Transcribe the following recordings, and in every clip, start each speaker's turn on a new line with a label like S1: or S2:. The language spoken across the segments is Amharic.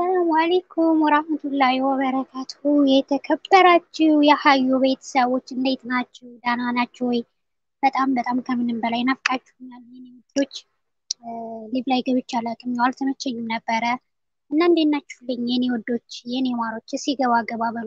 S1: አሰላሙ አሌይኩም ወራህመቱላሂ ወበረካቱ። የተከበራችሁ የሀዩ ቤተሰቦች እንዴት ናችሁ? ደህና ናችሁ ወይ? በጣም በጣም ከምንም በላይ ናፍቃችሁኛል የኔ ውዶች። ሊቭ ላይ ገብቼ አላውቅም፣ ያው አልተመቸኝም ነበረ እና እንዴት ናችሁልኝ የኔ ወዶች፣ የኔ ማሮች? እስኪ ገባ ገባ በሉ።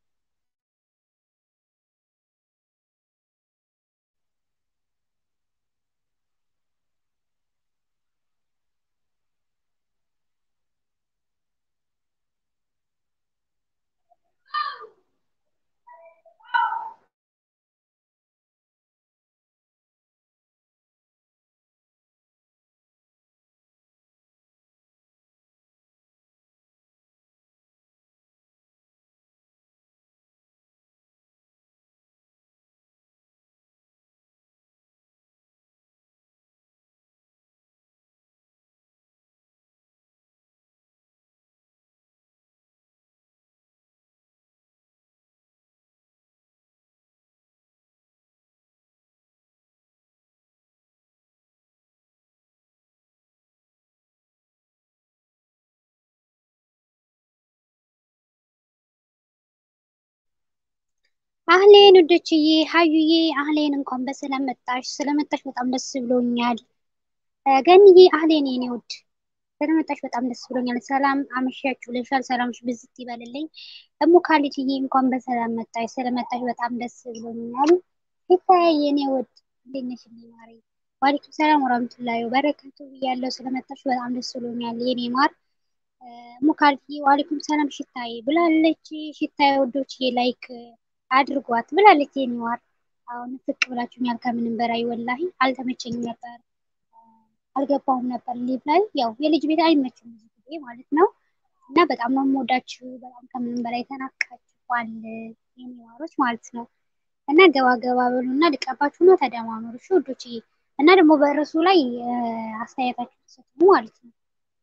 S1: አህሌን ውዶችዬ፣ ሀዩዬ አህሌን እንኳን በሰላም መጣሽ። ስለመጣሽ በጣም ደስ ብሎኛል። ገንዬ አህሌን የኔ ውድ ስለመጣሽ በጣም ደስ ብሎኛል። ሰላም አመሻችሁ ልሻል። ሰላምሽ ብዝት ይበልልኝ። እሙ ካሊትዬ እንኳን በሰላም መጣሽ። ስለመጣሽ በጣም ደስ ብሎኛል። ፊታዬ የኔ ውድ እንዴት ነሽ? ማሪ ዋሊኩም ሰላም ወራህመቱላሂ ወበረካቱ ብያለሁ። ስለመጣሽ በጣም ደስ ብሎኛል የኔ ማር እሙ ካሊትዬ ዋሊኩም ሰላም ሽታዬ ብላለች። ሽታዬ ወዶችዬ ላይክ አድርጓት ብላለች። የሚዋር አሁን ፍቅ ብላችሁኛል ከምንም በላይ ወላሂ አልተመቸኝም ነበር፣ አልገባሁም ነበር ሊቭ ላይ ያው የልጅ ቤት አይመችም ብዙ ጊዜ ማለት ነው። እና በጣም ነው የምወዳችሁ፣ በጣም ከምንም በላይ ተናፍቃችኋል የሚዋሮች ማለት ነው። እና ገባ ገባ በሉ እና ልቀባችሁ ነው ተደማመሩ እሺ ውዶችዬ። እና ደግሞ በርዕሱ ላይ አስተያየታችሁ ተሰጡ ማለት ነው።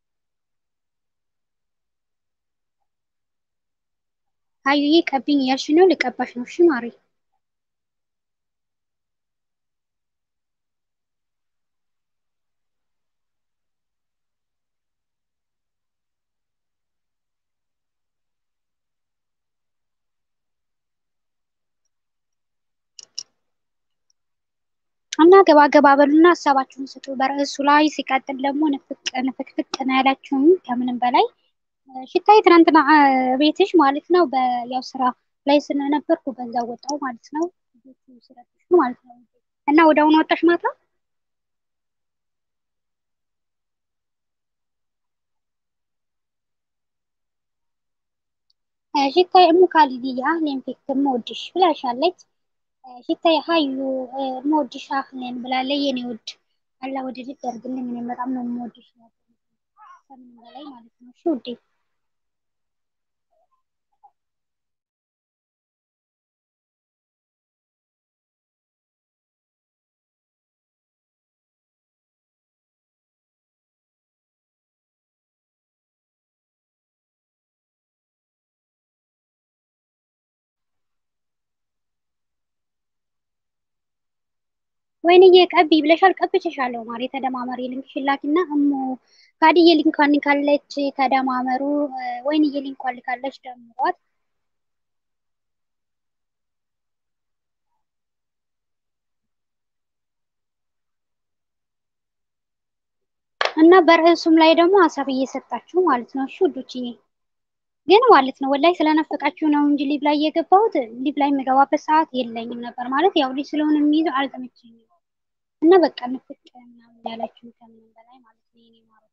S1: ሀዩዬ ቀቢኝ እያልሽ ነው? ልቀባሽ ነው? እሺ ማሪ። እና ገባ ገባ በሉና ሀሳባችሁን ስጡ በርዕሱ ላይ። ሲቀጥል ደግሞ ንፍቅ ንፍቅፍቅ ነው ያላችሁም ከምንም በላይ ሽታይ ትናንትና ቤትሽ ማለት ነው። በያው ስራ ላይ ስለነበርኩ በዛ ወጣው ማለት ነው። ስለሽ ማለት ነው። እና ወደ አሁኑ ወጣሽ ማታ ሽታይ እሙ ካሊድያ አህሌን ፊክ መወድሽ ብላሻለች። ሽታይ ሀዩ መወድሽ አህሌን ብላለች። የኔ ውድ አላ ወደ ልጅ ያርግልኝ። እኔም በጣም ነው የምወድሽ ከምንም በላይ ማለት ነው። እሺ ውዴ ወይንዬ ቀቢ ብለሻል። ቀብቼሻለሁ ማሪ ተደማመሪ። ሊንክሽ ላኪና እሞ ካድዬ ሊንኳን ካለች ተደማመሩ። ወይንዬ ሊንኳን ካለች ደምሯት። እና በርዕሱም ላይ ደግሞ ሀሳብ እየሰጣችሁ ማለት ነው። እሺ ውዶችዬ ግን ማለት ነው ወላይ ስለነፈቃችሁ ነው እንጂ ሊቭ ላይ የገባሁት ሊቭ ላይ የምገባበት ሰዓት የለኝም ነበር ማለት ያው ልጅ ስለሆነ የሚይዘው አልተመቸኝም እና በቃ ንፍቅ ምናምን ያላችሁ ከምንም በላይ ማለት ነው የኔ ማሮች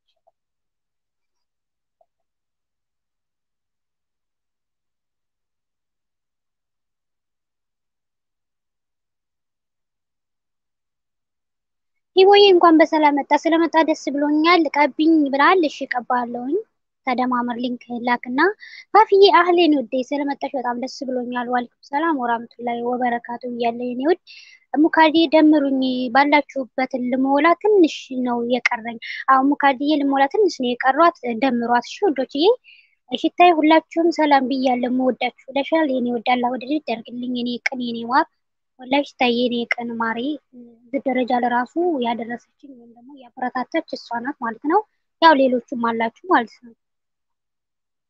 S1: ሂቦዬ እንኳን በሰላም መጣ። ስለመጣ ደስ ብሎኛል። ቀቢኝ ብላል። እሺ ቀባለሁኝ። ተደማመር ሊንክ ላክና ፋፍዬ አህሌን ውዴ ስለመጣሽ በጣም ደስ ብሎኛል። ዋልኩም ሰላም ወራህመቱላሂ ወበረካቱ እያለ የኔ ውድ ሙካዲ ደምሩኝ ባላችሁበትን ልሞላ ትንሽ ነው የቀረኝ። አሁን ሙካዲዬ ልሞላ ትንሽ ነው የቀሯት። ደምሯት እሺ ውዶችዬ። ሽታይ ሁላችሁም ሰላም ብያለሁ። የምወዳችሁ ለሻል የኔ ወዳላ ወደ ልጅ ያርግልኝ የኔ ቅን የኔ ማር ወላሂ ሽታይ የኔ ቅን ማሪ እዚህ ደረጃ ለራሱ ያደረሰችኝ ወይም ደግሞ ያበረታታች እሷ ናት ማለት ነው። ያው ሌሎቹም አላችሁ ማለት ነው።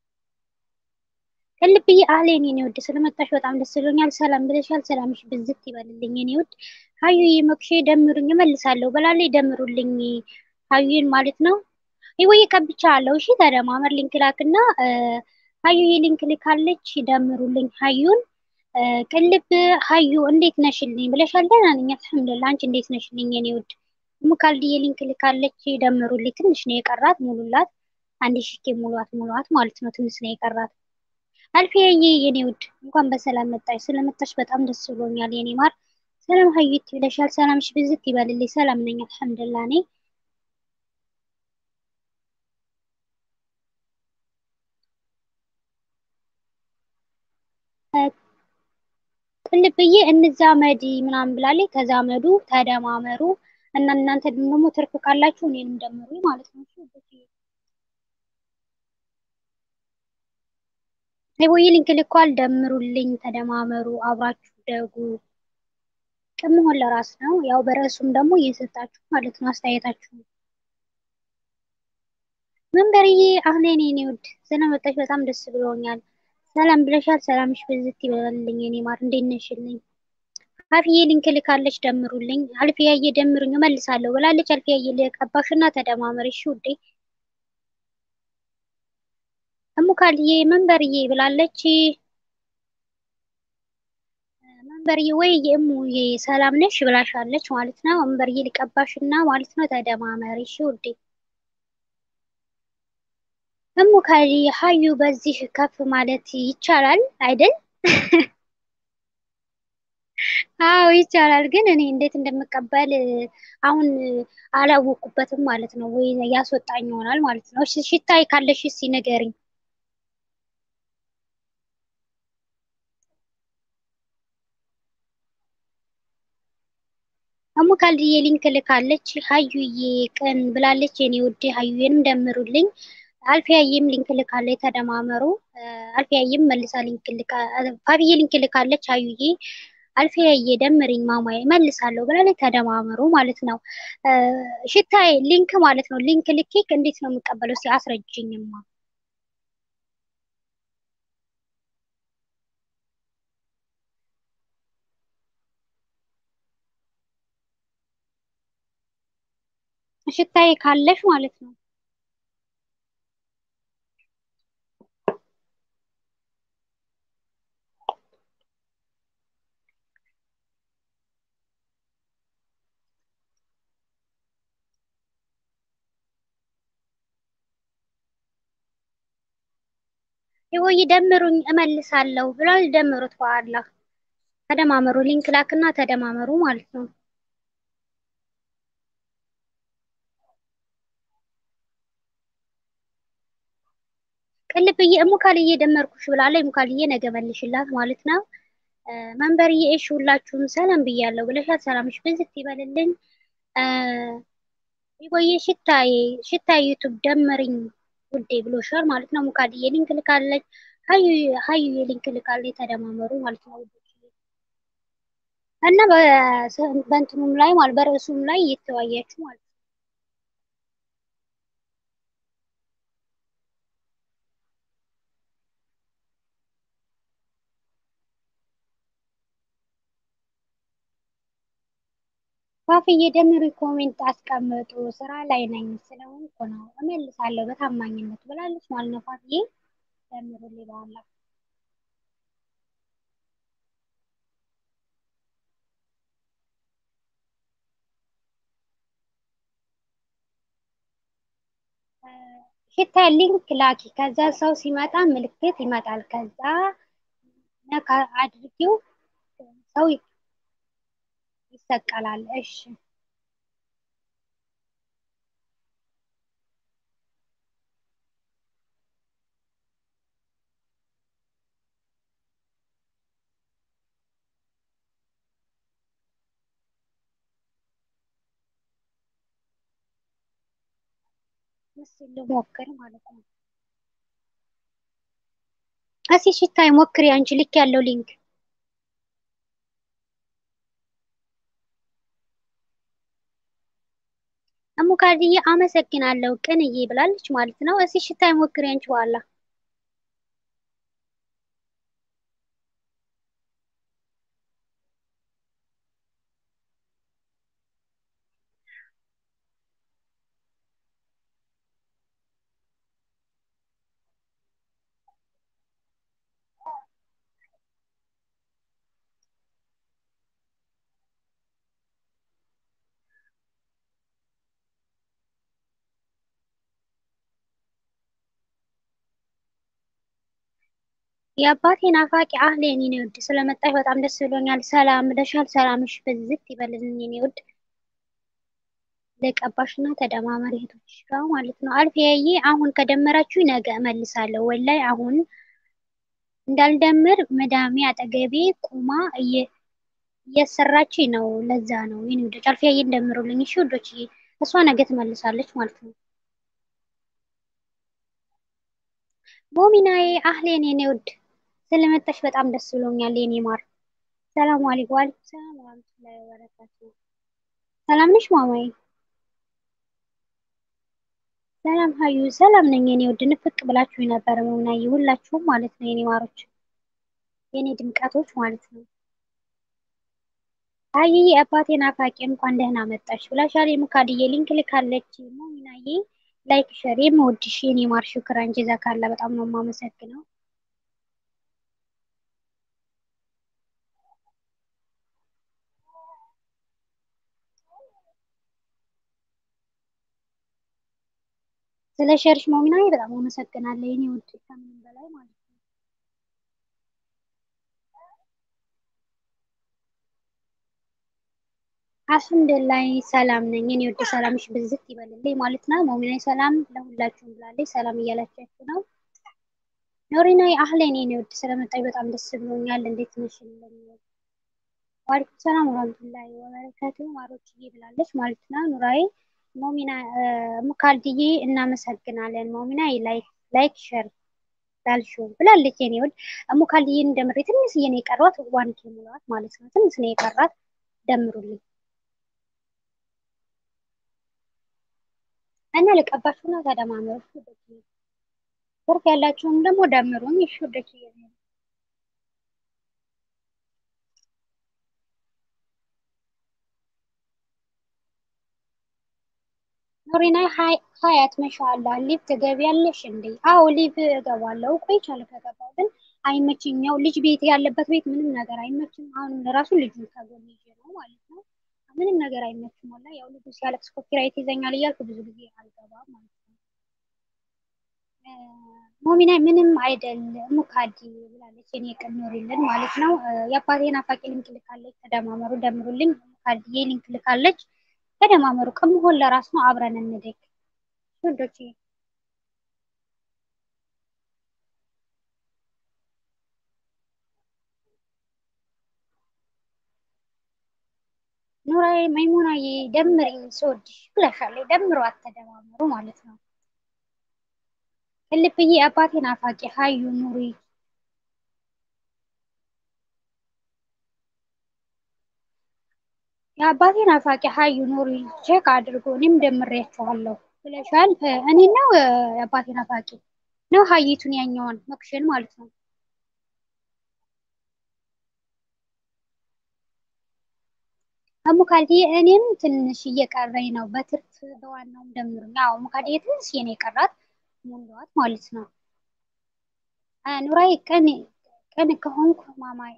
S1: ቅልብዬ አህሌን የኔ ውድ ስለመጣሽ በጣም ደስ ብሎኛል። ሰላም ብለሻል። ሰላምሽ ብዝት ይበልልኝ የኔ ውድ። ሀዩዬ መኩሼ ደምሩኝ እመልሳለሁ ብላለች። ደምሩልኝ ሀዩዬን ማለት ነው። ይወይ ቀብቻ አለው። እሺ ተደማመር ሊንክ ላክና ሀዩዬ ሊንክ ልካለች። ደምሩልኝ ሀዩን። ቅልብ ሀዩ እንዴት ነሽልኝ ብለሻል። ደህና ነኝ አልሐምዱሊላህ። አንቺ እንዴት ነሽልኝ የኔ ውድ? ሙካልድዬ ሊንክ ልካለች። ደምሩልኝ። ትንሽ ነው የቀራት፣ ሙሉላት። አንድ ሺህ ሙሏት ሙሏት ማለት ነው። ትንሽ ነው የቀራት። አልፊያዬ የኔ ውድ እንኳን በሰላም መጣሽ። ስለመጣሽ በጣም ደስ ብሎኛል የኔ ማር። ሰላም ሀዩት ይለሻል። ሰላምሽ ብዝት ይበልልኝ። ሰላም ነኝ አልሐምዱሊላህ እኔ ቅልብዬ እንዛመድ ምናምን ብላለች። ተዛመዱ፣ ተደማመሩ እና እናንተ ደግሞ ትርፍ ካላችሁ እኔንም ደምሩ ማለት ነው። ወይ ሊንክ ልኳል። ደምሩልኝ፣ ተደማመሩ፣ አብራችሁ ደጉ። ቅን መሆን ለራስ ነው። ያው በርዕሱም ደግሞ እየሰጣችሁ ማለት ነው አስተያየታችሁ። መንበርዬ አህሌን የኔ ውድ ስለመጣሽ በጣም ደስ ብሎኛል። ሰላም ብለሻል። ሰላምሽ ብዝት ይበልልኝ የኔ ማር። እንዴት ነሽልኝ? አልፊዬ ሊንክ ልካለች። ደምሩልኝ። አልፊያዬ ደምሩኝ እመልሳለሁ ብላለች። አልፊያዬ ልቀባሽና ተደማመር እሺ ውዴ። እሙካልዬ መንበርዬ ብላለች። መንበርዬ ወይ የእሙዬ ሰላም ነሽ ብላሻለች ማለት ነው። መንበርዬ ልቀባሽና ማለት ነው ተደማመር እሺ ውዴ። እሙካሊ ሀዩ በዚህ ከፍ ማለት ይቻላል አይደል? አዎ ይቻላል፣ ግን እኔ እንዴት እንደምቀበል አሁን አላወቁበትም ማለት ነው። ወይ ያስወጣኝ ይሆናል ማለት ነው። እሺ ሽታይ ካለሽ እስኪ ንገሪኝ። እሙካልዬ ሊንክ ልካለች። ሀዩዬ ቅን ብላለች። የኔ ውዴ ሀዩዬንም ደምሩልኝ። አልፊያዬም ሊንክ ልካለች። ተደማመሩ። አልፊያዬም መልሳ ሊንክ ልካ ፋብዬ ሊንክ ልካለች። ሀዩዬ አልፊያዬ ደምሪኝ ማማዬ መልሳለሁ ብላለች። ተደማመሩ ማለት ነው። ሽታዬ ሊንክ ማለት ነው። ሊንክ ልኬክ እንዴት ነው የምቀበለው? እስኪ አስረጅኝማ። ሽታዬ ካለሽ ማለት ነው። ይወይ ደምሩኝ እመልሳለሁ ብሏል። ደምሩት በኋላ ተደማመሩ። ሊንክ ላክና ተደማመሩ ማለት ነው። ቅልብዬ እሙካልዬ ደመርኩሽ ብላለች። እሙካልዬ ነገ መልሽላት ማለት ነው። መንበርዬ እሺ ሁላችሁም ሰላም ብያለሁ ብለሻል። ሰላምሽ ብዝት ይበልልኝ። ይወይ ሽታዬ ሽታዬ ዩቱብ ደምርኝ ውዴ ብሎሻል ማለት ነው። ሙካድዬ ሊንክ ልካለች። ሀዩ ሀዩ ሊንክ ልካለች። ተደማመሩ ማለት ነው ውዶች እና በእንትኑም ላይ ማለት በርዕሱም ላይ እየተወያያችሁ ማለት ነው። ፋፍዬ ደምሪ ኮሜንት አስቀምጡ። ስራ ላይ ነኝ ስለሆንኩ ነው እመልሳለሁ በታማኝነት ብላለች ማለት ነው። ፋፍዬ ደምሩልኝ በኋላ ሽታ ሊንክ ላኪ። ከዛ ሰው ሲመጣ ምልክት ይመጣል። ከዛ ነካ አድርጊው ሰው ይሰቀላል። እሺ ምስል ልሞክር ማለት ነው። እሺ ሽታይ ሞክሪ አንቺ ልክ ያለው ሊንክ እሙካድዬ አመሰግናለሁ ቅንዬ ብላለች ማለት ነው። እሺ ሽታይ ሞክሪ አንቺ በኋላ የአባቴ ናፋቂ አህሌን የኔ ውድ ስለመጣሽ በጣም ደስ ብሎኛል። ሰላም ብለሻል። ሰላምሽ ብዝት ይበልልኝ የኔ ውድ። ለቀባሽና ተደማመሪ እህቶችሽ ጋር ማለት ነው። አልፊያዬ አሁን ከደመራችሁ ነገ እመልሳለሁ። ወላይ አሁን እንዳልደምር መዳሜ አጠገቤ ቁማ እየሰራች ነው። ለዛ ነው የኔ ውዶች። አልፊያዬ እንደምሩልኝ እሺ ውዶችዬ። እሷ ነገ ትመልሳለች ማለት ነው። ሞሚናዬ አህሌን የኔ ውድ ስለመጣሽ በጣም ደስ ብሎኛል የኔ ማር። ሰላም አለይኩም ወአለይኩም ሰላም ወራህመቱላሂ ወበረካቱ። ሰላም ነሽ ማማዬ? ሰላም ሀዩ፣ ሰላም ነኝ የኔ ውድ። ንፍቅ ብላችሁ ነበር ሞሚናዬ፣ ሁላችሁም ማለት ነው የኔ ማሮች፣ የኔ ድምቀቶች ማለት ነው። ሀይዬ አባቴ ናፋቂ እንኳን ደህና መጣሽ ብላሻል። የሙካድዬ ሊንክ ልካለች ሞሚናዬ። ላይክ ሸር የምወድሽ የኔ ማር፣ ሹክራን ጀዛካላ። በጣም ነው የማመሰግነው። ስለ ሸርሽ ሞሚናዬ በጣም አመሰግናለሁ የኔ ውድ፣ ከምንም በላይ ማለት ነው። አልሐምዱሊላህ ሰላም ነኝ የኔ ውድ፣ ሰላምሽ ብዝት ይበልልኝ ማለት ነው። ሞሚናዬ ሰላም ለሁላችሁም ብላለች። ሰላም እያላችሁ ነው። ኖሪናዬ አህሌን የኔ ውድ፣ ስለመጣኝ በጣም ደስ ብሎኛል። እንዴት ነሽ? ዋሊኩም ሰላም ወራህመቱላሂ ወበረካቱ ማሮችዬ ብላለች ማለት ነው። ኑራዬ ሞሚና ሙካልድዬ እናመሰግናለን። ሞሚና ላይክ ላይክ ሸር ላልሽው ብላለች የኔ ውድ። ሙካልድዬን እንደምሬ ትንሽዬ ነው የቀሯት፣ ዋን ኬ ሙላት ማለት ነው። ትንሽ ነው የቀራት፣ ደምሩልኝ እና ልቀባችሁና ተደማመሩ። ትርፍ ያላችሁም ደግሞ ደምሩኝ። እሺ ወደች ኖሪና ሀያት መሻላ ሊቭ ትገቢያለሽ እንዴ? አዎ ሊቭ እገባለሁ። ቆይቻለሁ ከገባሁ ግን አይመችም። ያው ልጅ ቤት ያለበት ቤት ምንም ነገር አይመችም። አሁን ለራሱ ልጁ ከጎን ይዤ ነው ማለት ነው። ምንም ነገር አይመችም። ወላ ያው ልጁ ሲያለቅስ ኮፒራይት ይዘኛል እያልኩ ብዙ ጊዜ አልገባም ማለት ነው። ሞሚና ምንም አይደል ሙካዲ ብላለች። እኔ ቅን ኖሪልን ማለት ነው። የአባቴ ናፋቂ ሊንክ ልካለች። ተደማመሩ፣ ደምሩልኝ። ሙካዲዬ ሊንክ ልካለች። ተደማመሩ። ከመሆን ለራስ ነው። አብረን እንደግ ወንዶች። ኑራዬ መይሙናዬ ደምሪኝ ስወድሽ ብለሻለች። ደምሮ አተደማመሩ ማለት ነው። ቅልብዬ አባቴ ናፋቂ ሀዩ ኑሪ የአባቴ ናፋቂ ሀዩ ኑሪ ቼክ አድርጎ እኔም ደምሬያቸዋለሁ ብለሻል። እኔ ነው የአባቴ ናፋቂ ነው ሀይቱን ያኛዋን መክሽን ማለት ነው። ሙካልዲ እኔም ትንሽ እየቀረኝ ነው። በትርፍ በዋናውም ደምሩኝ። አዎ ሙካልዲ ትንሽ የኔ የቀራት ሙንዷት ማለት ነው። ኑራይ ቀን ቀን ከሆንኩ ማማይ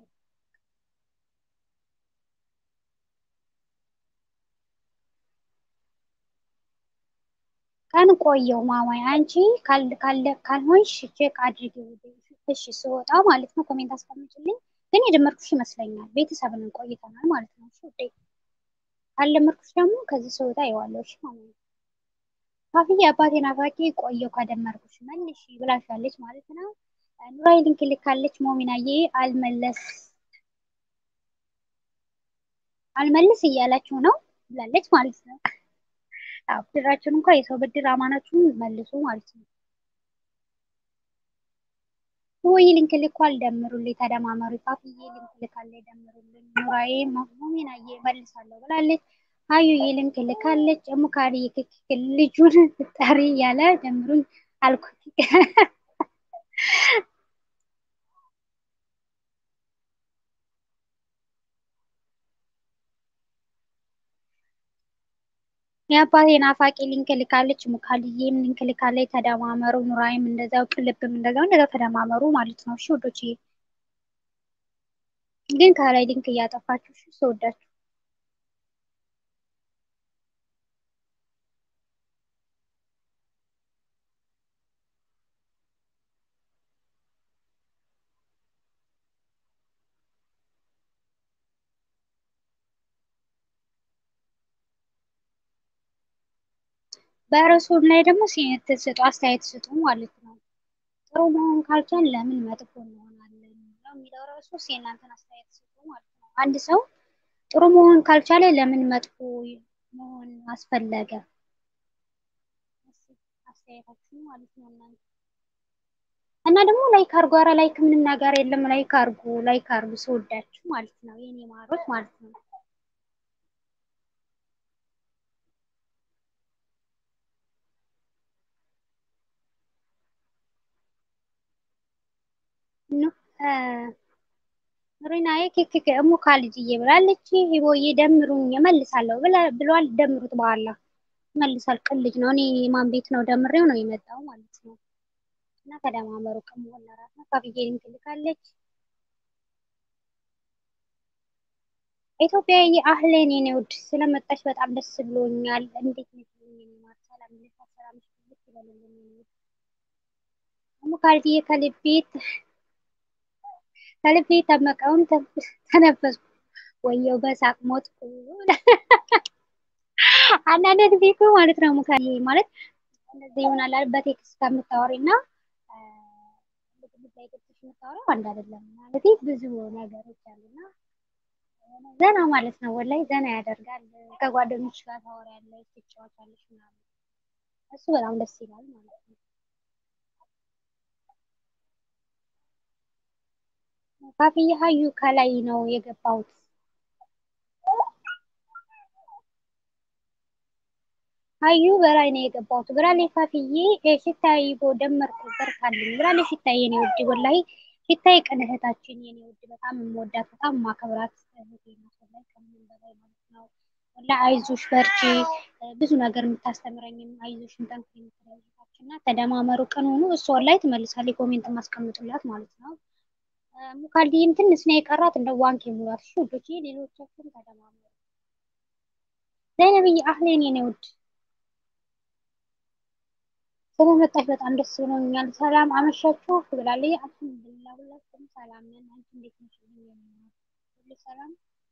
S1: ቀን ቆየው ማማይ አንቺ ካልሆንሽ ቼክ አድርጊ እሺ ስወጣ ማለት ነው። ኮሜንት አስቀምጭልኝ። ግን የደመርኩሽ ይመስለኛል። ቤተሰብን ቆይተናል ማለት ነው። እሺ ውዴ ካልደመርኩሽ ደግሞ ከዚህ ስወጣ ይዋለሁ። እሺ ማማይ ካፍዬ አባቴ ናፋቂ ቆየው ከደመርኩሽ መልሽ ብላሻለች ማለት ነው። ኑራይ ሊንክ ልካለች። ሞሚናዬ አልመለስ አልመልስ እያላችሁ ነው ብላለች ማለት ነው። ብድራችሁን እንኳ የሰው ብድር አማናችሁን መልሱ ማለት ነው። ወይ ሊንክ ልኳል፣ ደምሩልኝ፣ ተደማመሩ። ካፍዬ ሊንክ ልካለች፣ ደምሩልኝ። ኑራዬ ሞሚናዬ መልሳለሁ ብላለች። ሀዩዬ ሊንክ ልካለች። ሙካሪ ክክክል ልጁን ፍጠሪ ያለ ደምሩኝ አልኩት። የአባቴ ናፋቂ ሊንክ ልካለች። ሙካልዬም ሊንክ ልካለች። ተደማመሩ። ኑራይም እንደዛው፣ ቅልብም እንደዛው እንደዛው ተደማመሩ ማለት ነው። እሺ ወዶች ግን ከላይ ሊንክ እያጠፋችሁ እሺ ስወዳችሁ በርዕሱ ላይ ደግሞ ስጡ አስተያየት ስጡ ማለት ነው። ጥሩ መሆን ካልቻል ለምን መጥፎ እንሆናለን ነው የሚለው ርዕሱ። የእናንተን አስተያየት ስጡ ማለት ነው። አንድ ሰው ጥሩ መሆን ካልቻለ ለምን መጥፎ መሆን አስፈለገ? አስተያየታችሁ ማለት ነው እናንተ እና ደግሞ ላይክ አርጉ። ኧረ ላይክ ምንም ነገር የለም። ላይክ አርጉ፣ ላይክ አርጉ ስወዳችሁ ማለት ነው የኔ ማሮች ማለት ነው። ሪናዬ ኬክ እሙ ካልጅዬ ብላለች። ሂቦዬ ደምሩኝ እመልሳለሁ ብሏል። ደምሩት በኋላ መልሳል። ቅልጅ ነው። እኔ ማን ቤት ነው ደምሬው ነው የመጣው ማለት ነው። እና ተደማመሩ ከመሆን ለራስ ነው። ካፍዬ ትልካለች። ኢትዮጵያዊ አህሌን የኔ ውድ ስለመጣች በጣም ደስ ብሎኛል። እንዴት ነሽ? ሰላም ሰላም ይበልልኝ። እሙ ካልጅዬ ከልቤት ከልቤ ተመቀውን ተነበስኩ። ወየው በሳቅ ሞትኩ። አንዳንድ ጊዜ እኮ ማለት ነው ሙካዬ ማለት እንደዚህ ይሆናል በቴክስት ከምታወሪ እና ላይ ገብተሽ የምታወሪው አንድ አይደለም። ማለት ብዙ ነገሮች አሉና ዘና ማለት ነው። ወላይ ዘና ያደርጋል። ከጓደኞች ጋር ታወሪያለሽ፣ ትጫወቻለሽ ምናምን እሱ በጣም ደስ ይላል ማለት ነው። ካፍዬ ሀዩ ከላይ ነው የገባሁት። ሀዩ በላይ ነው የገባሁት ብላለች። ካፍዬ ሽታይ ቦ ደመርኩ በርታልኝ ብላለች። ሽታይ የኔ ውድ ወላሂ ሽታይ ቅን እህታችን የኔ ውድ በጣም የምወዳት በጣም ማከብራት እህቴ ናት። ወላሂ ከምንም በላይ ማለት ነው። ወላሂ አይዞሽ በርቺ፣ ብዙ ነገር የምታስተምረኝም አይዞሽን ጠንክሪ የምትለኝ እና ተደማመሩ፣ ቅን ሆኑ። እሷ ወላሂ ትመልሳለች። ኮሜንት ማስቀምጡላት ማለት ነው። ሙካልዲም ትንሽ ነው የቀራት እንደ ዋንክ የሙላት እሺ ውዶች፣ ሌሎቻችሁም ተደማመሩ። ዘይነብዬ አህሌን የኔ ውድ ስለመጣች በጣም ደስ ብሎኛል። ሰላም አመሻችሁ ብላለች። አልሐምዱሊላህ ሁላችንም ሰላም ነን። አንቺ እንዴት ነሽ? ሁሉ ሰላም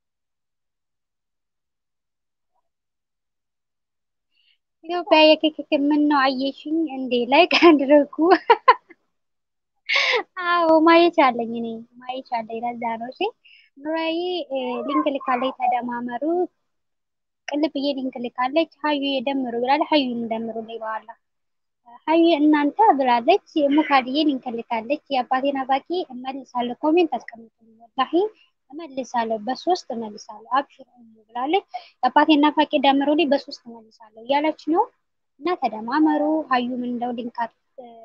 S1: ኢትዮጵያ የኬክ ምን ነው አየሽኝ እንዴ? ላይ ካንድረኩ አዎ ማየት አለኝ እኔ ማየት አለኝ። ለዛ ነው እሺ። ኑራዬ ሊንክ ልካለች። ተደማመሩ። ቅልብዬ ሊንክ ልካለች። ሀዩ የደምሩ ብላለች። ሀዩን ደምሩልኝ በኋላ ሀዩ እናንተ ብላለች። ሙካድዬ ሊንክ ልካለች። የአባቴን አባቂ እመልሳለሁ። ኮሜንት አስቀምጡልኝ። ወላሂ እመልሳለሁ፣ በሶስት እመልሳለሁ። አብሽር ብላለች። የአባቴን ናፋቂ ደምሩልኝ፣ በሶስት እመልሳለሁ እያለች ነው። እና ተደማመሩ። ሀዩ ምን እንደው ሊንካት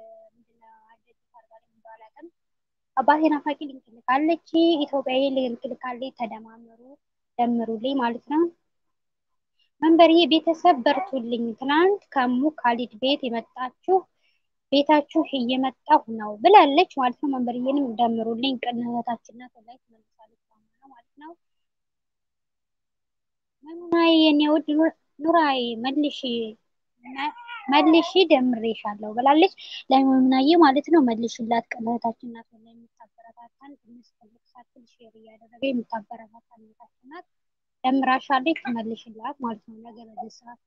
S1: አባቴ ናፋቂ ሊንክ ልካለች። ኢትዮጵያዊ ሊንክ ልካለች። ተደማመሩ ደምሩልኝ ማለት ነው። መንበርዬ ቤተሰብ በርቱልኝ። ትናንት ከሙ ካሊድ ቤት የመጣችሁ ቤታችሁ እየመጣሁ ነው ብላለች ማለት ነው። መንበርዬንም ደምሩልኝ። ቅንነታችን ናት ላይ ትመልሳለች ማለት ነው። መሙናዬ የኔ ውድ ኑራዬ መልሽ መልሺ ደምሬሻለሁ ብላለች። ለመሙናዬ ማለት ነው መልሽላት። ቅንነታችን ናት ላይ የምታበረታታን ትንሽ ትልቅ ሳትል ሼር እያደረገ የምታበረታታን እህታችን ናት። ደምራሻለች ትመልሽላት ማለት ነው። ነገ በዚህ ሰዓት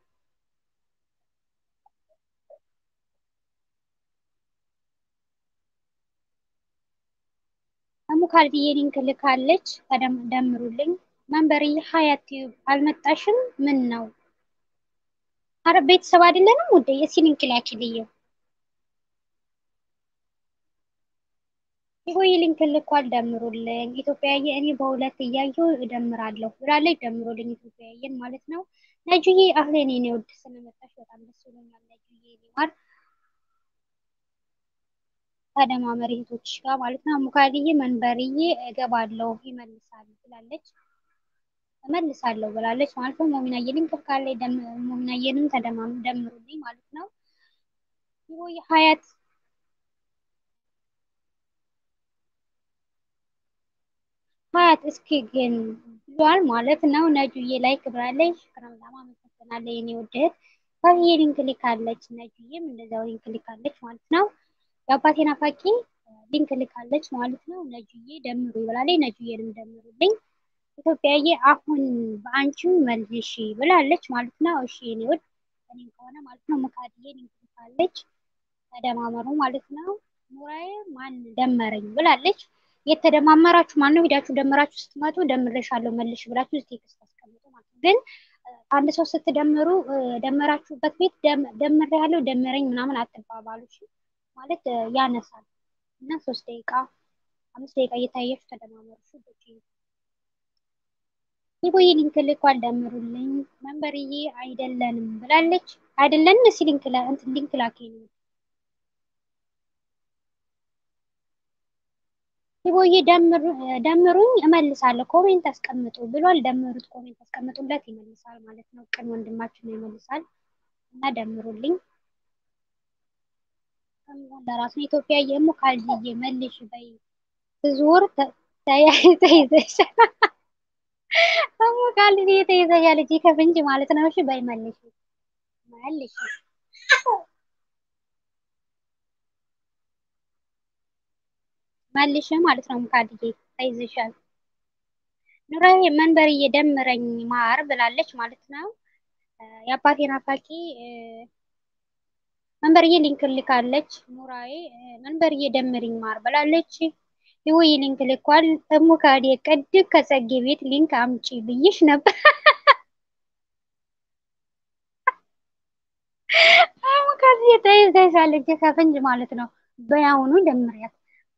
S1: ሙካልድዬ ሊንክ ልካለች። ደምሩልኝ። መንበርዬ ሀያት ቲዩብ አልመጣሽም? ምን ነው? አረ ቤተሰብ አይደለንም ውዴ? እስኪ ሊንክ ላኪልኝ። ይሆይ ሊንክ ልኳል። ደምሩልኝ። ኢትዮጵያዬ እኔ በሁለት እያየሁ እደምራለሁ ብላለች። ደምሩልኝ ኢትዮጵያዬን ማለት ነው። ነጁዬ አህሌን የኔ ውድ ስለመጣሽ በጣም ደስ ብሎኛል። ነጁዬ ሊማር ተደማመሪ እህቶችሽ ጋር ማለት ነው። ሙካድዬ መንበርዬ እገባለሁ ይመልሳል ብላለች። እመልሳለሁ ብላለች ማለት ነው። ሞሚናዬ ሊንክ ልካለች። ሞሚናዬንም ተደማም ደምሩልኝ ማለት ነው። ይሆይ ሀያት ሀያት እስኪ ግን ብሏል ማለት ነው። ነጁዬ ላይ ክብራለች። ሽክራም በጣም አመሰግናለሁ የኔ ውድ እህት። ከብዬ ሊንክ ልካለች። ነጁዬም እንደዛው ሊንክ ልካለች ማለት ነው። የአባቴ ናፋቂ ሊንክ ልካለች ማለት ነው። ነጁዬ ደምሩ ይብላለች። ነጁዬንም ደምሩልኝ። ኢትዮጵያዬ አሁን በአንቺም መልሽ ብላለች ማለት ነው። እሺ የኔ ውድ እኔም ከሆነ ማለት ነው ሙካድዬ ሊንክ ልካለች። ተደማመሩ ማለት ነው። ኑራዬ ማን ደመረኝ ብላለች። የተደማመራችሁ ማን ነው? ሄዳችሁ ደምራችሁ ስትመጡ ደምሬሻለሁ መልሽ ብላችሁ ቴክስት አስቀምጡ ማለት ነው። ግን አንድ ሰው ስትደምሩ ደመራችሁበት ቤት ደምሬ ያለው ደምረኝ ምናምን አትባባሉ ማለት ያነሳል እና ሶስት ደቂቃ አምስት ደቂቃ እየታያችሁ ተደማመሩ። ይቦዬ ሊንክ ልኳል ደምሩልኝ። መንበርዬ አይደለንም ብላለች። አይደለንም እስኪ ሊንክ እንትን ሊንክ ላከኝ ነው ይቦዬ ደምሩኝ እመልሳለሁ ኮሜንት አስቀምጡ ብሏል። ደምሩት ኮሜንት አስቀምጡለት ይመልሳል ማለት ነው። ቅን ወንድማችን ነው ይመልሳል እና ደምሩልኝ። ከሚሆን ለራሱ ኢትዮጵያ የሙ ካልጅዬ መልሽ በይ ብዙር ተይዘሻል። እሙ ካልጅዬ ተይዘሻል እጅ ከፍንጅ ማለት ነው። እሺ በይ መልሽ መልሽ መልሽ ማለት ነው። ሙካድዬ ተይዘሻል። ኑራዬ መንበር እየደምረኝ ማር ብላለች ማለት ነው። የአባቴ ናፋቂ መንበርዬ ሊንክ ልካለች። ኑራዬ መንበርዬ ደምርኝ ማር ብላለች። ይወይ ሊንክ ልኳል። ሙካዴ ቅድም ከጸጌ ቤት ሊንክ አምጪ ብይሽ ነበር። ሙካዴ ተይዘሻል እጅ ከፍንጅ ማለት ነው። በያውኑ ደምሪያት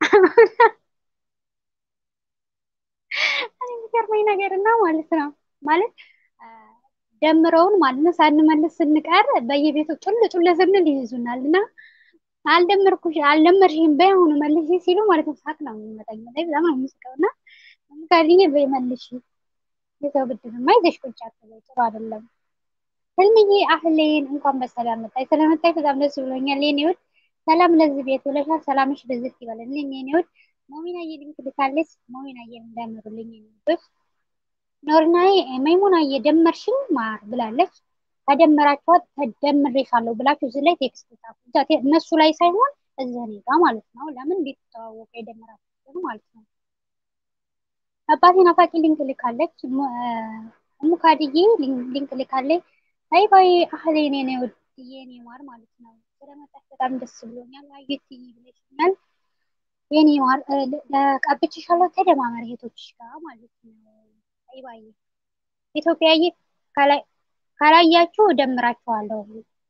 S1: የሚገርመኝ ነገር እና ማለት ነው ማለት ደምረውን ማለት ነው ሳንመልስ ስንቀር በየቤቱ ጡል ጡል ስንል ይይዙናል እና አልደመርኩሽ አልደመርሽም በያሁኑ መልሽ ሲሉ ማለት ነው ሳቅ ነው የሚመጣኝ ላይ በጣም ነው የምስቀው እና ምካልኝ በመልሽ የሰው ብድርማ ይዘሽ ቁጭ አትበይ ጥሩ አይደለም ህልምዬ አህሌን እንኳን በሰላም መጣይ ስለመጣይ በጣም ደስ ብሎኛል የኔ ውድ ሰላም ለዚህ ቤት ብለሻል ሰላምሽ ብዝት ይበልልኝ የኔ ውድ ሞሚናዬ ሊንክ ልካለች ሞሚናዬ እንዳመሩልኝ የኔ ውዶች ኖርናዬ መይሙናዬ ደመርሽኝ ማር ብላለች ከደመራችኋት ተደምሬሻለሁ ብላችሁ እዚህ ላይ ቴክስት ጻፉ እነሱ ላይ ሳይሆን እዚህ እኔ ጋ ማለት ነው ለምን ቤት ተዋወቀ የደመራችሁ ማለት ነው አባቴ ናፋቂ ሊንክ ልካለች ሙካድዬ ሊንክ ልካለች አይ ባይ አህሌ ኔ ወድዬ ኔ ማር ማለት ነው ስለመጣች በጣም ደስ ብሎኛል አዩትይ ብለሽኛል የኔ ማር ቀብቼሻለሁ ተደማመር እህቶችሽ ጋር ማለት ነው አይ ባይ ኢትዮጵያዬ ከላይ ካላያችሁ እደምራችኋለሁ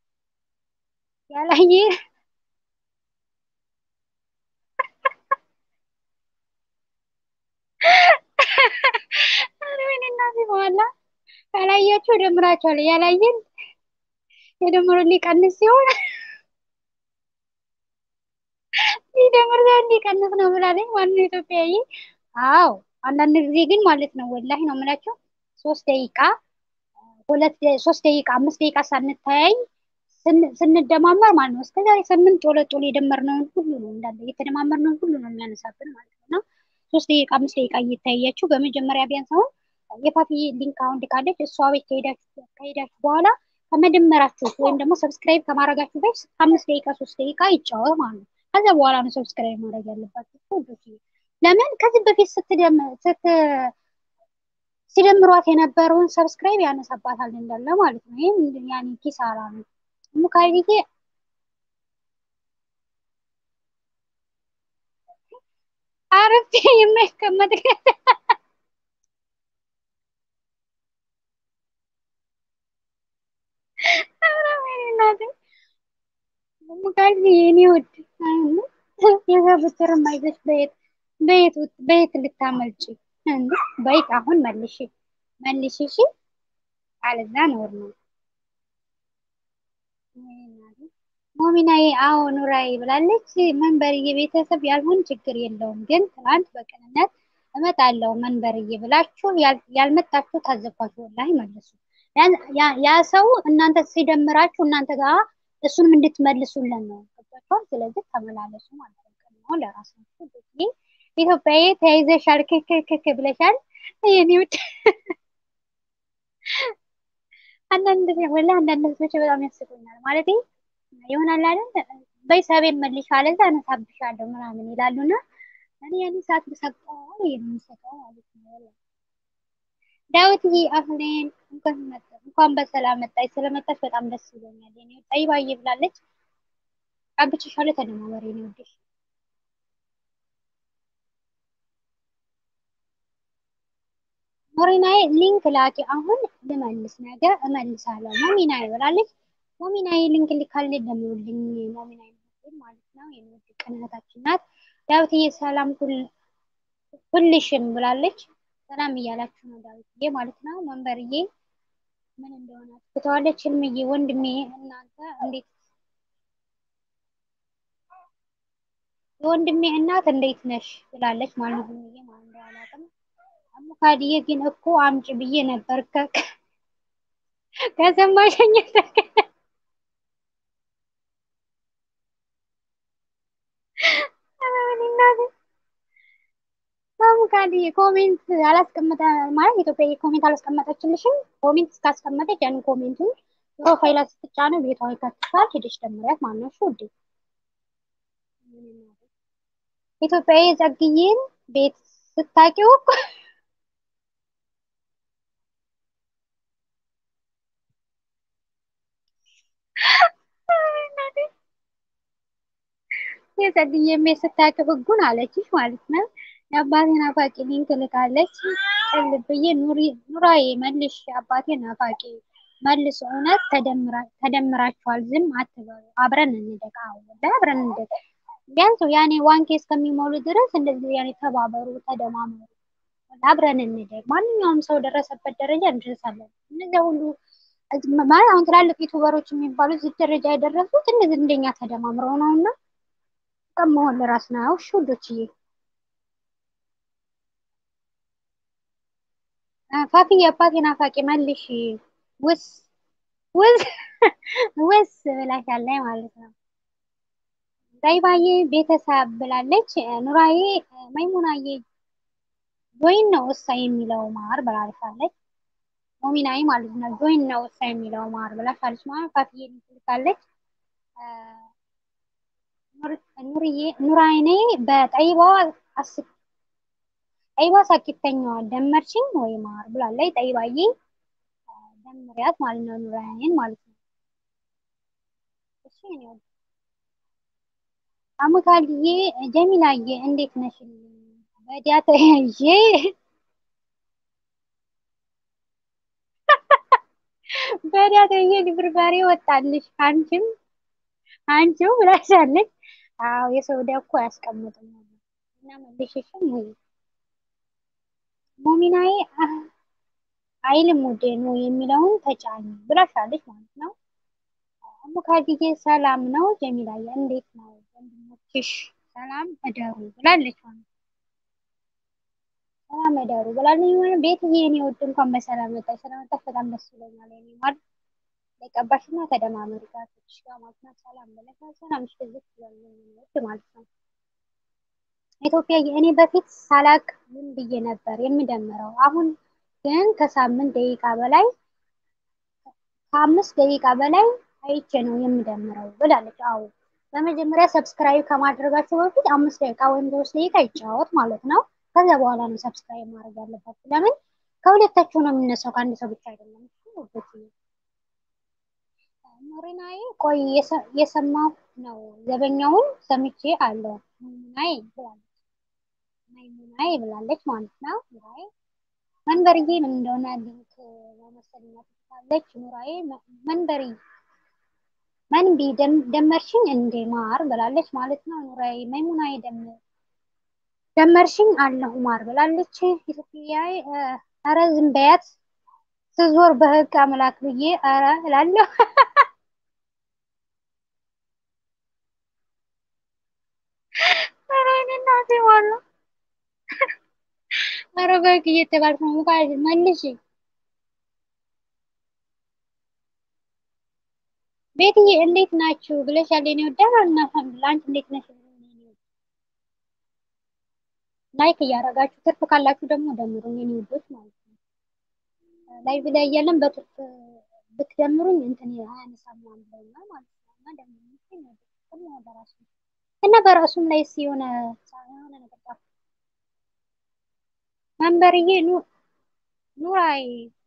S1: ያላየ እናቴ በኋላ ካላያችሁ እደምራችኋለሁ ያላየን የደምሮ ሊቀንስ ሲሆን ሊደምር ዘንድ ሊቀንስ ነው ብላለች ማነው ኢትዮጵያዊ አዎ አንዳንድ ጊዜ ግን ማለት ነው ወላሂ ነው የምላቸው ሶስት ደቂቃ ሁለት ሶስት ደቂቃ አምስት ደቂቃ ሳንተያይ ስንደማመር ማለት ነው እስከዛሬ ስምንት ጦለ ጦለ የደመርነውን ሁሉ ነው እንዳለ የተደማመርነውን ሁሉ ነው የሚያነሳብን ማለት ነው እና ሶስት ደቂቃ አምስት ደቂቃ እየታያችሁ በመጀመሪያ ቢያንስ አሁን የፓፒ ሊንክ አሁን ልካለች እሷ ቤት ከሄዳችሁ በኋላ ከመደመራችሁ ወይም ደግሞ ሰብስክራይብ ከማድረጋችሁ በፊት አምስት ደቂቃ ሶስት ደቂቃ ይጫወት ማለት ነው ከዛ በኋላ ነው ሰብስክራይብ ማድረግ ያለባችሁ ለምን ከዚህ በፊት ስት ሲደምሯት የነበረውን ሰብስክራይብ ያነሳባታል እንዳለ ማለት ነው። ይህም ያኔ ኪሳራ ነው። ሙካይዬ አረፍቴ የማይቀመጥ ሙካይዬ የኔ ውድ የዘብትር ማይዘሽ በየት በየት በየት ልታመልጭ እንዴ? በይት አሁን መልሽ መልሽ፣ እሺ አለዛ ኖር ነው ሞሚናዬ። አዎ ኑራዬ ብላለች። መንበርዬ ቤተሰብ ያልሆን ችግር የለውም ግን ትናንት በቅንነት እመጣለሁ መንበርዬ ብላችሁ ያልመጣችሁ ታዘብኳችሁ። ወላሂ መልሱ። ያ ሰው እናንተ ሲደምራችሁ እናንተ ጋር እሱንም እንድትመልሱልን ነው ገባችኋል? ስለዚህ ተመላለሱ ማለት ነው ለራሳችሁ ኢትዮጵያዬ ተያይዘሻል፣ ክክክክ ብለሻል። የኔ ውድ አንዳንድ ወላ አንዳንድ ህዝቦች በጣም ያስቁኛል። ማለት ይሆናል አይደል በይ ሰቤን መልሽ አለዛ አነሳብሻለሁ ምናምን ይላሉና እኔ ያኔ ሰዓት ብሰቀው የሚሰቀው ማለት ነው። ዳዊትዬ አህሌን እንኳን በሰላም መጣች። ስለመጣች በጣም ደስ ብሎኛል። የኔ ጠይባዬ ብላለች። ቀብቼሻለሁ፣ ተደማመሪ ነው ወደሽ ሞሪናዬ ሊንክ ላኪ። አሁን ልመልስ፣ ነገ እመልሳለሁ። ሞሚናዬ ብላለች። ሞሚናዬ ሊንክ ልካልኝ ደምሩልኝ። ሞሚናዬ ማለት ነው የንወድ ቅንነታችን ናት። ዳዊትዬ ሰላም ሁልሽም ብላለች። ሰላም እያላችሁ ነው ዳዊትዬ ማለት ነው። መንበርዬ ምን እንደሆነ ትተዋለች። ህልምዬ ወንድሜ እናንተ እንዴት የወንድሜ እናት እንዴት ነሽ ብላለች ማለት ነው። ማለት ነው አላውቅም። አሙካድዬ ግን እኮ አምጪ ብዬ ነበር ከሰማሸኝ አሙካድዬ ኮሜንት አላስቀመጠ ማለት ኢትዮጵያ ኮሜንት አላስቀመጠችልሽም። ኮሜንት እስካስቀመጠች ያን ኮሜንቱን ፕሮፋይላ ስትጫነ ቤቷ ይከትሻል። ሄደሽ ደምሪያት ማነው ውዴ ኢትዮጵያዊ ጸግዬን ቤት ስታቂው እኮ የጸግዬ ቤት ስታቂው ህጉን አለችሽ ማለት ነው። የአባቴ ናፋቂ ሊንክ ልካለች። ቅልብዬ ኑራዬ መልሽ የአባቴ ናፋቂ መልስ እውነት ተደምራችኋል። ዝም አትበሉ። አብረን እንደቅ። አዎ አብረን እንደቅ። ቢያንስ ያኔ ዋንኬ እስከሚሞሉ ድረስ እንደዚህ ያኔ ተባበሩ፣ ተደማመሩ፣ አብረን እንደግ። ማንኛውም ሰው ደረሰበት ደረጃ እንደርሳለን። እነዚያ ሁሉ ማለት አሁን ትላልቅ ዩቱበሮች የሚባሉት እዚህ ደረጃ የደረሱት እንደዚህ እንደኛ ተደማምረው ነው እና መሆን ለራስ ነው። እሺ ውዶችዬ ፋፊ የአባቴ ናፋቂ መልሽ ውስ ውስ ውስ ብላሻለች ማለት ነው። ዳይባዬ ቤተሰብ ብላለች። ኑራዬ መይሙናዬ ጆይን ነው እሳ የሚለው ማር ብላለች። ሞሚናዬ ማለት ነው ጆይን ነው እሳ የሚለው ማር ብላሻለች ማለት ፋፊዬ ልካለች። ኑርዬ ኑራይኔ በጠይባ አስ ጠይባ ሳቂተኛዋ ደመርሽኝ ወይ ማር ብላለች። ጠይባዬ ደምሪያት ማለት ነው ኑራይኔን ማለት ነው። እሺ ነው አሙካልዬ ጀሚላዬ እንዴት ነሽልኝ? በዲያ ተያዤ በዲያ ተያዤ ድብርባሬ ወጣልሽ አንቺም አንቺው ብላሻለች። አዎ የሰው ዕዳ እኮ አያስቀምጥም እና መልሽሽም ወይ ሞሚናዬ አይልም ውዴ ነው የሚለውን ተጫኝ ብላሻለች ማለት ነው። አሙካድዬ ሰላም ነው ጀሚላዬ እንዴት ነው ወንድሞችሽ ሰላም እደሩ ብላለች ማለት ሰላም እደሩ ብላለች ማለት ቤትዬ የኔ ውድ እንኳን በሰላም መጣሽ ስለመጣሽ በጣም ደስ ብሎኛል የኔ ማለት ለቀባሽና ተደማመሪ ጋቶች ጋር ማለት ነው ሰላም ብለሽ ሰላም ሽልክ ይላል ማለት ነው ኢትዮጵያ እኔ በፊት ሳላቅ ምን ብዬ ነበር የምደምረው አሁን ግን ከሳምንት ደቂቃ በላይ ከአምስት ደቂቃ በላይ አይቼ ነው የምደምረው ብላለች። አዎ በመጀመሪያ ሰብስክራይብ ከማድረጋቸው በፊት አምስት ደቂቃ ወይም ሶስት ደቂቃ ይጫወት ማለት ነው። ከዚያ በኋላ ነው ሰብስክራይብ ማድረግ ያለባችሁ። ለምን ከሁለታችሁ ነው የሚነሳው ከአንድ ሰው ብቻ አይደለም። ሞሪናዬ ቆይ የሰማሁ ነው ዘበኛውን ሰምቼ አለው ሙናይ ብላለች። ሙናይ ብላለች ማለት ነው። ሙናይ መንበርዬ ምን እንደሆነ ሊንክ በመሰለኝ ትላለች። ኑራዬ መንበሪ መንቢ ደመርሽኝ እንዴ ማር ብላለች ማለት ነው። ኑራዬ መይሙናዬ ደመርሽኝ አለሁ ማር ብላለች። ኢትዮጵያዊ ኧረ ዝም በያት ስዞር በህግ አምላክ ብዬ ኧረ እላለሁ። ኧረ እኔ እናቴ ዋላ ኧረ በህግ እየተባልኩ ነው። ሙካ መልሽ ቤትዬ እንዴት ናችሁ ብለሻል። የኔ ወዳጅ አልሐምዱሊላህ። አንቺ እንዴት ነሽ? ላይክ እያደረጋችሁ ትርፍ ካላችሁ ደግሞ ደምሩኝ የኔ ውዶች ማለት ነው። ላይቭ ላይ እያለን በትርፍ ብትደምሩኝ እንትን አያነሳም ምናምን ብለውኛል ማለት ነው። እና ደምሩኝ በራሱ እና በራሱም ላይ የሆነ የሆነ ነገር መንበርዬ ኑራይ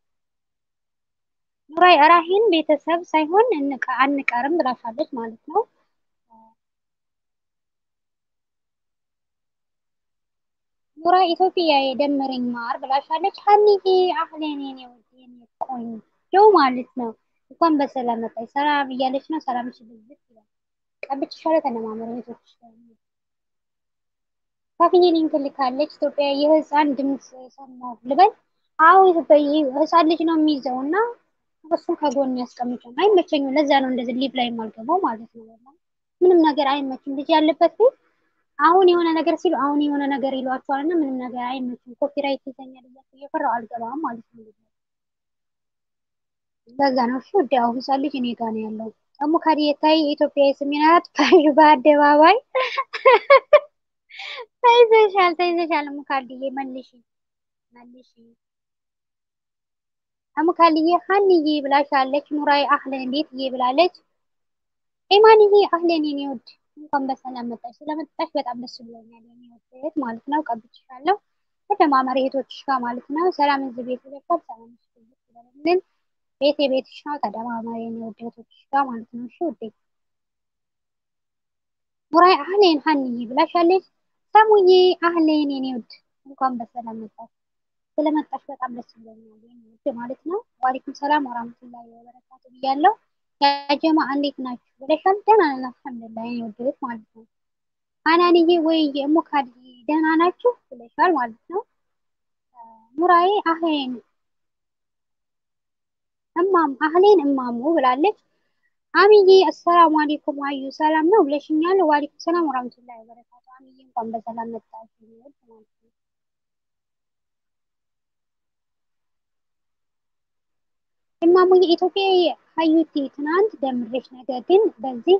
S1: ኑራይ ራሂን ቤተሰብ ሳይሆን አንቀርም ብላሻለች ማለት ነው። ኑራይ ኢትዮጵያ የደመረኝ ማር ብላሻለች። ሀኒዬ አህሌን የኔ ውድ የኔ ቆንጆ ማለት ነው። እንኳን በሰላም መጣች። ሰላም እያለች ነው። ሰላም ሽብዝት ይላል። ቀብቼሻለሁ። ተነማመሩ ቤቶች ካፍዬ ሊንክ ልካለች። ኢትዮጵያ የህፃን ድምፅ ሰማሁ ልበል። አዎ ህፃን ልጅ ነው የሚይዘው እና እሱን ከጎን ያስቀምጫል። አይመቸኝም። ለዛ ነው እንደዚህ ሊቭ ላይ የማልገባው ማለት ነው። ምንም ነገር አይመችም። ልጅ ያለበት ቤት አሁን የሆነ ነገር ሲሉ አሁን የሆነ ነገር ይሏቸዋል እና ምንም ነገር አይመችም። ኮፒራይት ይዘኛል እያልኩ እየፈራሁ አልገባም ማለት ነው። ለዛ ነው እሺ። ወዲ አሁን ህፃን ልጅ እኔ ጋ ነው ያለው። ደግሞ ካዲየታይ የኢትዮጵያ የስሜናት ፋሽ በአደባባይ ተይዘሻል፣ ተይዘሻል። ሙካልዬ መልሺ፣ መልሺ አሙካልዬ ሀንዬ ብላሻለች። ኑራይ አህለን እንዴትዬ ብላለች። ኢማንዬ አህለን የኔ ውድ እንኳን በሰላም መጣሽ። ስለመጣሽ በጣም ደስ ብሎኛል የኔ ውድ ማለት ነው። ቀብቼሻለሁ ከተማመሪ እህቶችሽ ጋር ማለት ነው። ሰላም እዚህ ቤት ይለካል። ሰላም ይችላል ቤት የቤትሽ ነው። ተደማመሪ የኔ ውድ እህቶችሽ ጋር ማለት ነው። እሺ ውዴ ኑራይ አህለን ሀንዬ ብላሻለች። ሰሙዬ አህለን የኔ ውድ እንኳን በሰላም መጣሽ። ስለመጣሽ በጣም ደስ ብሎኛል ውድ ማለት ነው። ዋሊኩም ሰላም ወራህመቱላሂ ወበረካቱ ብያለሁ። ያጀማ እንዴት ናችሁ ብለሻል። ደህና ነን አልሐምዱሊላህ የኔ ውድ ማለት ነው። አናንዬ ወይ ሙካድ ደህና ናችሁ ብለሻል ማለት ነው። ኑራዬ አህሌን እማም አህሌን እማሙ ብላለች። አሚዬ አሰላሙ አለይኩም አዩ ሰላም ነው ብለሽኛል። ዋሊኩም ሰላም ወራህመቱላሂ ወበረካቱ። አሚዬ እንኳን በሰላም መጣሽ ማለት ነው። እማሙዬ ኢትዮጵያ ሀዩቲ ትናንት ደምሬሽ ነገር ግን በዚህ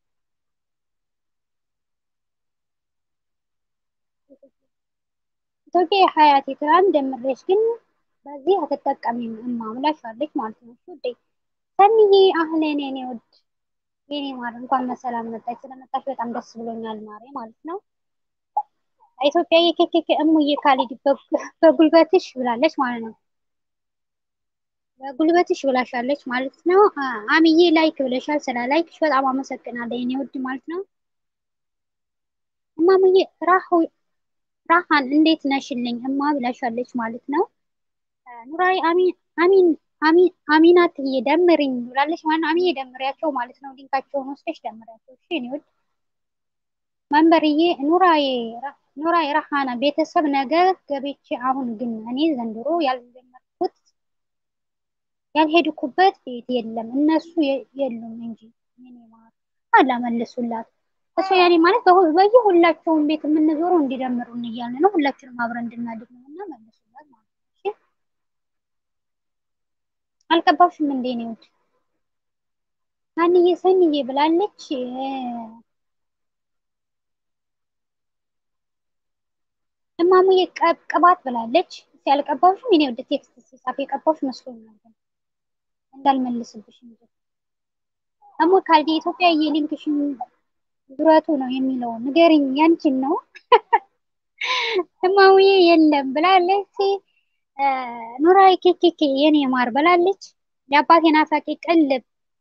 S1: ኢትዮጵያ ሀያቴ ትናንት ደምሬሽ ግን በዚህ አትጠቀሚም እማ ብላሻለች ማለት ነው። ውዴ ሰኒዬ አህለን የኔ ውድ የኔ ማር እንኳን በሰላም መጣች። ስለመጣሽ በጣም ደስ ብሎኛል ማሬ ማለት ነው። ኢትዮጵያ የኬኬኬ እሙዬ ካሊድ በጉልበትሽ ብላለች ማለት ነው። በጉልበትሽ ብላሻለች ማለት ነው። አሚዬ ላይክ ብለሻል። ስለ ላይክሽ በጣም አመሰግናለሁ የኔ ውድ ማለት ነው። እማሙዬ ራሃን እንዴት ነሽልኝ እማ ብላሻለች ማለት ነው። ኑራይ አሚን አሚናትዬ ደምሪኝ ብላለች ማለት ነው። አሚዬ ደምሪያቸው ማለት ነው። ሊንካቸውን ወስደሽ ደምሪያቸው እሺ የኔ ውድ መንበርዬ ኑራዬ ኑራይ ራሃና ቤተሰብ ነገር ገቤቼ አሁን ግን እኔ ዘንድሮ ያልጀመርኩት ያልሄድኩበት ቤት የለም እነሱ የሉም እንጂ ምን ማር አላመልሱላት እሱ ያኔ ማለት በየሁላቸውም ቤት የምንዞረው እንዲደምሩን እያልን ነው። ሁላችንም አብረን እንድናድግ ነው እና መልሱላት ማለት ነው። አልቀባሽም እንዴ ነው ውድ አንዬ ሰንዬ ብላለች። እማሙዬ ቅባት ብላለች። ያልቀባሽም የኔ ወደ ቴክስት ሲጻፍ የቀባሽ መስሎኛል እንዳልመልስብሽ እንጂ እሞ ካልዲ ኢትዮጵያ የሊንክሽን ዙረቱ ነው የሚለው ንገሪኝ፣ ያንቺን ነው እማሙዬ የለም ብላለች። ኑራይ ኬኬኬ የኔ ማር ብላለች። የአባቴ ናፋቂ ቅልብ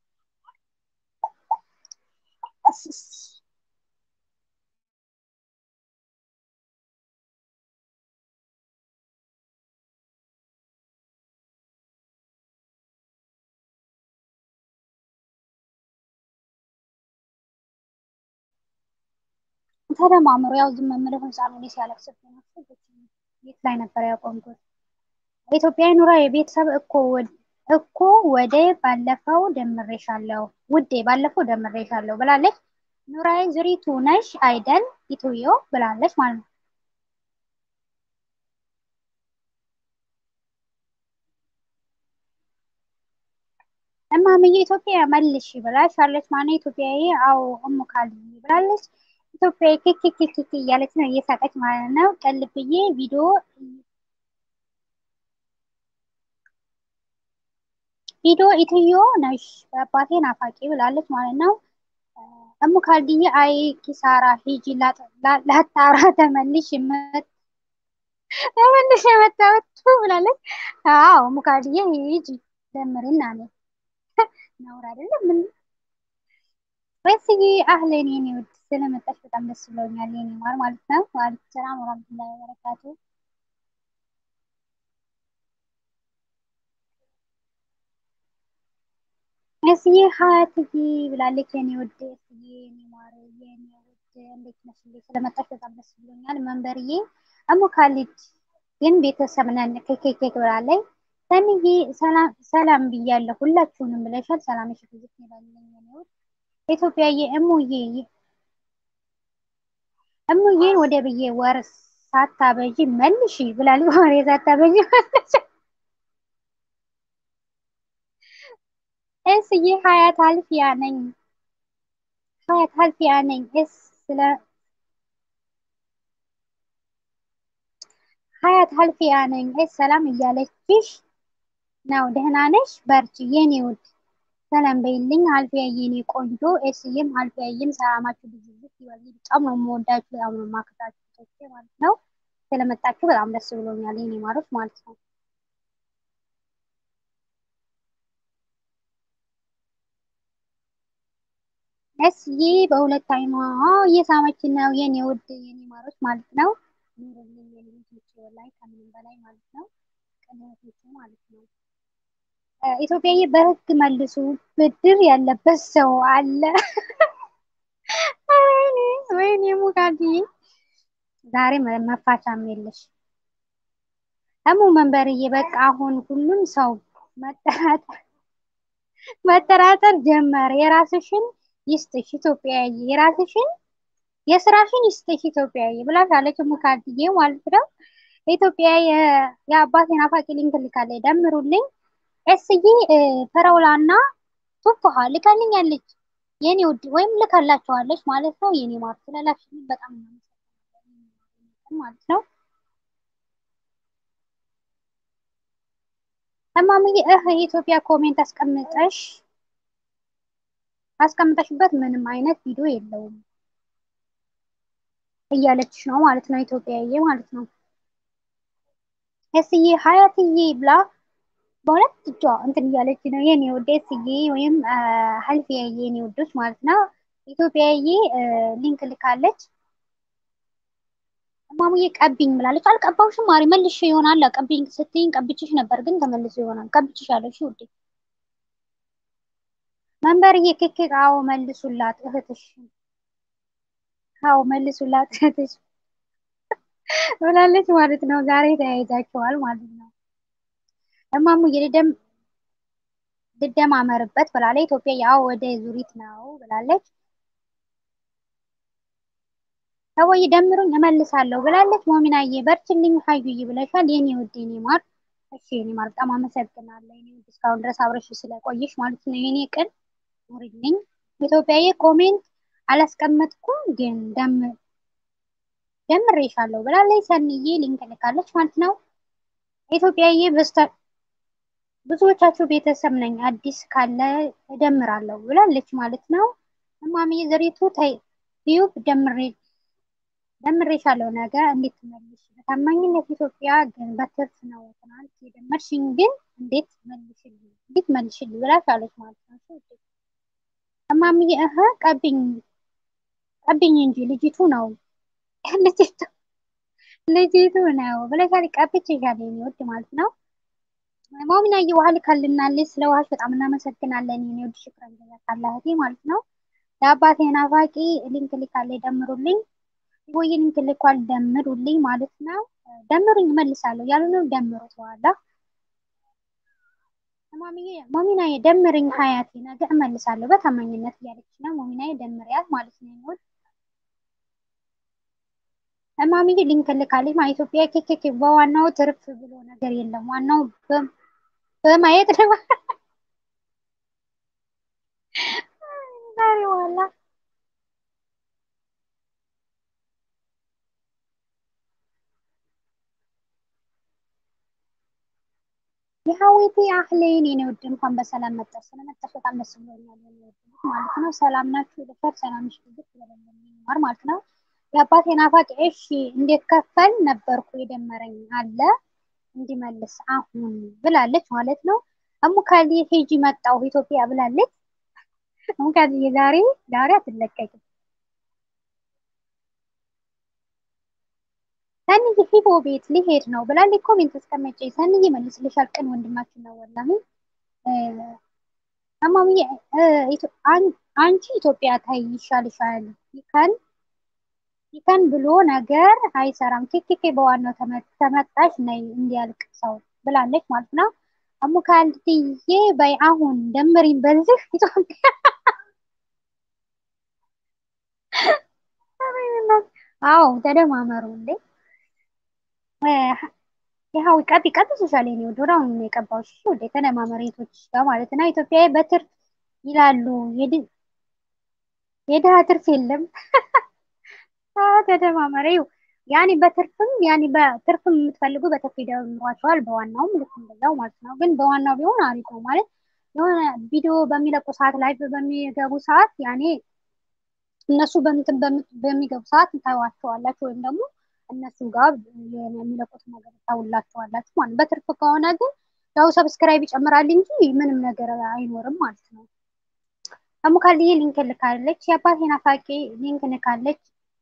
S1: ተደማምሮ ያው ዝም የምለው ህፃኑ ላይ ሲያለቅስብኝ ነው። የት ላይ ነበር ያቆምኩት? ኢትዮጵያ ኑራ የቤተሰብ እኮ እኮ ወደ ባለፈው ደምሬሻለሁ ውዴ ባለፈው ደምሬሻለሁ ብላለች። ኑራዬ ዝሪቱ ነሽ አይደል ኢትዮ ብላለች ማለት ነው። እማምዬ ኢትዮጵያ መልሽ ብላሻለች ማለት ነው። ኢትዮጵያዊ አዎ እሙካል ብላለች። ኢትዮጵያ ኬኬኬኬ እያለች ነው እየሳቀች ማለት ነው። ቀልብዬ ቪዲዮ ቪዲዮ ኢትዮ ነሽ በአባቴ ናፋቂ ብላለች ማለት ነው። እሙ ካልድዬ አይ ኪሳራ ሂጂ ላጣራ ተመልሽ ተመልሼ መጣሁት ብላለች። አዎ ሙካድዬ ሂጂ ደምሪና አለኝ። ነውር አይደለም ምን ወይስዬ አህለን የኔ ውድ ስለመጣሽ በጣም ደስ ብሎኛል። የኔ ማር ማለት ነው። ዋሌኩም ሰላም ወራህመቱላሂ ወበረካቱ። እስዬ ሀያትዬ ብላለች። የኔ ውድ እስዬ የኔ ማር የኔ ውድ እንዴት ነሽ? ስለመጣሽ በጣም ደስ ብሎኛል። መንበርዬ እሙ ካሊድ ግን ቤተሰብ ነን ኬኬኬክ ብላለች። ሰንዬ ሰላም ብያለሁ ሁላችሁንም ብለሻል። ሰላምሽ ብዙ ይላልኝ የኔ ውድ ኢትዮጵያዬ እሙዬ እሙዬን ወደ ብዬ ወር ሳታበዢ መልሺ ብላለች። ወሬ ሳታበዢ መልሺ እስዬ ሀያት አልፊያ ነኝ ሀያት አልፊያ ነኝ እስ ስለ ሀያት አልፊያ ነኝ እስ ሰላም እያለችሽ ነው። ደህና ነሽ? በርቺ የኔ ውድ ሰላም በይልኝ አልፊያ የኔ ቆንጆ እስዬም አልፊያዬም ሰላማችሁ ብዙ ይበል። በጣም ነው የምወዳችሁ፣ በጣም ነው የማከብራችሁ ማለት ነው። ስለመጣችሁ በጣም ደስ ብሎኛል የኔ ማሮች ማለት ነው። እስዬ በሁለት አይኗ እየሳመች ነው የኔ ውድ የኔ ማሮች ማለት ነው። ኑሩልኝ የኔ ልጆች ላይ ከምንም በላይ ማለት ነው ቅንነቶች ማለት ነው። ኢትዮጵያዬ በህግ መልሱ ብድር ያለበት ሰው አለ። ወይኔ ወይኔ ሙካድዬ ዛሬ መፋቻም የለሽ እሙ መንበርዬ በቃ አሁን ሁሉም ሰው መጠራጠር መጠራጠር ጀመረ። የራስሽን ይስጥሽ ኢትዮጵያዬ፣ የራስሽን የስራሽን ይስጥሽ ኢትዮጵያዬ ብላሻለች ሙካድዬ ማለት ነው። ኢትዮጵያ የአባቴን አፋቂ ሊንክ ልካለች፣ ደምሩልኝ እስዬ ፈረውላና ቱፋሃ ልካልኛለች የኔ ውድ ወይም ልካላቸዋለች ማለት ነው። የኔ ማር ስለላክሽልኝ በጣም እናመሰግናለን ማለት ነው። እማምዬ እህ የኢትዮጵያ ኮሜንት አስቀምጠሽ አስቀምጠሽበት ምንም አይነት ቪዲዮ የለውም እያለችሽ ነው ማለት ነው። ኢትዮጵያዬ ማለት ነው። እስዬ ሀያትዬ ብላ በሁለት እጇ እንትን እያለች ነው የኔ ውድ እስዬ ወይም ሀልፊያዬ የኔ ውዶች ማለት ነው። ኢትዮጵያዬ ሊንክ ልካለች። እማሙዬ ቀቢኝ ብላለች። አልቀባውሽም ማሪ መልሽ ይሆናል። ቀቢኝ ስትይኝ ቀብችሽ ነበር ግን ተመልሶ ይሆናል። ቀብችሽ አለሽ ውዴ መንበርዬ ክክ አዎ መልሱላት እህትሽ አዎ መልሱላት እህትሽ ብላለች ማለት ነው። ዛሬ ተያይዛችኋል ማለት ነው። እማሙዬ ልደም ልደማመርበት ብላለች። ኢትዮጵያ ያው ወደ ዙሪት ነው ብላለች። ሰውዬ ደምሩኝ እመልሳለሁ ብላለች። ሞሚናዬ በርችልኝ ሀዩዬ ብለሻል። የኔ ውድ የኔ ማር እሺ የኔ ማር በጣም አመሰግናለሁ። የኔ ውድ እስካሁን ድረስ አብረሽ ስለቆየሽ ማለት ነው። የኔ ቅን ኑሪልኝ። ኢትዮጵያዬ ኮሜንት አላስቀመጥኩም ግን ደም ደምሬሻለሁ ብላለች። ሰንዬ ሊንክ ልካለች ማለት ነው። ኢትዮጵያዬ በስተ ብዙዎቻችሁ ቤተሰብ ነኝ አዲስ ካለ እደምራለሁ ብላለች ማለት ነው። እማምዬ ዘሪቱ ዩብ ደምሬ ደምሬሻለሁ ነገ እንዴት ትመልሽ? በታማኝነት ኢትዮጵያ ግን በትርፍ ነው። ትናንት የደመርሽኝ ግን እንዴት መልሽልኝ እንዴት መልሽልኝ ብላሻለች ማለት ነው። እማምዬ እህ ቀብኝ ቀብኝ እንጂ ልጅቱ ነው ልጅቱ ልጅቱ ነው ብለሻል። ቀብቼሻለሁ የኔ ውድ ማለት ነው። ሞሚናዬ ውሃ ልካልናለች። ስለ ውሃሽ በጣም እናመሰግናለን የኔ ውድ ሽክረን ጀዛካላህ እህቴ ማለት ነው። ለአባቴ ናፋቂ ሊንክ ልካለች ደምሩልኝ ወይ ሊንክ ልኳል ደምሩልኝ ማለት ነው። ደምሩኝ እመልሳለሁ ያሉ ነው። ደምሩት በኋላ ሞሚናዬ ደምርኝ ሀያቴ ነገ እመልሳለሁ በታማኝነት እያለች ነው። ሞሚናዬ ደምሪያት ማለት ነው የሚወድ እማምዬ ሊንክ ልካለች ማለት ኢትዮጵያ ኬኬኬ በዋናው ትርፍ ብሎ ነገር የለም። ዋናው በማየት ነው። ዛሬ ዋላ የሀዊቴ አህሌን የኔ ውድ እንኳን በሰላም መጣሽ። ስለመጣሽ በጣም ደስ ብሎኛል የኔ ውድ ማለት ነው። ሰላም ናችሁ? ልፈር ሰላምሽ ብዙ ስለለማር ማለት ነው። የአባቴ ናፋቂ እሺ እንዴት ከፈል ነበርኩ የደመረኝ አለ እንዲመልስ አሁን ብላለች ማለት ነው። እሙካሊ ሄጂ መጣሁ ኢትዮጵያ ብላለች። እሙካሊ ዛሬ ዛሬ አትለቀቅም። ሰንዬ ሂቦ ቤት ሊሄድ ነው ብላለች። ኮሜንት አስቀመጨ። ሰንዬ መልስልሻል። ቅን ወንድማችን ነው ወላሂ እማምዬ አንቺ ኢትዮጵያ ታይ ይሻልሻል። ይከን ይከን ብሎ ነገር አይሰራም። ኬኬኬ በዋናው ተመጣሽ ነይ እንዲያልቅ ሰው ብላለች ማለት ነው። እሙካልትዬ በይ አሁን ደምሪን በዚህ ኢትዮጵያ አዎ ተደማመሩ እንዴ ይኸው ቀጥ ቀጥ ሶሻል ኔ ወደ አሁን ነው የቀባዎች ወደ ተደማመሬቶች ጋር ማለት ነው። ኢትዮጵያ በትርፍ ይላሉ የድሃ ትርፍ የለም። ተደማመሬው ያኔ በትርፍም ያኔ በትርፍም የምትፈልጉ በትርፍ ይደምሯቸዋል። በዋናውም ልክ እንደዛው ማለት ነው። ግን በዋናው ቢሆን አሪፍ ነው ማለት የሆነ ቪዲዮ በሚለቁ ሰዓት ላይ በሚገቡ ሰዓት ያኔ እነሱ በምትን በሚገቡ ሰዓት ታዩዋቸዋላችሁ ወይም ደግሞ እነሱ ጋር የሚለቁት ነገር ታውላቸዋላችሁ ማለት በትርፍ ከሆነ ግን ያው ሰብስክራይብ ይጨምራል እንጂ ምንም ነገር አይኖርም ማለት ነው። እሙካልዬ ሊንክ ልካለች። የአባቴ ናፋቂ ሊንክ ልካለች።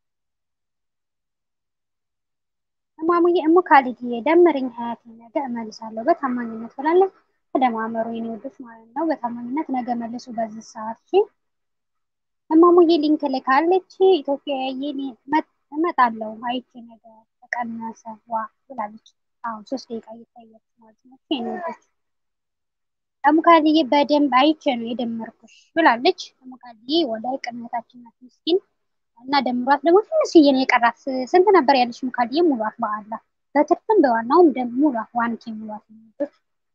S1: እማሙዬ እሙካልዬ ደምርኝ ሀያቴ ነገ እመልሳለሁ በታማኝነት ብላለች። ተደማመሩ የኔ ወዶች ማለት ነው። በታማኝነት ነገ መልሱ በዚህ ሰዓት እሺ። እማሙዬ ሊንክ ልካለች። ኢትዮጵያዬ እመጣለሁ አይቼ ነገ ተቀነሰ ዋ ብላለች። አሁን ሶስት ደቂቃ እየታየች ማለት ነው። የኔ ወዶች እሙካልዬ በደንብ አይቼ ነው የደመርኩሽ ብላለች። እሙካልዬ ወላይ ቅንነታችን ናት ምስኪን እና ደምሯት ደግሞ ትንሽዬ ነው የቀራት። ስንት ነበር ያለች ሙካልዬ? ሙሏት በአላ በትርፍም በዋናውም ደም ሙሏት ዋንኬ ሙሏት ወዶች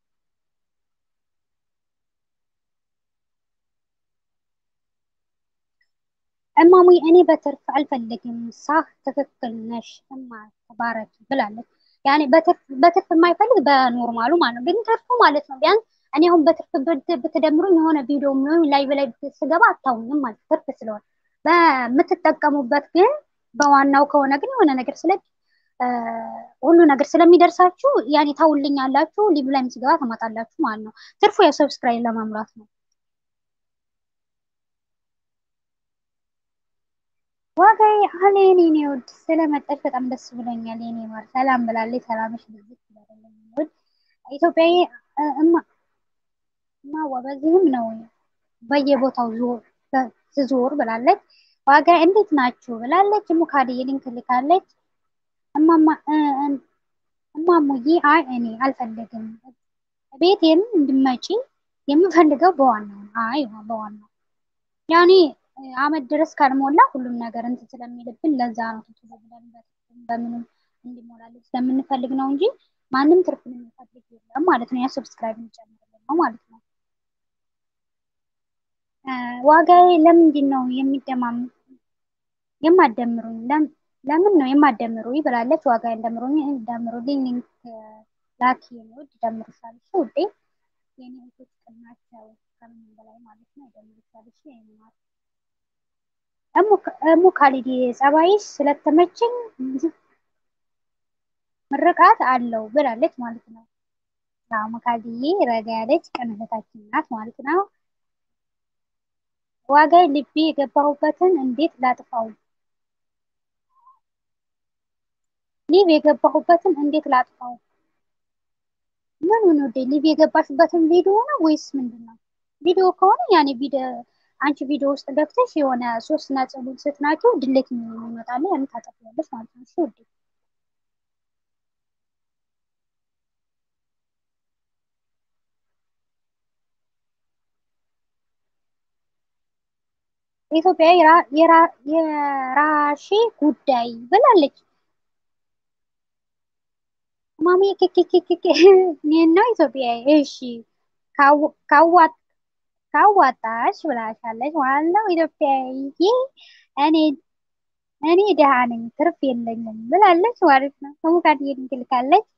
S1: እማሙዬ እኔ በትርፍ አልፈልግም። ሳህ ትክክል ነሽ እማ ተባረኪ ብላለች። ያኔ በትርፍ የማይፈልግ በኖርማሉ ማለት ነው። ግን ትርፉ ማለት ነው ቢያንስ እኔ አሁን በትርፍ ብትደምሩኝ የሆነ ቪዲዮ የሚሆን ላይ በላይ ስገባ አታውኝም ማለት ትርፍ ስለሆነ በምትጠቀሙበት ግን በዋናው ከሆነ ግን የሆነ ነገር ስለ ሁሉ ነገር ስለሚደርሳችሁ ያኔ ታውልኝ ያላችሁ ሊቭ ላይ ስገባ ተማጣላችሁ ማለት ነው። ትርፉ ያው ሰብስክራይብ ለማምራት ነው። ዋጋዬ አለ የኔ ውድ ስለመጣች በጣም ደስ ብሎኛል። የኔ ማር ሰላም ብላለች። ሰላምሽ ብዙ ይባላል። ውድ ኢትዮጵያዊ እማ እማዋ በዚህም ነው በየቦታው ዝዞር ብላለች። ዋጋ እንዴት ናችሁ ብላለች። ሙካድዬ ሊንክ ልካለች። እማማ እማሙዬ አይ እኔ አልፈልግም ቤቴም እንድመጪ የምፈልገው በዋናው አይ በዋናው ያኔ አመት ድረስ ካልሞላ ሁሉም ነገር እንትን ስለሚልብን ለዛ ነው ቶሎ ብለን በምንም እንዲሞላልን ስለምንፈልግ ነው እንጂ ማንም ትርፍን የሚፈልግ የለም ማለት ነው። ያ ሰብስክራይብ እንጨምርልን ነው ማለት ነው። ዋጋዬ ለምንድን ነው የሚደማም የማደምሩኝ? ለምን ነው የማደምሩኝ ብላለች። ዋጋ እንደምሩኝ እንደምሩልኝ ሊንክ ላኪ ነው ደምሩሻል ውዴ የኔ እህቶች ቅናቸው ከምንም በላይ ማለት ነው። ደምሩሻል የኔ ማለት እሙ ካሊዲ ጸባይሽ ስለተመቸኝ ምርቃት አለው ብላለች ማለት ነው። እሙ ካሊዲዬ ረጋ ያለች ቅን እህታችን ናት ማለት ነው። ዋጋ ልቤ የገባሁበትን እንዴት ላጥፋው? ሊቭ የገባሁበትን እንዴት ላጥፋው? ምን ምን ወደ ሊቭ የገባሽበትን ቪዲዮ ነው ወይስ ምንድን ነው? ቪዲዮ ከሆነ ያኔ ቪዲዮ አንቺ ቪዲዮ ውስጥ ገብተሽ የሆነ ሶስት ነጥቡን ስትናቸው ድሌት የሚመጣለ ያን ታጠፊያለሽ ማለት ነው። እሺ ውዴ ኢትዮጵያ የራሺ ጉዳይ ብላለች። ማሚ ኬኬኬኬ እኔና ኢትዮጵያ እሺ ካዋጥ ካዋጣሽ ብላሻለች ማለት ነው። ኢትዮጵያዬ እኔ እኔ ድሃ ነኝ ትርፍ የለኝም ብላለች ማለት ነው። ከሙካድ ልካለች።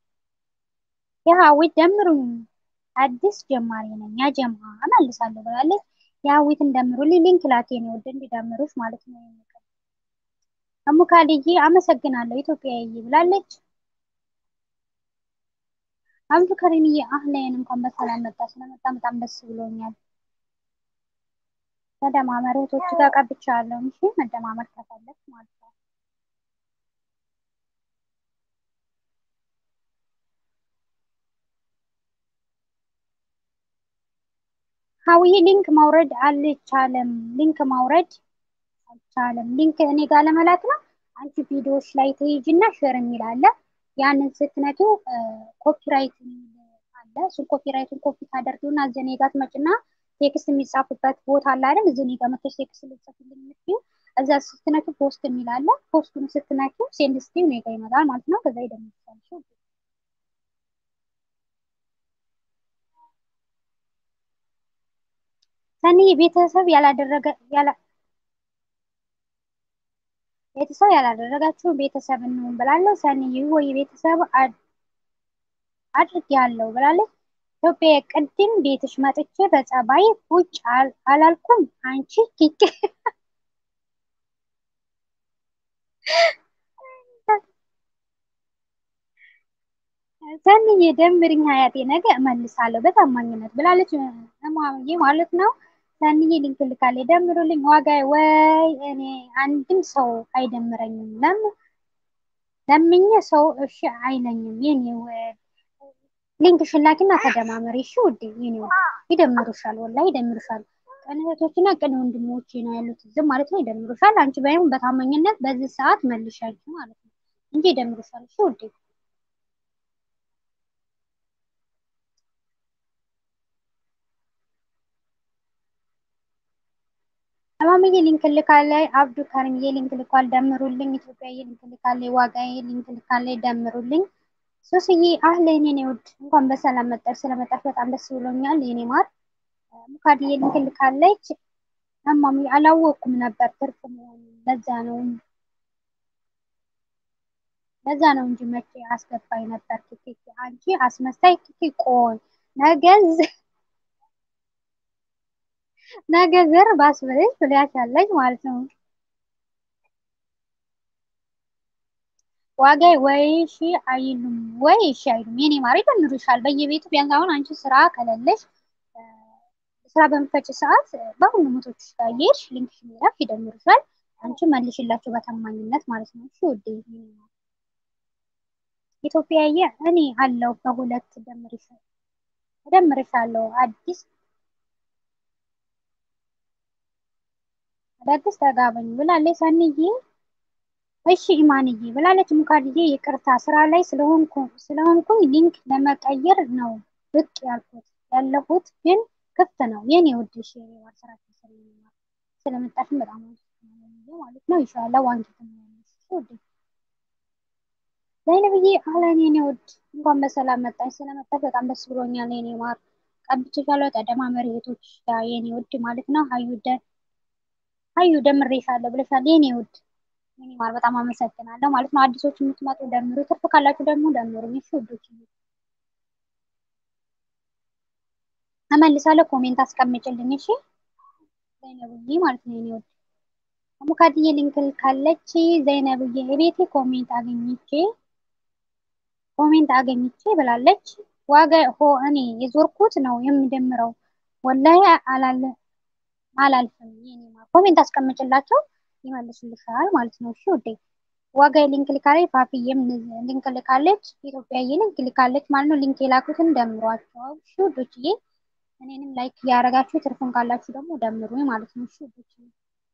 S1: የሀዊት ደምሩኝ አዲስ ጀማሪ ነኝ ያጀማ እመልሳለሁ ብላለች። የሀዊትን ደምሩልኝ ሊንክ ላኬ ነው ወደ እንዲደምሩሽ ማለት ነው። እሙካልዬ አመሰግናለሁ ኢትዮጵያዊ ብላለች። አብዱከሪምዬ አህለን እንኳን በሰላም መጣ። ስለመጣ በጣም ደስ ብሎኛል። ተደማመር እህቶች ጋር ቀብቻለሁ። እሺ መደማመር ከፈለግ ማለት ነው። ሀውዬ ሊንክ ማውረድ አልቻለም። ሊንክ ማውረድ አልቻለም። ሊንክ እኔ ጋር ለመላክ ነው። አንቺ ቪዲዮዎች ላይ ትሄጂና ሼር የሚል አለ። ያንን ስትነኪው ኮፒራይት አለ። እሱን ኮፒራይቱን ኮፒ ታደርጊውና እዚህ እኔ ጋር ትመጭና ቴክስት የሚጻፍበት ቦታ አለ አይደል? እዚህ እኔ ጋር መጥተሽ ቴክስት ልጽፍልኝ የምትይው እዛ ስትነኪው ፖስት የሚል አለ። ፖስቱን ስትነኪው ሴንድ ስትይው እኔ ጋር ይመጣል ማለት ነው። ከዛ ይደምሳል። ሰኒ ቤተሰብ ያላደረገ ያላ ቤተሰብ ያላደረጋችሁ ቤተሰብ እንሁን ብላለች። ሰኒ ወይ ቤተሰብ አድርግ ያለው ብላለች። ኢትዮጵያ ቅድም ቤትሽ መጥቼ በጸባይ ቁጭ አላልኩም አንቺ ኪክ ሰኒዬ ደምርኝ ሀያቴ ነገ እመልሳለሁ በታማኝነት ብላለች። እማዬ ማለት ነው። ሰኒዬ ሊንክ ልካለች። ደምሩልኝ ዋጋ ወይ እኔ አንድም ሰው አይደምረኝም። ለምን ለምኜ ሰው እሺ አይለኝም። የኔ ወድ ሊንክ ሽላኪና ተደማመሪ። እሺ ውዴ የኔ ወድ ይደምሩሻል፣ ወላሂ ይደምሩሻል። ቅን እህቶችና ቅን ወንድሞች ነው ያሉት ዝም ማለት ነው። ይደምሩሻል። አንቺ ባይሆን በታማኝነት በዚህ ሰዓት መልሻችሁ ማለት ነው እንጂ ይደምሩሻል። እሺ ውዴ እማምዬ ሊንክ ልካለች። አብዱ ከሪምዬ ሊንክ ልኳል። ደምሩልኝ። ኢትዮጵያዬ ሊንክ ልካለች። ዋጋዬ ሊንክ ልካለች። ደምሩልኝ። ሶስዬ አህለን የኔ ውድ እንኳን በሰላም መጣሽ። ስለመጣሽ በጣም ደስ ብሎኛል የኔ ማር። ሙካድዬ ሊንክ ልካለች። እማሚ አላወቅኩም ነበር ትርፍ መሆኑ ለዛ ነው ለዛ ነው እንጂ መቼ አስገባኝ ነበር። ኪኪ አንቺ አስመሳይ ኪኪ ቆይ ነገዝ ነገ ዘር ባስበለሽ ብለሻለች ማለት ነው። ዋጋ ወይ ሺ አይሉም ወይ እሺ አይሉም። የኔ ማር ይደምሩሻል በየቤቱ ቢያንስ አሁን አንቺ ስራ ከሌለሽ ስራ በምፈጭ ሰዓት በሁሉም ሞቶች ጋር እየሄድሽ ሊንክሽ ሚላክ ይደምሩሻል። አንቺ መልሽላቸው በታማኝነት ማለት ነው። እሺ ውዴ ኢትዮጵያዬ እኔ አለው በሁለት ደምርሻል እደምርሻለሁ አዲስ አዳዲስ ተጋበኝ ብላለች ሰንዬ። እሺ ኢማንዬ ብላለች ሙካድዬ። ይቅርታ ስራ ላይ ስለሆንኩኝ ሊንክ ለመቀየር ነው ብቅ ያልኩት ያለሁት ግን ክፍት ነው የኔ ውድሽ ስራ ስለመጣሽን በጣም ማለት ነው። ኢንሻላህ ዋንኪ ትመለሽ ውድ ዘይነብዬ አህለን የኔ ውድ እንኳን በሰላም መጣሽ። ስለመጣሽ በጣም ደስ ብሎኛል የኔ ማር። ቀብቼሻለሁ ተደማመሪ እህቶች ጋር የኔ ውድ ማለት ነው። ሀዩደ ሀዩ ደምሬሻለሁ ብለሻል የኔ ውድ የኔ ማር በጣም አመሰግናለሁ ማለት ነው። አዲሶች የምትመጡ ደምሩ፣ ትርፍ ካላችሁ ደግሞ ደምሩ። እሺ ውዶች እመልሳለሁ። ኮሜንት አስቀምጭልኝ እሺ ዘይነብዬ ማለት ነው የኔ ውድ ሙካድዬ ሊንክል ካለች ዘይነብዬ የቤቴ ኮሜንት አገኝቼ ኮሜንት አገኝቼ ብላለች። ዋጋ ሆ እኔ የዞርኩት ነው የምደምረው ወላሂ አላለ አላልፍም። የኔ ማር ኮሜንት አስቀምጭላቸው ይመልሱልሻል ማለት ነው። እሺ ውዴ ዋጋ ሊንክ ልካለች። ፋፊዬም ሊንክ ልካለች። ኢትዮጵያዬ ሊንክ ልካለች ማለት ነው። ሊንክ የላኩትን ደምሯቸው እሺ ውዶችዬ። እኔንም ላይክ እያደረጋችሁ ትርፍን ካላችሁ ደግሞ ደምሩ ማለት ነው። እሺ ውዶችዬ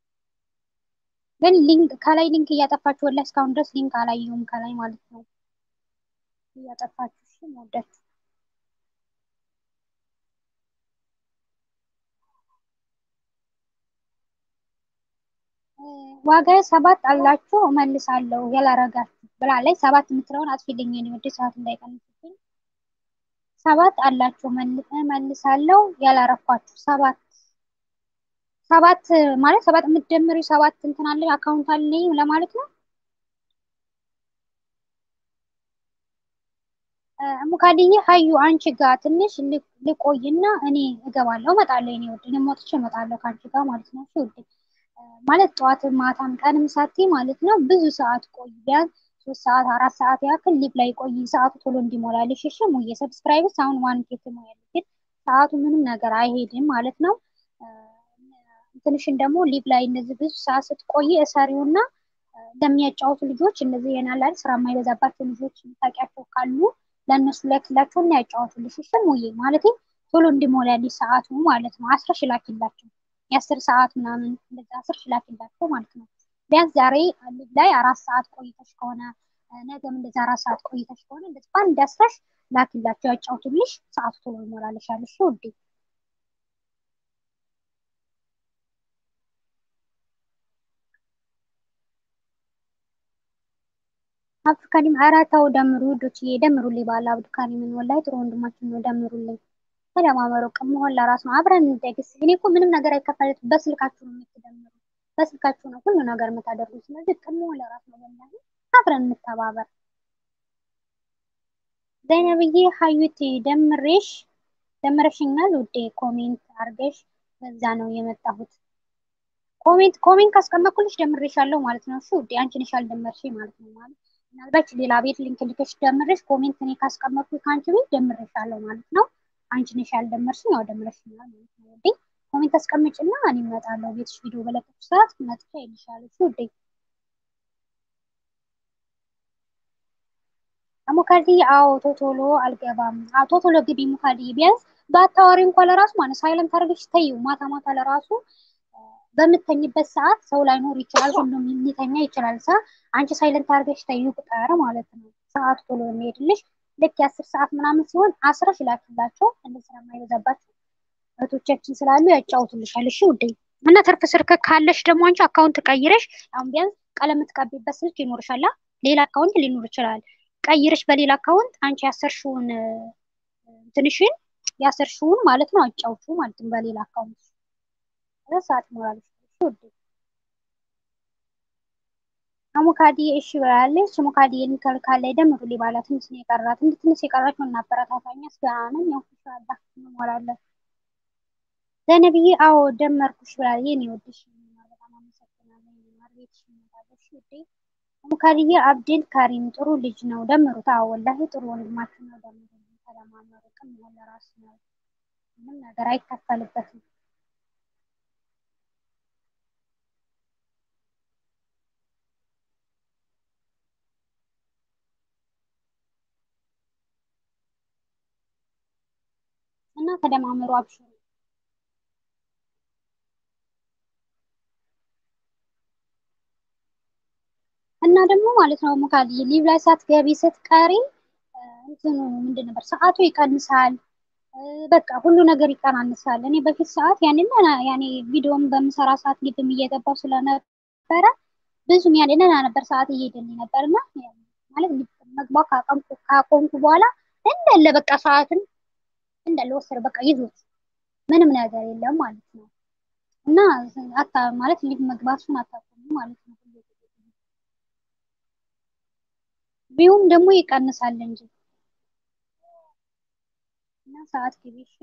S1: ግን ሊንክ ከላይ ሊንክ እያጠፋችሁ ወላሂ እስካሁን ድረስ ሊንክ አላየሁም ከላይ ማለት ነው። እያጠፋችሁ እሺ መወዳችሁ ዋጋ ሰባት አላችሁ እመልሳለሁ ያላረጋችሁ ብላለች። ሰባት የምትለውን አጥፊልኝ የኔ ወደ ሰዓት እንዳይቀንስብኝ። ሰባት አላችሁ እመልሳለሁ ያላረኳችሁ ሰባት ሰባት ማለት ሰባት የምትደምሪ ሰባት እንትን አለ አካውንት አለኝ ለማለት ነው። ሙካድዬ ሀዩ አንቺ ጋር ትንሽ ልቆይና እኔ እገባለሁ እመጣለሁ። እኔ ወድ እኔ ሞትቼ እመጣለሁ ከአንቺ ጋር ማለት ነው። እሺ ውድ ማለት ጠዋትም ማታም ቀንም ሳቴ ማለት ነው ብዙ ሰዓት ቆይ ቢያንስ ሶስት ሰዓት አራት ሰዓት ያክል ሊብ ላይ ቆይ ሰዓቱ ቶሎ እንዲሞላልሽ እሺ ሙዬ ሰብስክራይብስ አሁን ዋን ኬት ሞያለሽ ግን ሰዓቱ ምንም ነገር አይሄድም ማለት ነው ትንሽን ደግሞ ሊብ ላይ እነዚህ ብዙ ሰዓት ስትቆይ እሰሪውና ለሚያጫወቱ ልጆች እነዚህ የናላል ስራ የማይበዛባቸው ልጆች ታውቂያቸው ካሉ ለእነሱ ላክላቸው እና ያጫወቱልሽ እሺ ሙዬ ማለት ቶሎ እንዲሞላልሽ ሰዓቱ ማለት ነው አስረሽ ላኪላቸው የአስር ሰዓት ምናምን እንደዛ አስር ላኪላቸው ማለት ነው ቢያንስ ዛሬ ሊብ ላይ አራት ሰዓት ቆይተሽ ከሆነ ነገም እንደዛ አራት ሰዓት ቆይተሽ ከሆነ እንደዚህ በአንድ አስረሽ ላኪላቸው ያጫውቱልሽ ሰዓቱ ቶሎ ይሞላልሻል እሺ ውዴ አብዱካሪም ኧረ ተው ደምሩ ውዶችዬ ደምሩልኝ ባለ አብዱካሪምን ወላሂ ጥሩ ወንድማችን ነው ደምሩልኝ ተደማመሩ ቅን መሆን ለራስ ነው አብረን እንደግስ እኔ እኮ ምንም ነገር አይከፈልም በስልካችሁ ነው የምትደምሩ በስልካችሁ ነው ሁሉ ነገር የምታደርጉት ስለዚህ ቅን መሆን ለራስ ነው ወላሂ አብረን እንተባበር ዘይነብዬ ሀዩት ደምሬሽ ደምረሽኛል ውዴ ኮሜንት አርገሽ በዛ ነው የመጣሁት ኮሜንት ኮሜንት ካስቀመጥኩልሽ ደምሬሻለሁ ማለት ነው እሺ ውዴ አንቺ ነሽ ያልደመርሽ ማለት ነው ማለት ምናልባት ሌላ ቤት ሊንክ ልከሽ ደምረሽ ኮሜንት እኔ ካስቀመጥኩ ከአንቺ ቤት ደምሬሻለሁ ማለት ነው አንቺ ነሽ ያልደመርሽኝ ያው ደምረሽኛል ማለት ነው ውዴ ኮሜንት አስቀምጭና እኔ እመጣለሁ ቤትሽ ቪዲዮ በለቀኩ ሰዓት መጥቻ ይልሻለሁ እሺ ውዴ ሙካድዬ አዎ ቶቶሎ አልገባም አዎ ቶቶሎ ግቢ ሙካድዬ ቢያንስ በአታዋሪ እንኳን ለራሱ ማለት ሳይለንት አድርገሽ ተይው ማታ ማታ ለራሱ በምተኝበት ሰዓት ሰው ላይኖር ይችላል ሁሉም ሊተኛ ይችላል ሳ አንቺ ሳይለንት አድርገሽ ተይው ቁጠር ማለት ነው ሰዓቱ ቶሎ የሚሄድልሽ ልክ የአስር ሰዓት ምናምን ሲሆን አስረሽ ላኪላቸው እንደ ስራ የማይበዛባቸው እህቶቻችን ስላሉ ያጫውቱልሻል እሺ ውዴ እና ትርፍ ስልክ ካለሽ ደግሞ አንቺ አካውንት ቀይረሽ አሁን ቢያንስ ቀለም የምትቀቢበት ስልክ ይኖርሻላ ሌላ አካውንት ሊኖር ይችላል ቀይረሽ በሌላ አካውንት አንቺ ያሰርሽውን ትንሽን ያሰርሽውን ማለት ነው አጫውቹ ማለት ነው በሌላ አካውንት ሰዓት ይሞላል ውዴ አሙካዲ እሺ ብላለች ሙካዲ የሚከልካል ላይ ደምሩ ሊባላ ትንሽ ነው የቀራት እንደ ትንሽ የቀራቸው እናበረታታኛ ስጋናን ያው ኢንሻአላህ እንሞላለን ዘነብዬ አዎ ደመርኩሽ ብላለች የኔ ወድሽ በጣም አመሰግናለሁ ማርቤት ሽመታለሽ ውዴ ሙካዲዬ አብድል ካሪም ጥሩ ልጅ ነው ደምሩት አዎ ወላሂ ጥሩ ወንድማችን ነው ደምሩ ተለማመሩ ቅን መሆን ለራስ ነው ምንም ነገር አይከፈልበትም እና ተደማመሩ አብሽሩ እና ደግሞ ማለት ነው ሙካዲ ሊቭ ላይ ሳትገቢ ስትቀሪ እንትኑ ምንድን ነበር ሰዓቱ ይቀንሳል በቃ ሁሉ ነገር ይቀናንሳል እኔ በፊት ሰዓት ያንን ያኔ ቪዲዮም በምሰራ ሰዓት ሊብም እየገባው ስለነበረ ብዙም ያኔ ነና ነበር ሰዓት እየሄደልኝ ነበር እና ማለት መግባው ካቆምኩ በኋላ እንዳለ በቃ ሰዓትን እንዳለ ወሰደ በቃ ይዞት ምንም ነገር የለም ማለት ነው እና አታ ማለት ሊብ መግባቱን አታቆሙ ማለት ነው ቢሁም ደግሞ ይቀንሳል እንጂ እና ሰዓት ግቢ እሺ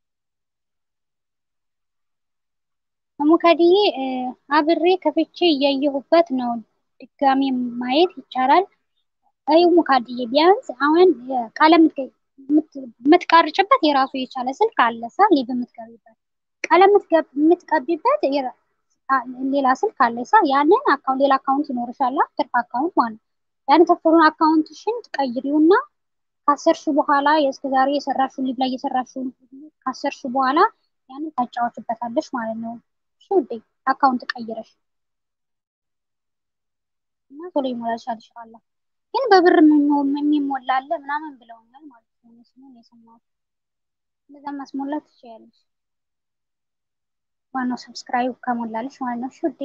S1: ሙከዲዬ አብሬ ከፍቼ እያየሁበት ነው ድጋሚ ማየት ይቻላል አይ ሙካዲዬ ቢያንስ አሁን ቀለም የምትቀርጭበት የራሱ የቻለ ስልክ አለ ሳ ሊብ የምትገቢበት ቀለም የምትቀቢበት ሌላ ስልክ አለ ሳ ያንን አካውንት ሌላ አካውንት ይኖርሻላ ትርፍ አካውንት ማለት ያን ትርፉን አካውንትሽን ትቀይሪውና ካሰርሽ በኋላ የእስከ ዛሬ የሰራሽውን ሊብ ላይ የሰራሽውን ካሰርሽ በኋላ ያንን ታጫወችበታለሽ ማለት ነው እሺ ውዴ አካውንት ቀይረሽ እና ቶሎ ይሞላልሻል ኢንሻአላህ ግን በብር የሚሞላ አለ ምናምን ብለውኛል ማለት ነው መስሎኝ የሰማሁት እንደዛ ማስሞላት ትችያለሽ ዋናው ሰብስክራይብ ከሞላለሽ ማለት ነው እሺ ውዴ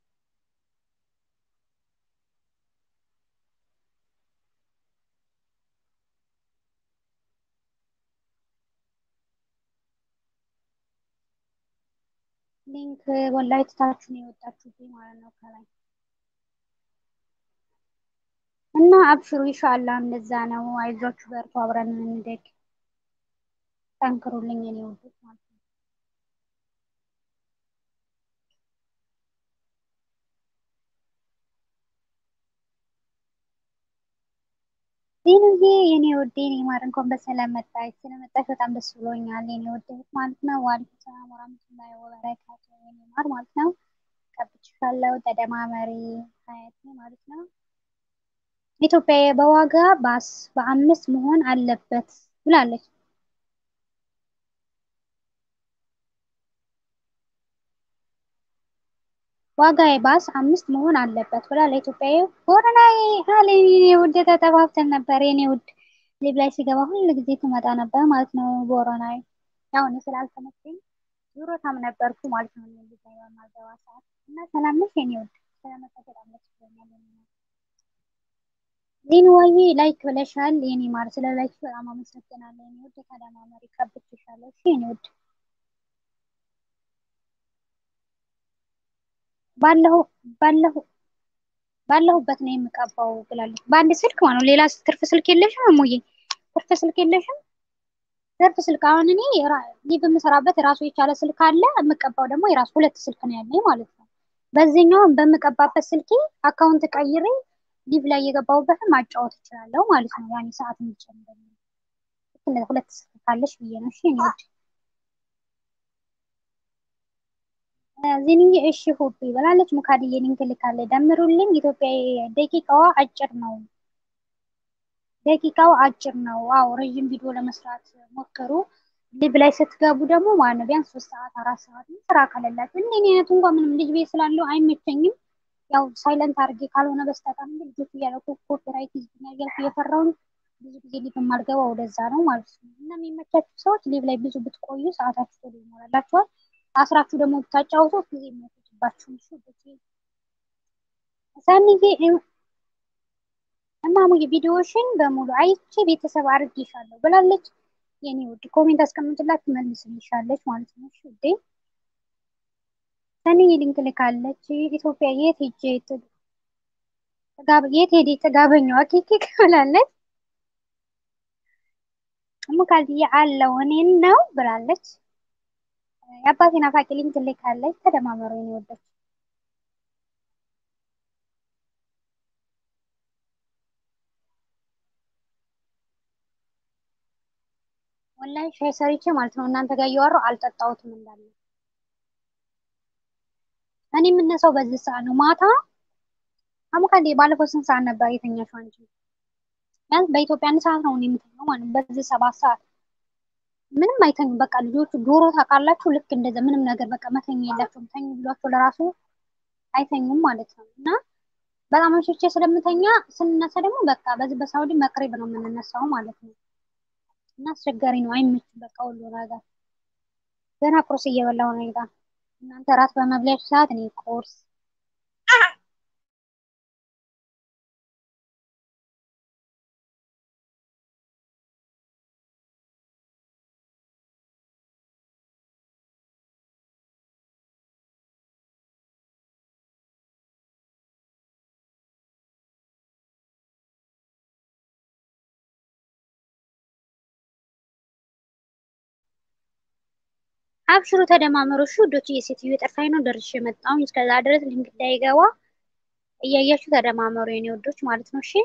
S1: ሊንክ ወላሂ ትታችሁ ነው የወጣችሁብኝ ማለት ነው ከላይ እና አብሽሩ ኢንሻአላህ እንደዛ ነው አይዟችሁ በርቱ አብረን እንደግ ጠንክሩልኝ እኔ ውዶች ማለት ነው ዜኑዬ የኔ ውድ የኔ ማር እንኳን በሰላም መጣች። ስለመጣች በጣም ደስ ብሎኛል የኔ ውድ ማለት ነው። ዋሌኩም ሰላም ወራህመቱላሂ ወበረካቱ የኔ ማር ማለት ነው። ቀብቼሻለሁ ተደማመሪ ሀያቴ ማለት ነው። ኢትዮጵያ በዋጋ ባስ በአምስት መሆን አለበት ብላለች። ዋጋ ባስ አምስት መሆን አለበት ብላ ለኢትዮጵያዊ ቦረናዊ ሀሌኒ ውድ ተጠፋፍተን ነበር የኔ ውድ ሊብ ላይ ሲገባ ሁሉ ጊዜ ትመጣ ነበር ማለት ነው። ቦረናዊ ያው እኔ ስላልተመቸኝ ዙሮታም ነበርኩ ማለት ነው። ሊብ ላይ በማገባ ሰዓት እና ሰላም ነሽ የኔ ውድ ስለመጣሽ በጣም ደስ ብሎኛል። ዜንዋዬ ላይክ ብለሻል የኔ ማር ስለ ላይክ በጣም አመሰግናለሁ የኔ ውድ ተደማመሪ ቀብቼሻለሁ እሺ የኔ ውድ ባለሁ ባለሁ ባለሁበት ነው የምቀባው ብላለች። በአንድ ስልክ ማለት ነው። ሌላ ትርፍ ስልክ የለሽም እሙዬ? ትርፍ ስልክ የለሽም? ትርፍ ስልክ አሁን እኔ ሊቭ የምሰራበት የራሱ የቻለ ስልክ አለ። የምቀባው ደግሞ የራሱ ሁለት ስልክ ነው ያለኝ ማለት ነው። በዚህኛው በምቀባበት ስልኬ አካውንት ቀይሬ ሊቭ ላይ የገባሁበትን ማጫወት እችላለሁ ማለት ነው። ያኔ ሰዓት የሚጨምር ሁለት ስልክ ካለሽ ብዬ ነው። እሺ እኔ ውድ ዚንዬ እሺ ሆቢ ብላለች። ሙካድዬ ሊንክ ልካለች። ደምሩልኝ። ኢትዮጵያ ደቂቃዋ አጭር ነው። ደቂቃው አጭር ነው። አዎ ረዥም ቪዲዮ ለመስራት ሞክሩ። ሊብ ላይ ስትገቡ ደግሞ ማለት ነው ቢያንስ ሶስት ሰዓት አራት ሰዓት ስራ ከሌላችሁ እንደ እኔ አይነቱ እንኳን ምንም ልጅ ቤት ስላለው አይመቸኝም። ያው ሳይለንት አድርጌ ካልሆነ በስተቀር እንጂ ልጆች እያለኩ ኮፒራይት ይዝብኛል እያልኩ እየፈራሁኝ ብዙ ጊዜ ሊብ የማልገባው ወደዛ ነው ማለት ነው። እና የሚመቻችሁ ሰዎች ሊብ ላይ ብዙ ብትቆዩ ሰዓታችሁ ቶሎ ይሞላላችኋል። አስራችሁ ደግሞ ብታጫውቱት ጊዜ የሚወስድባችሁ ሳንዬ እማሙዬ ቪዲዮሽን በሙሉ አይቼ ቤተሰብ አድርጌሻለሁ ብላለች። የኔ ውድ ኮሜንት አስቀምጥላት ትመልስልሻለች ማለት ነው። እሺ ውዴ ሰንዬ ሊንክ ልካለች። ኢትዮጵያ የት ሄጄ የት ሄዴ ጥጋበኛዋ ኬክ ብላለች። ሙካልዬ አለው እኔን ነው ብላለች። የአባቴ ናፋቂ ሊንክ ልካለች። ተደማመሩ የኔ ወዶች። ወላሂ ሻይ ሰርቼ ማለት ነው እናንተ ጋር እያወራሁ አልጠጣሁትም እንዳለ። እኔ የምነሳው በዚህ ሰዓት ነው ማታ። አሙካሌ ባለፈው ስንት ሰዓት ነበር የተኛሽው አንቺ? ቢያንስ በኢትዮጵያ አንድ ሰዓት ነው የምተኛው ማለት ነው። በዚህ ሰባት ሰዓት ምንም አይተኙም። በቃ ልጆቹ ዶሮ ታውቃላችሁ፣ ልክ እንደዛ ምንም ነገር በቃ መተኛ የላቸውም። ተኙ ብሏቸው ለራሱ አይተኙም ማለት ነው። እና በጣም አምሽቼ ስለምተኛ ስንነሳ ደግሞ በቃ በዚህ በሳውዲ መቅሪብ ነው የምንነሳው ማለት ነው። እና አስቸጋሪ ነው፣ አይመችም። በቃ ሁሉ ነገር ገና ቁርስ እየበላሁ ነው። ይጋ እናንተ ራት በመብላችሁ ሰዓት እኔ ቁርስ አብሽሩ ተደማመሩ። እሺ ውዶች፣ የሴትዮ የጠፋኝ ነው ደርሼ የመጣሁኝ። እስከዛ ድረስ ሊንክ እንዳይገባ እያያችሁ ተደማመሩ የኔ ውዶች ማለት ነው። እሺ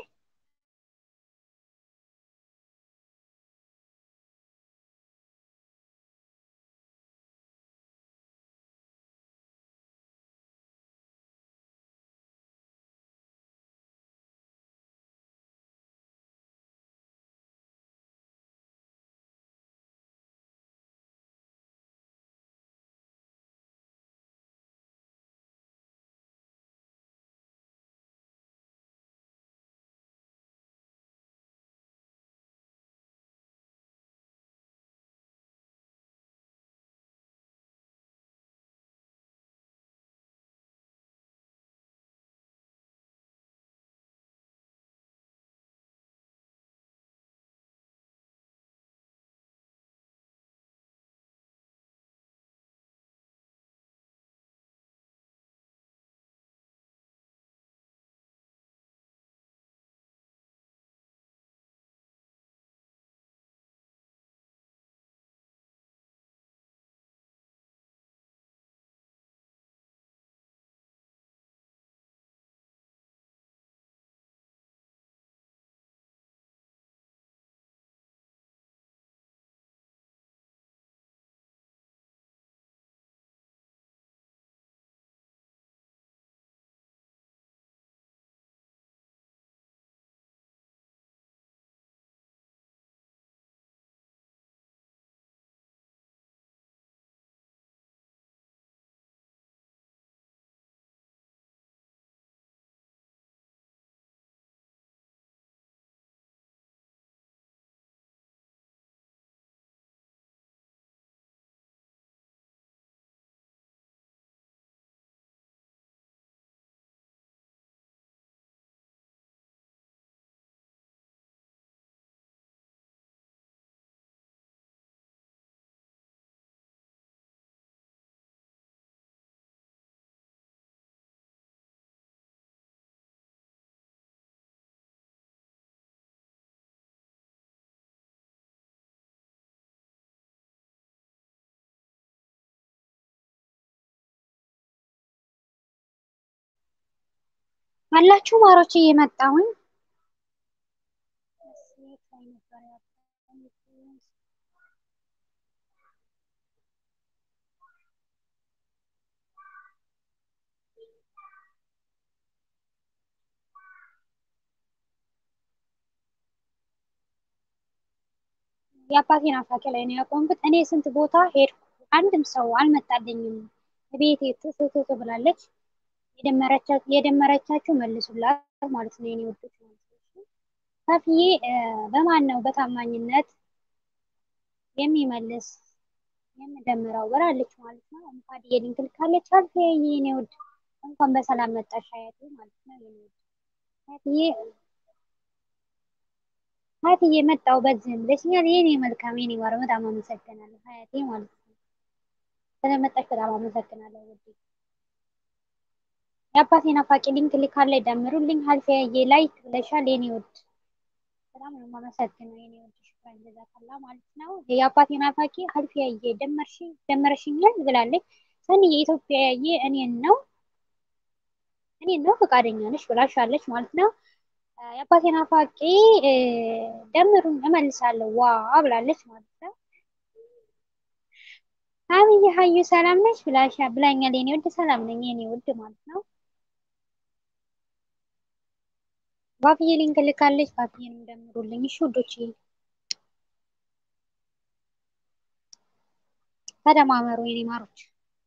S1: አላችሁ ማሮች እየመጣሁኝ የአባቴ ናፋቂ ላይ ነው ያቆምኩት። እኔ ስንት ቦታ ሄድኩ፣ አንድም ሰው አልመጣልኝም። ቤቴ ትትት ብላለች። የደመረቻችሁ መልሱላት ማለት ነው የኔ ውዶች ማለት ነው። ካፍዬ በማን ነው በታማኝነት የሚመልስ የምደምረው ብላለች ማለት ነው። እንኳን የሊንክ ልካለች። አልፌ የኔ ውድ እንኳን በሰላም መጣሽ ሀያቴ ማለት ነው የኔ ውድ ሀያትዬ ሀያትዬ መጣው በዚህም ብለሽኛል። የኔ መልካም የኔ ማር በጣም አመሰግናለሁ ሀያቴ ማለት ነው። ስለመጣሽ በጣም አመሰግናለሁ ውዴ። የአባቴ ናፋቂ ሊንክ ልካለች ደምሩልኝ። ሀልፊያዬ ላይክ ብለሻል የኔ ውድ በጣም ነው የማመሰግነው የኔ ውድ ሽክራን ጀዛከላ ማለት ነው። የአባቴ ናፋቂ ሀልፊያዬ ደመርሽኝ ደመረሽኛል ብላለች። ሰንዬ ኢትዮጵያዬ እኔን ነው እኔን ነው ፈቃደኛ ነሽ ብላሻለች ማለት ነው። የአባቴ ናፋቂ ደምሩን እመልሳለሁ ዋ ብላለች ማለት ነው። አብይ ሀዩ ሰላም ነች ብላሻ ብላኛል የኔ ውድ ሰላም ነኝ የኔ ውድ ማለት ነው። ባብዬ ሊንክ ልካለች። ባብዬንም ደምሩልኝ እሺ ውዶች፣ ተደማመሩ የኔ ማሮች።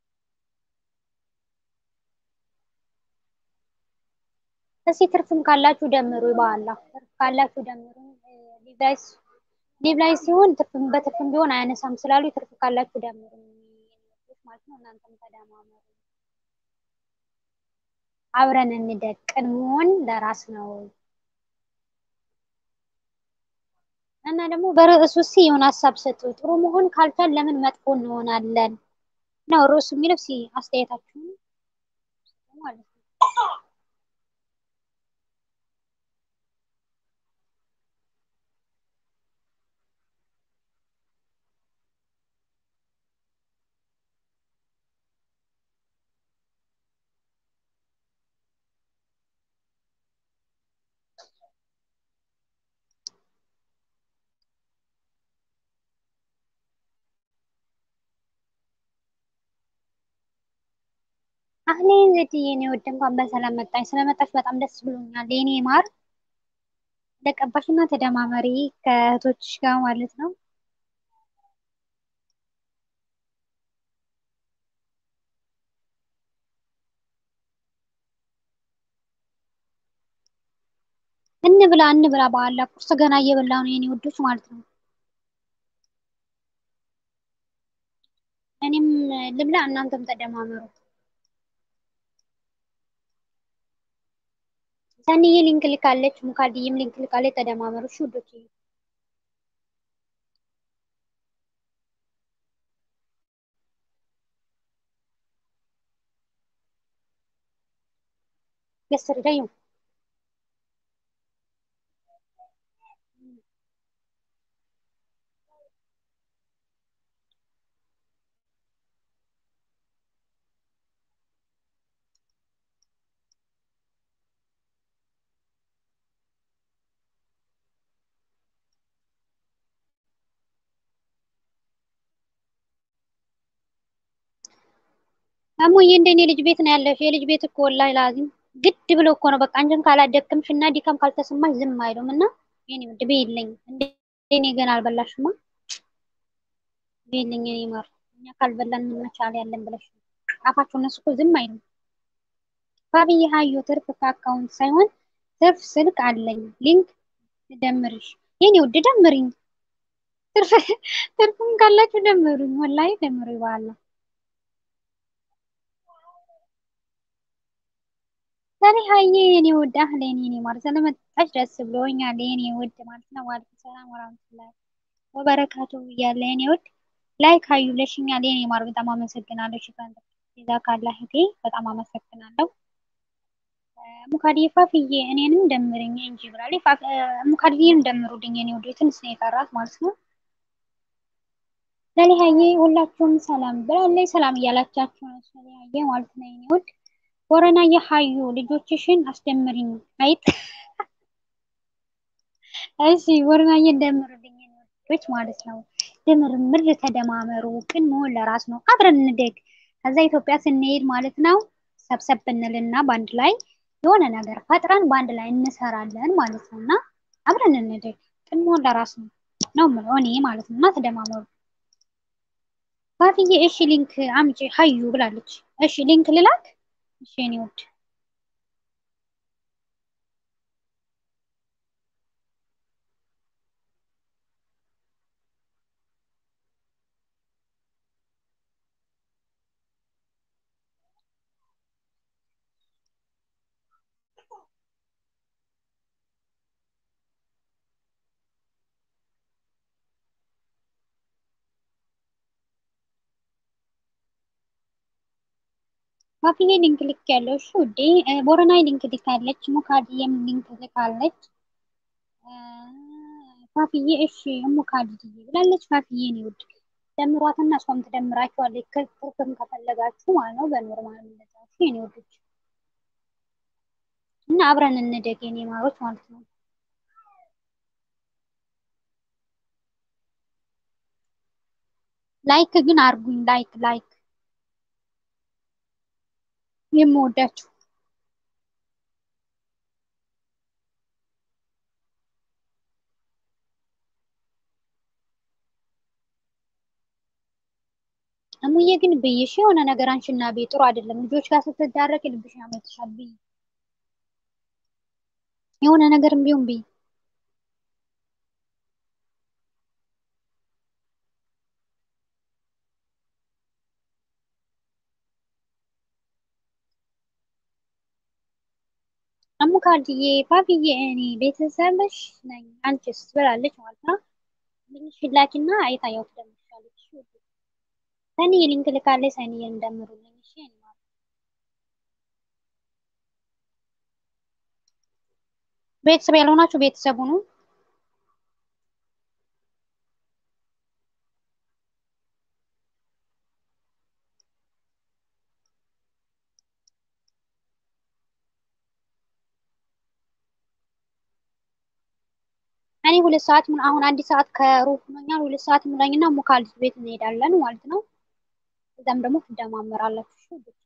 S1: እስኪ ትርፍም ካላችሁ ደምሩ ይባላ ትርፍ ካላችሁ ደምሩ። ሊቭላይስ ሊቭላይ ሲሆን ትርፍም በትርፍም ቢሆን አያነሳም ስላሉ ትርፍ ካላችሁ ደምሩ ማለት ነው። እናንተም ተደማመሩ። አብረን እንደቅ። ቅድሚውን ለራስ ነው እና ደግሞ በርዕሱ ሲ የሆነ ሀሳብ ሰጡ። ጥሩ መሆን ካልቻል ለምን መጥፎ እንሆናለን ነው ርዕሱ የሚለው። ሲ አስተያየታችሁን ማለት ነው። አህሌን ዘድዬ የኔ ውድ እንኳን በሰላም መጣሽ። ስለመጣሽ በጣም ደስ ብሎኛል የኔ ማር። ለቀባሽና ተደማመሪ ከእህቶችሽ ጋር ማለት ነው። እንብላ እንብላ፣ በኋላ ቁርስ ገና እየበላ ነው የኔ ውዶች ማለት ነው። እኔም ልብላ፣ እናንተም ተደማመሩ። ሰኒዬ ሊንክ ልካለች፣ ሙካድዬም ሊንክ ልካለች። ተደማመሩ እሺ ውዶች። yesterday እሙዬ እንደኔ ልጅ ቤት ነው ያለሽ። የልጅ ቤት እኮ ወላሂ ላዚም ግድ ብሎ እኮ ነው በቃ አንቺን ካላደከምሽ እና ዲካም ካልተሰማሽ ዝም አይሉም። እና የኔ ውድ ቤለኝ እንደኔ ገና አልበላሽማ ቤለኝ የኔ ማር እኛ ካልበላን ምን መቻል ያለን ብለሽ አፋቸው እነሱ እኮ ዝም አይሉም። ባብዬ ሀዩ ትርፍ ከአካውንት ሳይሆን ትርፍ ስልክ አለኝ ሊንክ ደምርሽ የኔ ውድ ደምሪኝ። ትርፍም ካላችሁ ደምሩኝ፣ ወላሂ ደምሩ ይባላ ሰኒ ሀዬ የኔ ውድ አህሌን የኔ ማር ስለመጣሽ ደስ ብሎኛል የኔ ውድ ማለት ነው። ዋልኩም ሰላም ወራህመቱላሂ ወበረካቱ እያለ የኔ ውድ ላይክ ሀዩ ብለሽኛል የኔ ማር በጣም አመሰግናለሁ። ሽፋን ዛ ካላ ህቴ በጣም አመሰግናለሁ። ሙካድዬ ፋፍዬ እኔንም ደምርኝ እንጂ ብላለች። ሙካድዬን ደምሩልኝ የኔ ውድ ትንሽ ነው የቀራት ማለት ነው። ሰሊሀዬ ሁላችሁም ሰላም ብላለች። ሰላም እያላቻችሁ ነው ሰሊሀዬ ማለት ነው የኔ ውድ ቦረና የሀዩ ልጆችሽን አስደምሪኝ አይጥ እሺ ቦረናዬ እንደምሩልኝ ልጆች ማለት ነው። ድምርምር ተደማመሩ። ቅን መሆን ለራስ ነው። አብረን እንደግ። ከዛ ኢትዮጵያ ስንሄድ ማለት ነው ሰብሰብ ብንልና በአንድ ላይ የሆነ ነገር ፈጥረን በአንድ ላይ እንሰራለን ማለት ነው። እና አብረን እንደግ። ቅን መሆን ለራስ ነው ነው የምለው እኔ ማለት ነው። እና ተደማመሩ። ባትዬ እሺ ሊንክ አምጪ ሀዩ ብላለች። እሺ ሊንክ ልላክ። እሺ እኔ ውድ ባትዬ ሊንክ ልክ ያለው እሺ ውዴ። ቦረናይ ሊንክ ልካለች። ሙካድዬም ሊንክ ልካለች። ፋፍዬ እሺ እሙካድዬ ብላለች። ፋፍዬ ነው ውድ ደምሯትና እሷም ትደምራችኋለች። ክርክም ከፈለጋችሁ ማለት ነው በኖርማል እንደዛ እሺ የኔ ውዶች እና አብረን እንደግ የኔ ማሮች ማለት ነው። ላይክ ግን አርጉኝ። ላይክ ላይክ የምወዳችሁ እሙዬ ግን ብይሽ የሆነ ነገር አንቺና ቤ ጥሩ አይደለም። ልጆች ጋር ስትዳረቅ ልብሽ ያመልጥሻል። ብይ የሆነ ነገርም ቢሆን ብይ እሙካድዬ ፋፍዬ እኔ ቤተሰብሽ ነኝ አንቺስ ብላለች ማለት ነው። ልንሽ ላኪና አይታየው ትደምሻለች። ሰኒ ሊንክ ልካለች። ሰኒ እንደምሩልኝ እሺ እኔ ማለት ቤተሰብ ያልሆናችሁ ቤተሰብ ሁኑ። እኔ ሁለት ሰዓት ምን አሁን አንድ ሰዓት ከሩብ ሆኖኛል። ሁለት ሰዓት ሙላኝና ሙካልት ቤት እንሄዳለን ማለት ነው። እዛም ደግሞ ትደማመራላችሁ። እሺ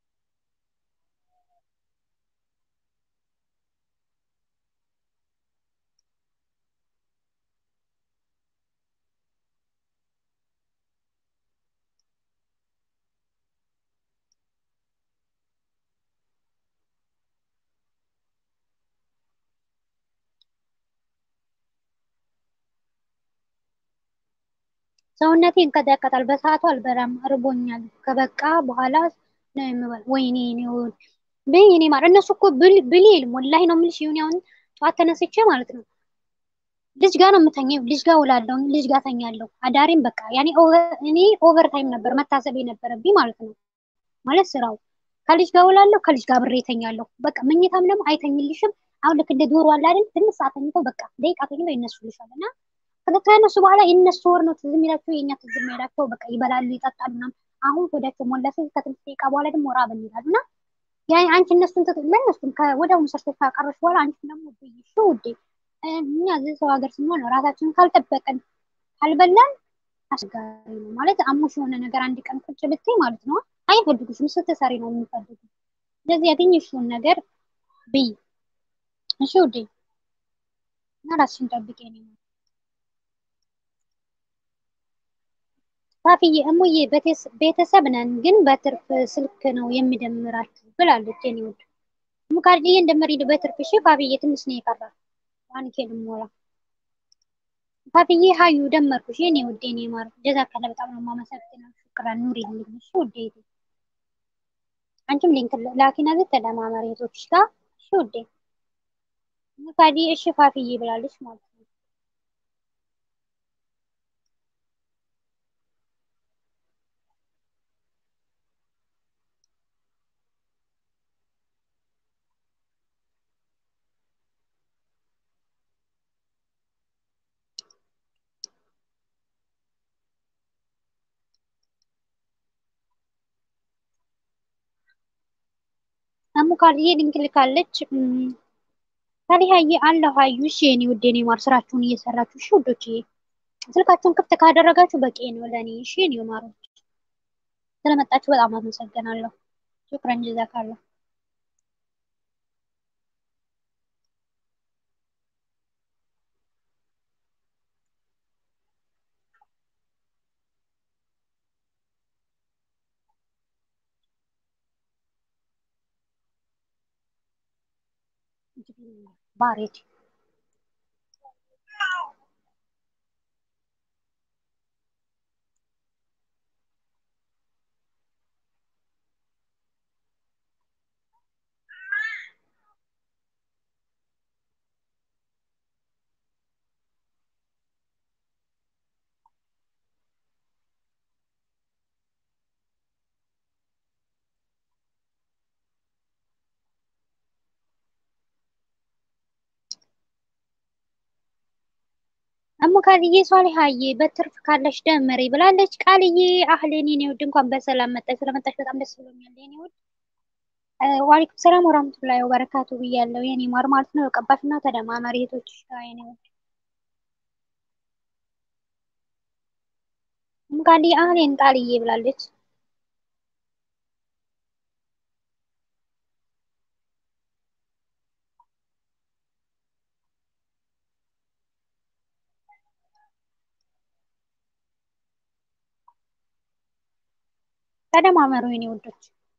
S1: ሰውነቴ ይንቀጠቀጣል። በሰዓቱ አልበላም፣ እርቦኛል። ከበቃ በኋላ ነው የምበል። ወይኔ ነው ብይ እኔ ማለት እነሱ እኮ ብል ይልም ወላሂ ነው የምልሽ። ይሁን አሁን ጠዋት ተነስቼ ማለት ነው ልጅ ጋር ነው የምተኛው። ልጅ ጋር ውላለሁ፣ ልጅ ጋር ተኛለሁ። አዳሬም በቃ ያኔ እኔ ኦቨር ታይም ነበር መታሰብ የነበረብኝ ማለት ነው። ማለት ስራው ከልጅ ጋር ውላለሁ፣ ከልጅ ጋር ብሬ ተኛለሁ። በቃ መኝታም ደግሞ አይተኝልሽም። አሁን ልክ እንደ ዶሮ አለ አይደል? ትንሽ ሰዓት ተኝተው በቃ ደቂቃ ተኝተው ይነሱልሻል እና ከተነሱ በኋላ የእነሱ ወር ነው ትዝ የሚላቸው፣ የእኛ ትዝ የሚላቸው በቃ ይበላሉ፣ ይጠጣሉ ምናምን። አሁን ወዳቸው ሞላ ሲል ከትንሽ ደቂቃ በኋላ ደግሞ ራበን ይላሉ እና ያ አንቺ እነሱን ለእነሱም ወዲያውኑ ሰርተሽ ካቀረብሽ በኋላ አንቺ ደግሞ ብይሽ ውዴ እኛ እዚህ ሰው ሀገር ስንሆን ራሳችንን ካልጠበቅን ካልበላን አስቸጋሪ ነው ማለት አሞሽ የሆነ ነገር አንድ ቀን ቁጭ ብትይ ማለት ነው አይፈልጉሽም። ስትሰሪ ነው የሚፈልጉ። ስለዚህ ያገኘሽውን ነገር ብይ እሺ ውዴ እና ራስሽን ጠብቂ ነው ፋፍዬ እሙዬ ቤተሰብ ነን ግን በትርፍ ስልክ ነው የሚደምራችሁ ብላለች። የኔ ውድ ሙካርድዬ እንደምሪድ በትርፍ እሺ። ፋፍዬ ትንሽ ነው የቀራ ዋንኬ ልሞላ። ፋፍዬ ሀዩ ደመርኩሽ የኔ ውድ የኔ ማር ጀዛከላ በጣም ነው የማመሰግነው። ሹክራን ኑሪ ልኝ እሺ ውዴ። አንቺም ሊንክ ላኪና ዘ ተደማመሪ እህቶችሽ ጋር እሺ ውዴ። ሙካርድዬ እሺ ፋፍዬ ብላለች ማለት ነው። አሙካልዬ ሊንክ ልካለች። ታዲያዬ አለሁ አዩሽ የኔ ውድ የኔ ማር ስራችሁን እየሰራችሁ እሺ ውዶችዬ፣ ስልካችሁን ክፍት ካደረጋችሁ በቂ ነው ለእኔ። እሺ የኔ ማሮች ስለመጣችሁ በጣም አመሰግናለሁ። ሹክረን ጀዛካለሁ። ባሬድ እሙ ካልዬ ሷሊሀዬ በትርፍ ካለሽ ደምሪ ብላለች። ቃልዬ አህሌን የኔ ውድ እንኳን በሰላም መጣሽ። ስለመጣሽ በጣም ደስ ብሎኛል የኔ ውድ። ዋሊኩም ሰላም ወራህመቱላሂ ወበረካቱ ብያለሁ የኔ ማር ማለት ነው። ቀባሽና ተደማመሪ እህቶችሽ ጋር የኔ ውድ። እሙ ካልዬ አህሌን ቃልዬ ብላለች። ተደማመሩ የኔ ውዶች።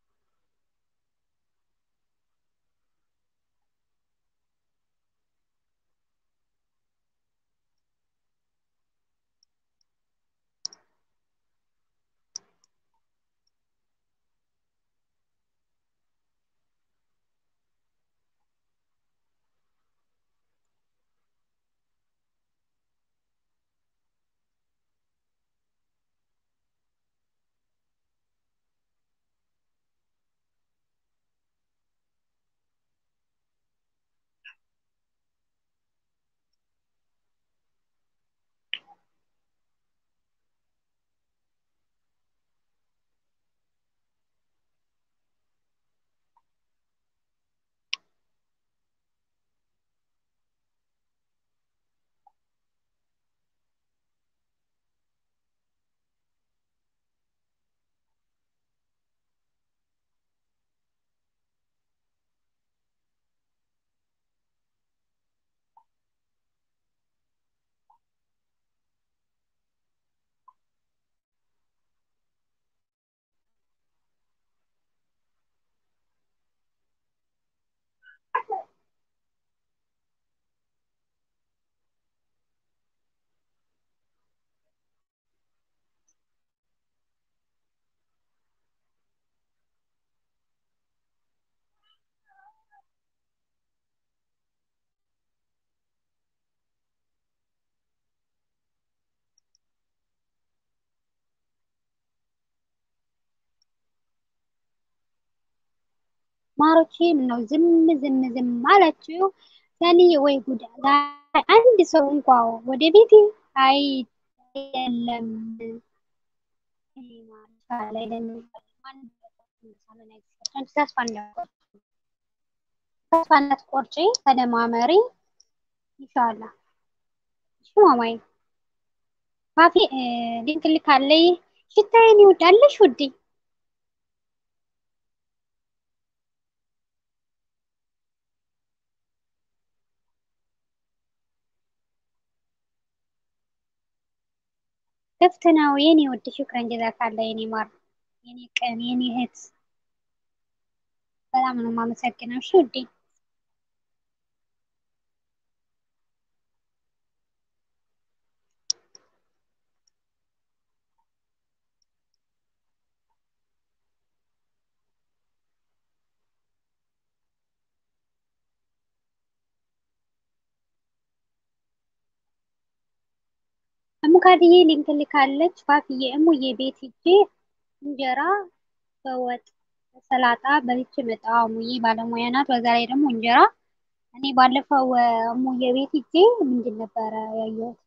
S1: ማሮቼ ምነው ዝም ዝም ዝም አላችሁ? ያኔ ወይ ጉድ! አንድ ሰው እንኳ ወደ ቤቴ አይ የለም ተስፋ እንዳትቆርጪ ተደማመሪ። ኢንሻአላ እሺ ማማዬ ፋፊ ሊንክ ልካለይ። ሽታዬን ይወዳለሽ ውዴ ክፍት ነው የኔ ውድ። ሹክረን ጀዛካላ የኔ ማር፣ የኔ ቀን፣ የኔ እህት በጣም ነው የማመሰግነው። እሺ ውዴ እሙካድዬ ሊንክ ልካለች። ፋፍዬ እሙዬ ቤት ሂጄ እንጀራ በወጥ በሰላጣ በልቼ መጣሁ። እሙዬ ባለሙያ ናት። በዛ ላይ ደግሞ እንጀራ እኔ ባለፈው እሙዬ ቤት ሂጄ ምንድን ነበረ ያየሁት?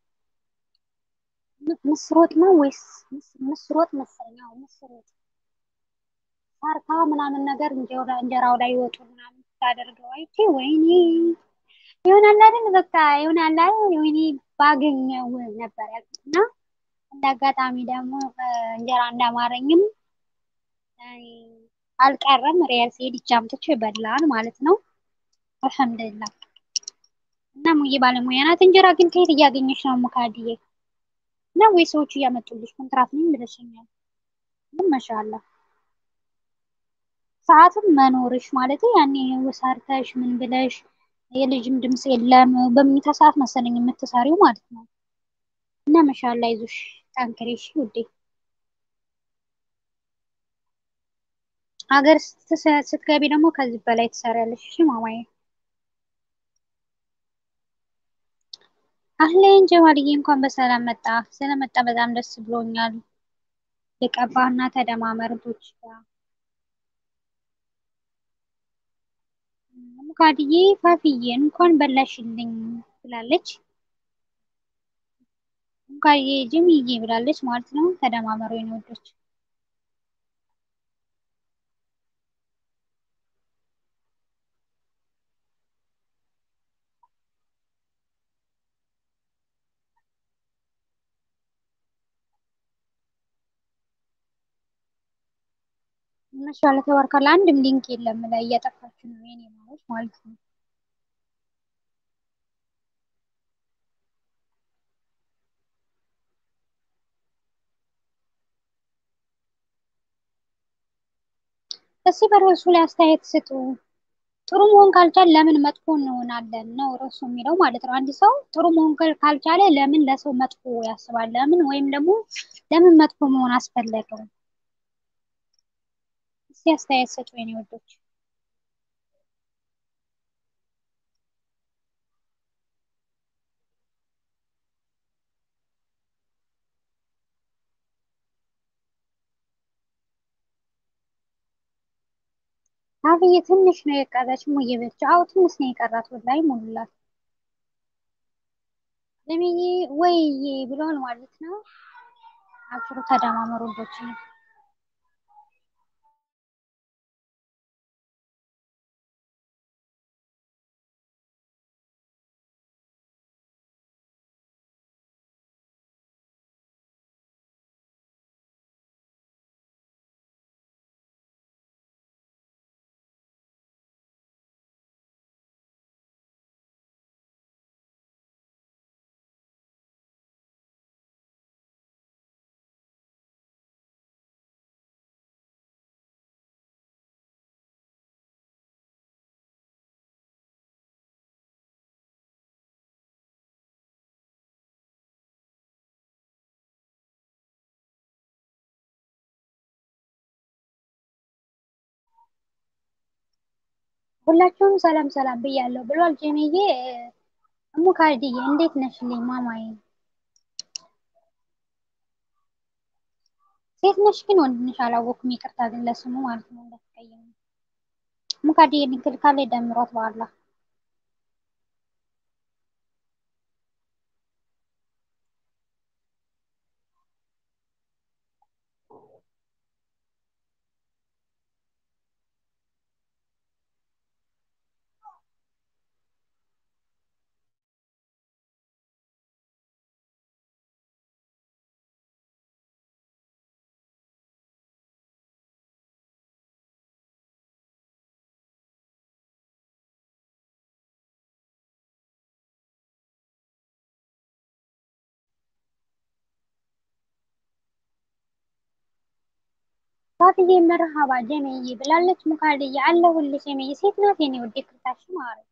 S1: ምስር ወጥ ነው ወይስ ምስር ወጥ መሰለኝ? አዎ ምስር ወጥ ሰርታ ምናምን ነገር እንጀራው ላይ ይወጡ ምናምን ስታደርገው አይቼ ወይኔ ይሆናል አይደል በቃ ይሆናል አይደል ወይኔ ባገኘው ነበር ያልኩት እና እንደ አጋጣሚ ደግሞ እንጀራ እንዳማረኝም አልቀረም። ሪያል ሲሄድ ይቻምቶች በላን ማለት ነው። አልሐምዱሊላህ እና ሙዬ ባለሙያ ናት። እንጀራ ግን ከየት እያገኘች ነው ሙካድዬ? እና ወይ ሰዎቹ እያመጡልሽ ኮንትራት ነኝ ብለሽኛል። ምን ማሻአላ ሰዓትም መኖርሽ ማለት ያኔ ሰርተሽ ምን ብለሽ የልጅም ድምፅ የለም በምኝታ ሰዓት መሰለኝ የምትሰሪው ማለት ነው። እና ማሻአላ ይዞሽ ጠንክሬ እሺ ውዴ። ሀገር ስትገቢ ደግሞ ከዚህ በላይ ትሰሪያለሽ። እሺ ማማዬ። አህሌን ጀማልዬ እንኳን በሰላም መጣ። ስለመጣ በጣም ደስ ብሎኛል። የቀባህና ተደማመር ልጆች ጋር ሙካድዬ ፋፍዬ እንኳን በላሽልኝ ብላለች። ሙካድዬ ጅምዬ ብላለች ማለት ነው። ተደማመሩ የኔ ወዶች። ማሻአላ ተባረካላ። አንድም ሊንክ የለም ላይ እያጠፋችሁ ነው የኔ ማዎች ማለት ነው። እስኪ በርዕሱ ላይ አስተያየት ስጡ። ጥሩ መሆን ካልቻለ ለምን መጥፎ እንሆናለን ነው ርዕሱ የሚለው ማለት ነው። አንድ ሰው ጥሩ መሆን ካልቻለ ለምን ለሰው መጥፎ ያስባል? ለምን ወይም ደግሞ ለምን መጥፎ መሆን አስፈለገው? እስኪ አስተያየት ስጡ የኔ ወዶች። አብዬ ትንሽ ነው የቀረች ሙዬ ብቻ። አዎ ትንሽ ነው የቀራት ወላሂ ሙሉላት። ለምዬ ወይዬ ብለዋል ማለት ነው። አብሽሩ ተደማመሩ ወዶች ነው። ሁላችሁም ሰላም ሰላም ብያለሁ ብሏል ጀሜዬ። ሙካድዬ እንዴት ነሽልኝ ማማዬ? ሴት ነሽ ግን ወንድ ነሽ አላወኩም። ይቅርታ ግን ለስሙ ማለት ነው እንዳትቀየሙ። ሙካድዬ ሊንክ ካለ ደምሯት በኋላ ፋፍዬ መርሃባ ጀሜዬ ብላለች። ሙካድዬ አለሁልሽ ጀሜዬ። ሴት ናት የኔ ውዴ ክርታሽ ማለት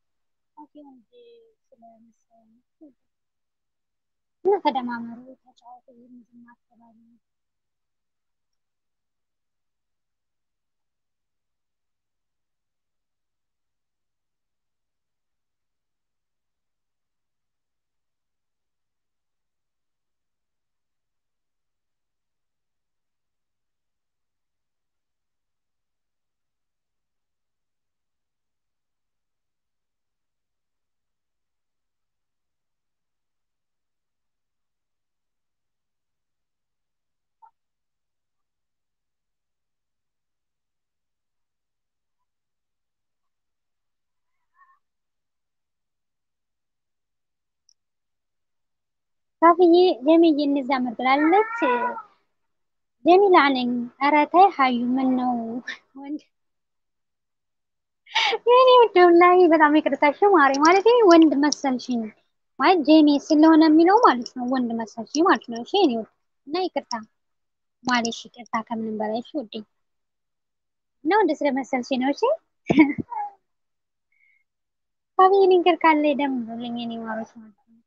S1: እና ተደማመሩ፣ ተጫወቱ። ዝም አትበሉ። ካፍዬ ጀሚዬ እንዛመድ ብላለች። ጀሚላ ነኝ። ኧረ ተይ ሀዩ ምን ነው ወንድ የኔ ውድ ወላሂ በጣም ይቅርታሽ ማሪ ማለት ወንድ መሰልሽኝ ማለት ጄሚ ስለሆነ የሚለው ማለት ነው። ወንድ መሰልሽኝ ማለት ነው። እሺ የኔ ውድ እና ይቅርታ ማለሽ ይቅርታ ከምንም በላይ እሺ ውዴ እና ወንድ ስለመሰልሽኝ ነው። እሺ ካፍዬ ሊንከር ካለ ደምሩልኝ የኔ ማሮች ማለት ነው።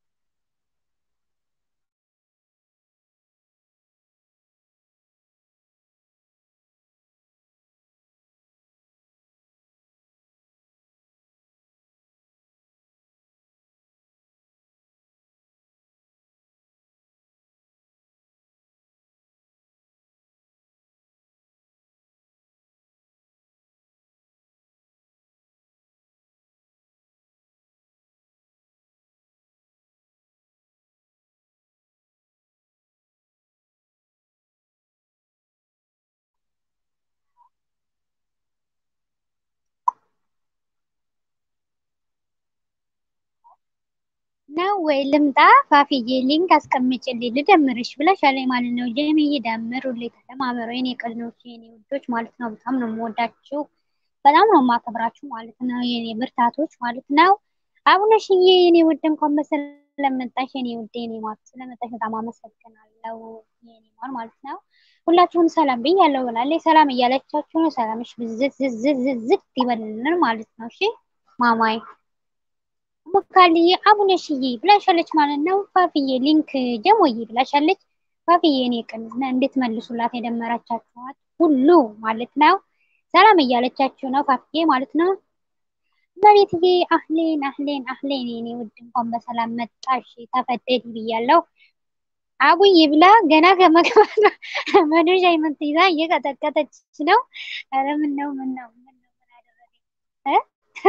S1: ነው ወይ ልምጣ? ፋፍዬ ሊንክ አስቀምጭልኝ ልደምርሽ ብለሻለኝ ማለት ነው። ጀሚዬ ደምሩልኝ፣ ተደማመሩ የኔ ቅድኖች የኔ ውዶች ማለት ነው። በጣም ነው የምወዳችሁ፣ በጣም ነው የማከብራችሁ ማለት ነው። የኔ ብርታቶች ማለት ነው። አቡነሽዬ የኔ ውድ እንኳን በሰላም መጣሽ የኔ ውድ የኔ ማለት ስለመጣሽ በጣም አመሰግናለሁ የኔ ማር ማለት ነው። ሁላችሁም ሰላም ብያለሁ ብላለች። ሰላም እያለቻችሁ ነው። ሰላምሽ ብዝት ዝዝት ዝዝት ይበልልን ማለት ነው። እሺ ማማይ ሙካልዬ አቡነሽዬ ብላሻለች ማለት ነው። ፋፍዬ ሊንክ ጀሞዬ ብላሻለች። ፋፍዬ እኔ ቅን እንድትመልሱላት የደመራቻችኋት ሁሉ ማለት ነው። ሰላም እያለቻችሁ ነው ፋፍዬ ማለት ነው። መሬትዬ አህሌን አህሌን አህሌን የኔ ውድ እንኳን በሰላም መጣሽ ተፈደድ ብያለሁ። አቡዬ ብላ ገና ከመግባት መዶሻ የምትይዛ እየቀጠቀጠች ነው። ኧረ ምን ነው ምን ነው ምን ነው ምን አደረገኝ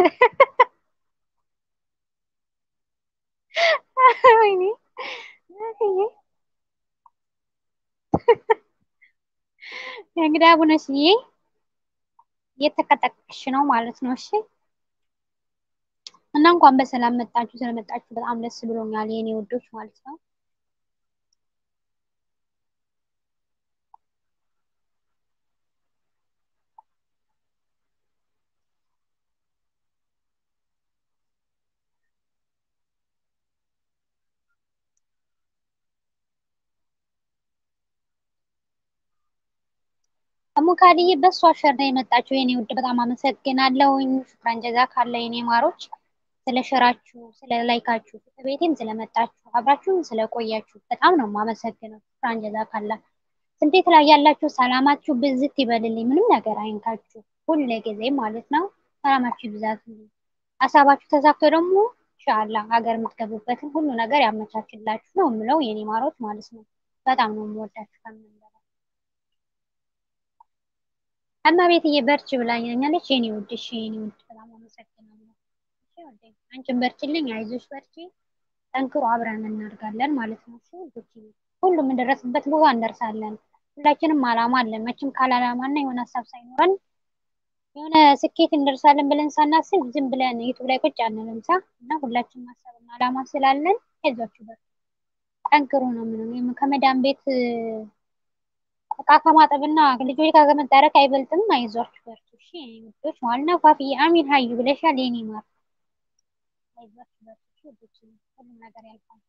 S1: ወይኔ እንግዲህ አቡነሽዬ እየተቀጠቀሽ ነው ማለት ነው። እሺ እና እንኳን በሰላም መጣችሁ። ስለመጣችሁ በጣም ደስ ብሎኛል የኔ ውዶች ማለት ነው። ሙካድዬ በሷ ሸር ነው የመጣችሁ የኔ ውድ በጣም አመሰግናለሁኝ። ሽክራን ጀዛ ካለ የኔ ማሮች ስለ ሸራችሁ፣ ስለ ላይካችሁ፣ ቤቴም ስለመጣችሁ አብራችሁም ስለቆያችሁ በጣም ነው የማመሰግነው። ሽክራን ጀዛ ካላ ስንቴት ላይ ያላችሁ ሰላማችሁ ብዝት ይበልልኝ። ምንም ነገር አይንካችሁ ሁሌ ጊዜ ማለት ነው። ሰላማችሁ ይብዛት። ሀሳባችሁ ተሳክቶ ደግሞ ኢንሻአላ ሀገር የምትገቡበትን ሁሉ ነገር ያመቻችላችሁ ነው የምለው የኔ ማሮች ማለት ነው። በጣም ነው የምወዳችሁ ከምንም በላይ እማ ቤትዬ በርቺ ብላኛለች። የኔ ውድ እሺ፣ የኔ ውድ በጣም አመሰግናለሁ። እሺ ውዴ፣ አንቺን በርችልኝ፣ አይዞሽ፣ በርቺ፣ ጠንክሮ አብረን እናድጋለን ማለት ነው። እሺ ውዶች፣ ሁሉም እንደረስበት ቦታ እንደርሳለን። ሁላችንም አላማ አለን። መቼም ካለ አላማና የሆነ ሀሳብ ሳይኖረን የሆነ ስኬት እንደርሳለን ብለን ሳናስብ ዝም ብለን ዩቱብ ላይ ቁጭ አንልም ሳ እና ሁላችንም ሀሳብና አላማ ስላለን አይዟችሁ፣ በርቺ፣ ጠንክሮ ነው ምንም ከመዳን ቤት እቃ ከማጠብና ልጆች ጋር ከመታረቅ አይበልጥም። አይዟችሁ በርቱ። እሺ ውዶች ማለት ነው። ፋፍዬ አሚን ሀዩ ብለሻል የኔ ማር። አይዟችሁ በርቱ። እሺ ውዶች ሁሉም ነገር ያልፋል።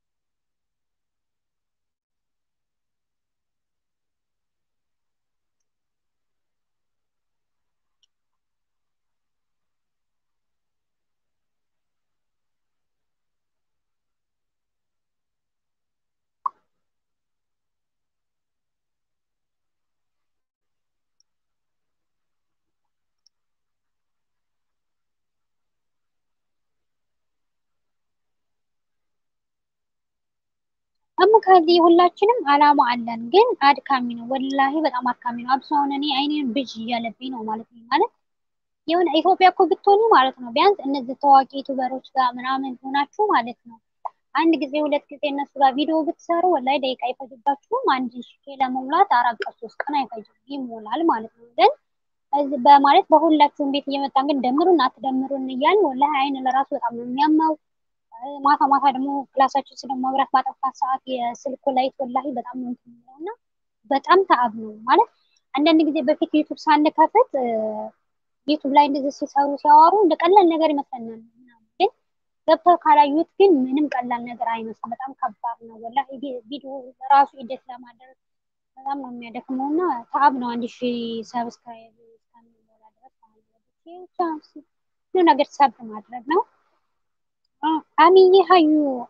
S1: እሙካሊ ሁላችንም አላማ አለን፣ ግን አድካሚ ነው። ወላሂ በጣም አድካሚ ነው። አብሶ አሁን እኔ አይኔን ብዥ እያለብኝ ነው ማለት ነው። ማለት የሆነ ኢትዮጵያ እኮ ብትሆኑ ማለት ነው ቢያንስ እነዚህ ታዋቂ ዩቱበሮች ጋር ምናምን ሆናችሁ ማለት ነው አንድ ጊዜ ሁለት ጊዜ እነሱ ጋር ቪዲዮ ብትሰሩ ወላሂ ደቂቃ አይፈጅባችሁም። አንድ ሺ ለመሙላት አራት ቀን ሶስት ቀን አይፈጅም፣ ይሞላል ማለት ነው። ግን በማለት በሁላችሁም ቤት እየመጣን ግን ደምሩን አትደምሩን እያልን ወላሂ አይን ለራሱ በጣም ነው የሚያማው። ማታ ማታ ደግሞ ክላሳችን ስለ መብራት ባጠፋት ሰዓት የስልኩ ላይት ወላሂ በጣም ነው እንትን የሚለው እና በጣም ተአብ ነው ማለት አንዳንድ ጊዜ በፊት ዩቱብ ሳንከፍት ዩቱብ ላይ እንደዚህ ሲሰሩ ሲያወሩ እንደ ቀላል ነገር ይመስለናል። ግን ገብተው ካላዩት ግን ምንም ቀላል ነገር አይመስልም። በጣም ከባድ ነው ወላሂ። ቪዲዮ ራሱ ኢዴት ለማድረግ በጣም ነው የሚያደክመው እና ተአብ ነው። አንድ ሺህ ሰብስክራይብ እስከሚሞላ ድረስ ብዙ ነገር ሰብ ማድረግ ነው። አሚዬ ሀዩ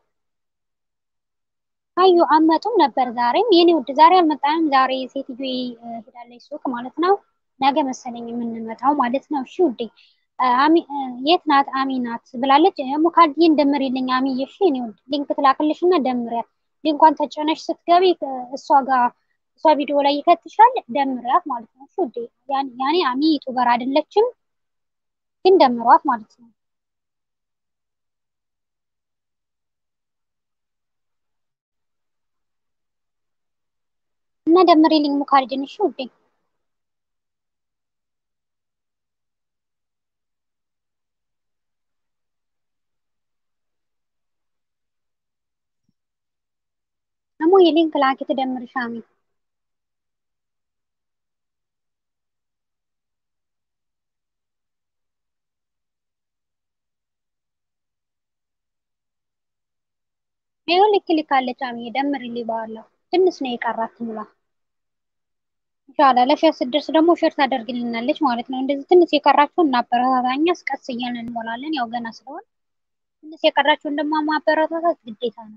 S1: ሀዩ አመጡም ነበር ዛሬም የኔ ውድ ዛሬ አልመጣንም። ዛሬ ሴትዮ ሄዳለች ሱቅ ማለት ነው። ነገ መሰለኝ የምንመጣው ማለት ነው። እሺ ውዴ የት ናት አሚ ናት ብላለች። ሙካልዲን ደምሪልኝ አሚዬ። እሺ የኔ ውድ ሊንክ ትላክልሽ እና ደምሪያት። ሊንኳን ተጨነሽ ስትገቢ እሷ ጋር እሷ ቪዲዮ ላይ ይከትሻል። ደምሪያት ማለት ነው። እሺ ውዴ ያኔ አሚ ዩቱበር አይደለችም ግን ደምሯት ማለት ነው። እና ደምሪልኝ ሙካልዲን። እሺ ውዴ ደግሞ የሊንክ ላኪ ትደምርሽ አሚ ይኸው ልክ ልካለች አሚ ደምሪልኝ በኋላ ትንሽ ነው የቀራት ሙላ ኢንሻአላ ለሸር ስደርስ ደግሞ ሸር ታደርግልናለች ማለት ነው። እንደዚህ ትንሽ የቀራችሁን እናበረታታኛ ቀስ እያልን እንሞላለን። ያው ገና ስለሆን ትንሽ የቀራችሁን ደግሞ ማበረታታት ግዴታ ነው።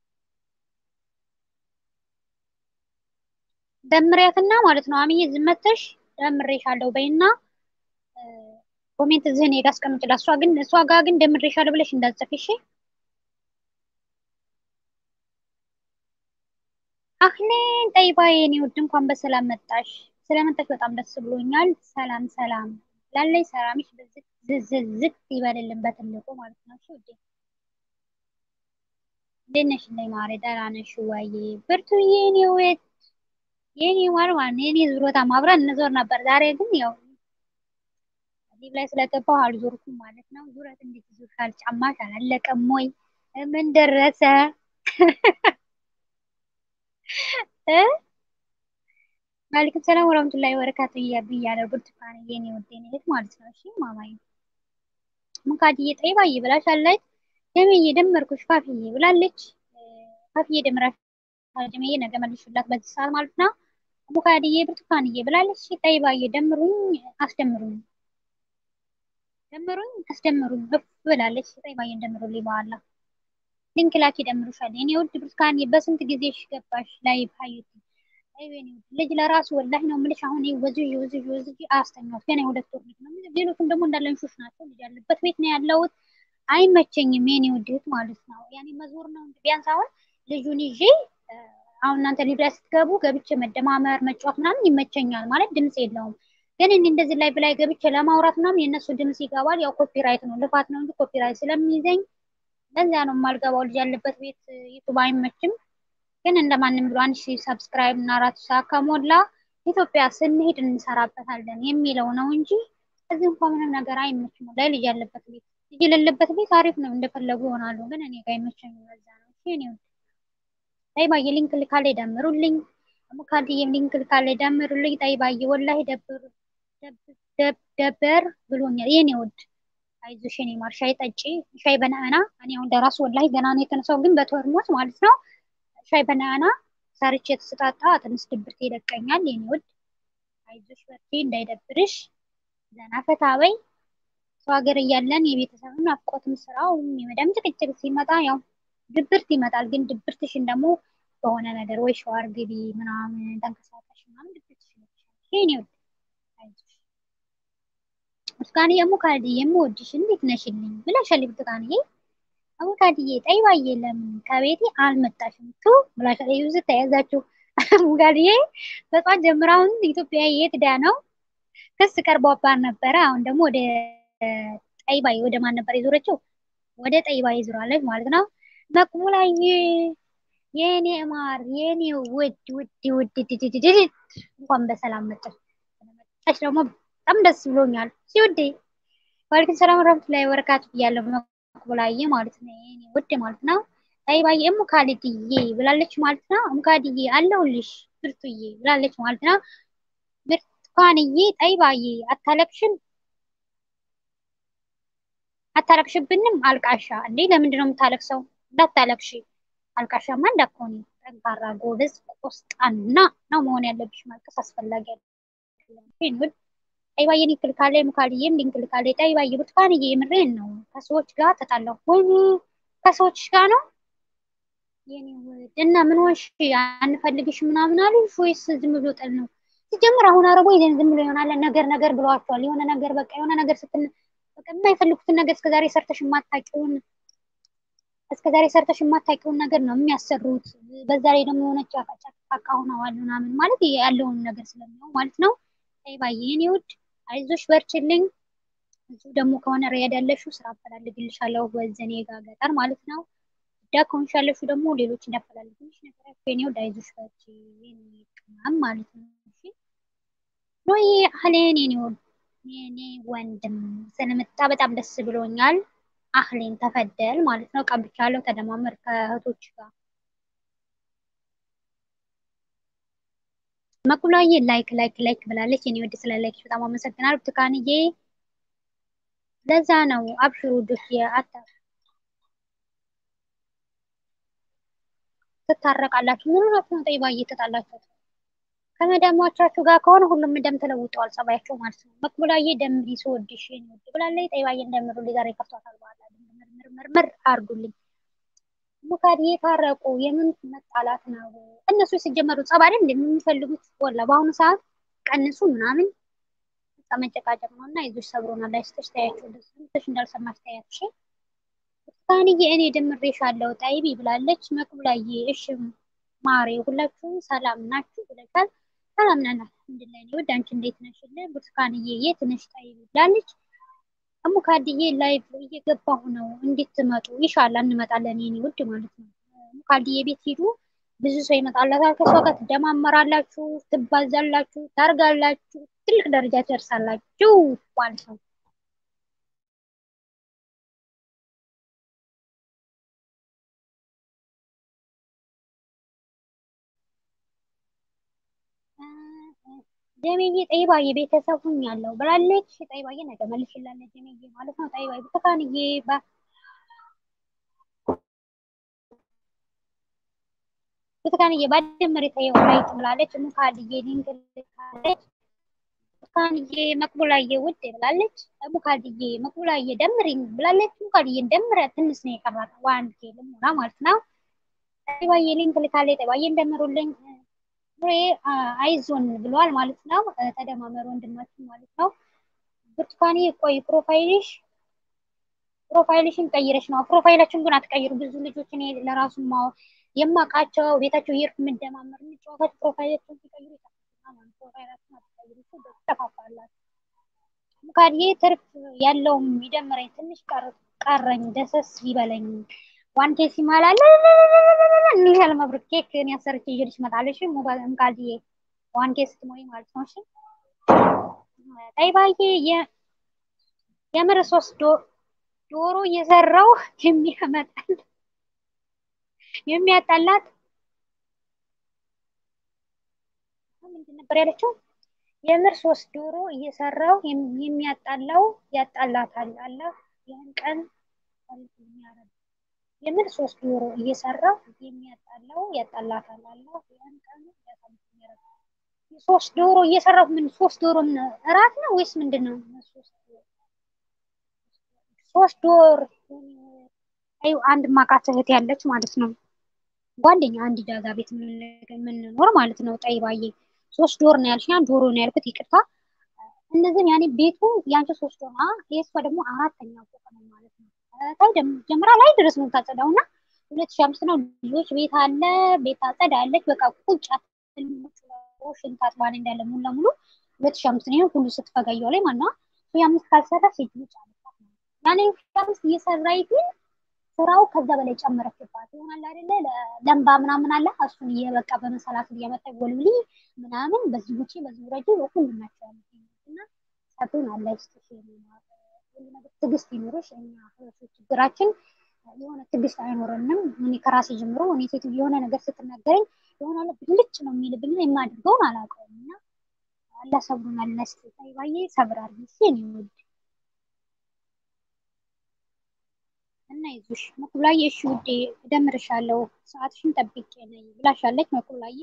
S1: ደምሪያትና ማለት ነው አሚዬ ዝመተሽ ደምሬሻለሁ በይና ኮሜንት እዚህ እኔ ጋር አስቀምጭላት። እሷ ግን እሷ ጋር ግን ደምሬሻለሁ ብለሽ እንዳትጽፊ እሺ። አህሌን ጠይባ የኔ ውድ እንኳን በሰላም መጣሽ። ስለመጣሽ በጣም ደስ ብሎኛል። ሰላም ሰላም ላለይ ሰላምሽ በዝቅ ዝዝዝቅ ይበልልን በትልቁ ማለት ነው። እሺ ውዴ እንዴት ነሽ? ላይ ማሬ ደህና ነሽ ወይ? ብርቱዬ የኔ ውድ የኔ ማርማን የኔ ዙሮታ ማብረን እንዞር ነበር። ዛሬ ግን ያው ሊብ ላይ ስለገባሁ አልዞርኩም ማለት ነው። ዙረት እንዴት ይዞሻል? ጫማሽ አላለቀም ወይ? ምን ደረሰ? ማለይኩም ሰላም ወራህመቱላሂ ወበረካቱ ብያለሁ። ብርቱካን የኔ ውድ የኔ እህት ማለት ነው። እሺ ማማዬ ሙካድዬ ጠይባዬ ብላሻለች። ደምዬ ደመርኩሽ ፋፍዬ ብላለች። ፋፍዬ ደምራሽ ጀመዬ ነገ መልሽላት በዚህ ሰዓት ማለት ነው። ሙካድዬ ብርቱካንዬ ብላለች። ጠይባዬ ደምሩኝ አስደምሩኝ ደምሩኝ አስደምሩኝ እፍ ብላለች። ጠይባዬን ደምሩልኝ በኋላ ሊንክ ላኪ ደምሩሻል። የኔ ውድ ብርቱካንዬ በስንት ጊዜሽ ገባሽ ላይቭ ሀዩቲ አይወኒ ልጅ ለራሱ ወላሂ ነው የምልሽ። አሁን ወዝጅ ወዝጅ ወዝጅ አስተኛሁት ገና የሁለት ወር ልጅ ነው። ሌሎቹም ደግሞ እንዳለ እንሹሽ ናቸው። ልጅ ያለበት ቤት ነው ያለሁት። አይመቸኝም የኔ ውድ እህት ማለት ነው። ያኔ መዞር ነው ቢያንስ አሁን ልጁን ይዤ አሁን እናንተ ሊብ ላይ ስትገቡ ገብቼ መደማመር መጫወት ምናምን ይመቸኛል ማለት ድምፅ የለውም። ግን እኔ እንደዚህ ላይ ብላይ ገብቼ ለማውራት ምናምን የእነሱ ድምፅ ይገባል። ያው ኮፒራይት ነው ልፋት ነው እንጂ ኮፒራይት ስለሚይዘኝ ለዚያ ነው የማልገባው። ልጅ ያለበት ቤት ዩቱብ አይመችም። ግን እንደማንም ብሎ አንድ ሺህ ሰብስክራይብ እና አራት ሰዓት ከሞላ ኢትዮጵያ ስንሄድ እንሰራበታለን የሚለው ነው እንጂ እዚህ እንኳ ምንም ነገር አይመችም። ላይ ልጅ ያለበት ቤት ልጅ የሌለበት ቤት አሪፍ ነው፣ እንደፈለጉ ይሆናሉ። ግን እኔ ጋር አይመቸኝም። ለዛ ነው እኔ ጠይባዬ ሊንክ ልካለ ደምሩልኝ። ሙካድዬም ሊንክ ልካለ ደምሩልኝ። ጠይባዬ ወላሂ ደብር ደበር ብሎኛል የኔ ውድ አይዞሽ የኔ ማር ሻይ ጠጪ። ሻይ በነአና እኔ አሁን ለራሱ ወላሂ ገና ነው የተነሳው፣ ግን በተርሙስ ማለት ነው ሻይ በነአና ሰርቼ የተሰጣጣ ትንሽ ድብርት ይለቀኛል። የኔ ውድ አይዞሽ በርቺ፣ እንዳይደብርሽ ዘና ፈታ በይ። ሰው ሀገር እያለን የቤተሰብን ናፍቆትም ስራውም የመዳም ጭቅጭቅ ሲመጣ ያው ድብርት ይመጣል። ግን ድብርትሽን ደግሞ በሆነ ነገር ወይ ሸዋር ግቢ ምናምን ተንቀሳቀሽ ምናምን ድብርትሽ ይለቅሻል። የኔ ውድ አይዞሽ ብርቱካንዬ ሙካድዬ የምወድሽ እንዴት ነሽልኝ ብላሻል ብርቱካንዬ አቡካድዬ ጠይባዬ ለምን ከቤቴ አልመጣሽም? ቱ ብላሻል። ይዙ ተያዛችሁ ሙካድዬ በጧት ጀምራ አሁን ኢትዮጵያ የት ዳ ነው ክስ ቀርቦባት ነበረ። አሁን ደግሞ ወደ ጠይባዬ ወደ ማን ነበር የዞረችው? ወደ ጠይባዬ ዞራለች ማለት ነው። መቅቡላዬ የኔ ማር የኔ ውድ ውድ ውድ ድድድድ እንኳን በሰላም መጣሽ። መጣሽ ደግሞ በጣም ደስ ብሎኛል ሲውዴ ዋልክን ሰላም ረህመቱላሂ ወበረካቱ ብያለሁ። መቅቡላዬ ማለት ነው የኔ ውድ ማለት ነው። ጠይባዬ እሙ ካሊድዬ ብላለች ማለት ነው። እሙ ካሊድዬ አለሁልሽ ብርቱዬ ብላለች ማለት ነው። ብርቱካንዬ ጠይባዬ አታለቅሽም አታለቅሽብንም አልቃሻ እንዴ ለምንድን ነው የምታለቅሰው? እንዳታለቅሺ አልቃሻማ እንዳትሆኒ ጠንካራ ጎበዝ ቆስጣና ነው መሆን ያለብሽ። ማልቀስ አስፈላጊ አይደለም። ጠይባዬ ሊንክ ልካለች፣ ሙካልዬም ሊንክ ልካለች። ጠይባዬ ብርቱካንዬ የምሬን ነው ከሰዎች ጋር ተጣላሁ። ወይኔ ከሰዎች ጋር ነው የኔ ውድ እና ምን ሆንሽ? አንፈልግሽ ምናምን አሉሽ ወይስ ዝም ብሎ ጠል ነው? ሲጀምር አሁን አረቦ ይዘን ዝም ብሎ ይሆናል ነገር ነገር ብለዋቸዋል። የሆነ ነገር በቃ የሆነ ነገር ስትል በቃ የማይፈልጉትን ነገር እስከዛሬ ሰርተሽ የማታውቂውን እስከዛሬ ሰርተሽ የማታውቂውን ነገር ነው የሚያሰሩት። በዛ ላይ ደግሞ የሆነች ጫቃ ሆነዋል ምናምን ማለት ያለውን ነገር ስለሚያው ማለት ነው። ጠይባዬ የኔ ውድ አይዞሽ በርችልኝ። እዚሁ ደግሞ ከሆነ ሪያድ ያለሽው ስራ አፈላልግልሻለሁ ወዘኔ ጋር ገጠር ማለት ነው። ዳ ከሆንሽ ያለሽው ደግሞ ሌሎች እንዳፈላልግልሽ ነገራቸው የኔ ውድ አይዞሽ በርቺ የኔ ቅመም ማለት ነው። እሺ ኖዬ አህሌን የኔ ውድ የኔ ወንድም ስለመጣ በጣም ደስ ብሎኛል። አህሌን ተፈደል ማለት ነው። ቀብቻለሁ። ተደማመር ከእህቶች ጋር መቁላዬ ላይክ ላይክ ላይክ ብላለች። የኔ ወድ ስለ ላይክ በጣም አመሰግናለሁ። ብርቱካንዬ ለዛ ነው አብሽሩ ውዶች አታ ትታረቃላችሁ። ምን ሆናችሁ ነው ጠይባዬ ተጣላችሁ? ከመዳሞቻችሁ ጋር ከሆነ ሁሉም ደም ተለውጠዋል ጸባያቸው ማለት ነው። መቅቡላዬ ደምሪ ስወድሽ የኔ ውድ ብላለች። ጠይባዬ እንደምሩልኝ ዛሬ ከፍቷታል። በኋላ ምርምር አርጉልኝ። ሙካድዬ ታረቁ። የምን መጣላት ነው? እነሱ ሲጀመሩ ጸብ አይደል እንደሚፈልጉት ወላ በአሁኑ ሰዓት ቀንሱ ምናምን መጨቃጨቅ ነው እና ይዞች ሰብሮናል። ላይስተሽ ታያቸው ደስሽ እንዳልሰማሽ ታያች። ብርቱካንዬ እኔ ደምሬሻለሁ ጠይቢ ብላለች። መቅቡላዬ እሺ ማሬ ሁላችሁም ሰላም ናችሁ ብለሻል። ሰላም ነን አልሐምዱሊላህ። እኔ ውድ አንቺ እንዴት ነሽልን? ብርቱካንዬ የት ነሽ ጠይቢ ብላለች። ሙካድዬ ላይቭ እየገባሁ ነው እንድትመጡ ይሻላል። እንመጣለን የኔ ውድ ማለት ነው። ሙካድዬ ቤት ሂዱ፣ ብዙ ሰው ይመጣላታል። ከሷ ጋር ትደማመራላችሁ፣ ትባዛላችሁ፣ ታርጋላችሁ፣ ትልቅ ደረጃ ትደርሳላችሁ ማለት ነው። ጀሜዬ ጠይባዬ ቤተሰብ ሁኛለሁ ብላለች። ጠይባዬ ነገ መልሽላለች ጀሜዬ ማለት ነው። ጠይባዬ ብርቱካንዬ ብርቱካንዬ ባደመር የተየው ላይ ትምላለች። ሙካድዬ ሊንክ ልካለች። ብርቱካንዬ መቅቡላዬ ውድ ብላለች። ሙካድዬ መቅቡላዬ ደምሪኝ ብላለች። ሙካድዬ ደምረ ትንሽ ነው የቀራት ዋን ኬ ልሞላ ማለት ነው። ጠይባዬ ሊንክ ልካለች። ጠይባዬ እንደምሩልኝ ፍሬ አይዞን ብለዋል ማለት ነው። ተደማመሩ ወንድማችን ማለት ነው። ብርቱካኔ ቆይ ፕሮፋይልሽ ፕሮፋይልሽን ቀይረሽ ነው። ፕሮፋይላችን ግን አትቀይሩ። ብዙ ልጆች እኔ ለራሱ የማውቃቸው ቤታቸው እየሄድኩ የምደማመር የምጫወታቸው ፕሮፋይላቸውን ሲቀይሩ ፕሮፋይላችን አትቀይሩ፣ ትጠፋፋላችሁ። ሙካድዬ ትርፍ ያለውም ይደምረኝ ትንሽ ቀረኝ ደሰስ ይበለኝ ዋንቴ ሲማላለ እንዲህ መብሩክ ኬክ እኔ አሰርቼ ይዤልሽ እመጣለሁ። ሙካድዬ ዋንቴ ስትሞይ ማለት ነው። እሺ ጠይባዬ የምር ሶስት ዶሮ እየሰራው የሚያመጣል የሚያጣላት ምንድን ነበር ያለችው? የምር ሶስት ዶሮ እየሰራው የሚያጣላው ያጣላታል። አላህ ያን ቀን የሚያረግ የምር ሶስት ዶሮ እየሰራው የሚያጣላው ያጣላታል። አላህ ያን ቀን የሚያረግ ሶስት ዶሮ እየሰራው ምን ሶስት ዶሮ እራት ነው ወይስ ምንድን ነው? ሶስት ዶር አይ አንድ ማቃት እህት ያለች ማለት ነው ጓደኛ አንድ ጃዛ ቤት የምንኖር ማለት ነው። ጠይባዬ ሶስት ዶር ነው ያልሽ፣ ዶሮ ነው ያልኩት ይቅርታ። እነዚህም ያኔ ቤቱ ያንቺ ሶስት ዶር የእሷ ደግሞ አራተኛ ፎቅ ነው ማለት ነው። ታይ ጀምራ ላይ ድረስ ነው ታጸዳው እና ሁለት ሺህ አምስት ነው ልጆች ቤት አለ ቤት አጸዳለች። በቃ ቁጭ ሽንት አጥባን እንዳለ ሙሉ ለሙሉ ሁለት ሺህ አምስት ነው ሁሉ ስትፈጋየው ላይ ማና የአምስት ካልሰራ ሴት ልጅ አለባት ያኔ አምስት እየሰራይ ግን ስራው ከዛ በላይ ጨመረችባት ይሆናል አይደለ? ለምባ ምናምን አለ እሱን እየበቃ በመሰላት እያመጣ ጎልብሊ ምናምን በዚህ ውጪ በዚህ ረጅ ሁሉ ናቸው እና ሰቱን አለ ትዕግስት ይኑርሽ። እኛ ችግራችን የሆነ ትዕግስት አይኖረንም። እኔ ከራሴ ጀምሮ እኔ ሴትዮ የሆነ ነገር ስትናገረኝ የሆነ ብልጭ ነው የሚልብኝ የማድርገውን አላውቀውም እና አላህ ሰብሩን አልነስት ጠይባዬ ሰብር አድርጊ እኔ ውድ እና ይዙሽ መኩብላዬ፣ እሺ ውዴ እደምርሻለሁ፣ ሰዓትሽን ጠብቄ ነኝ ብላሻለች መኩብላዬ።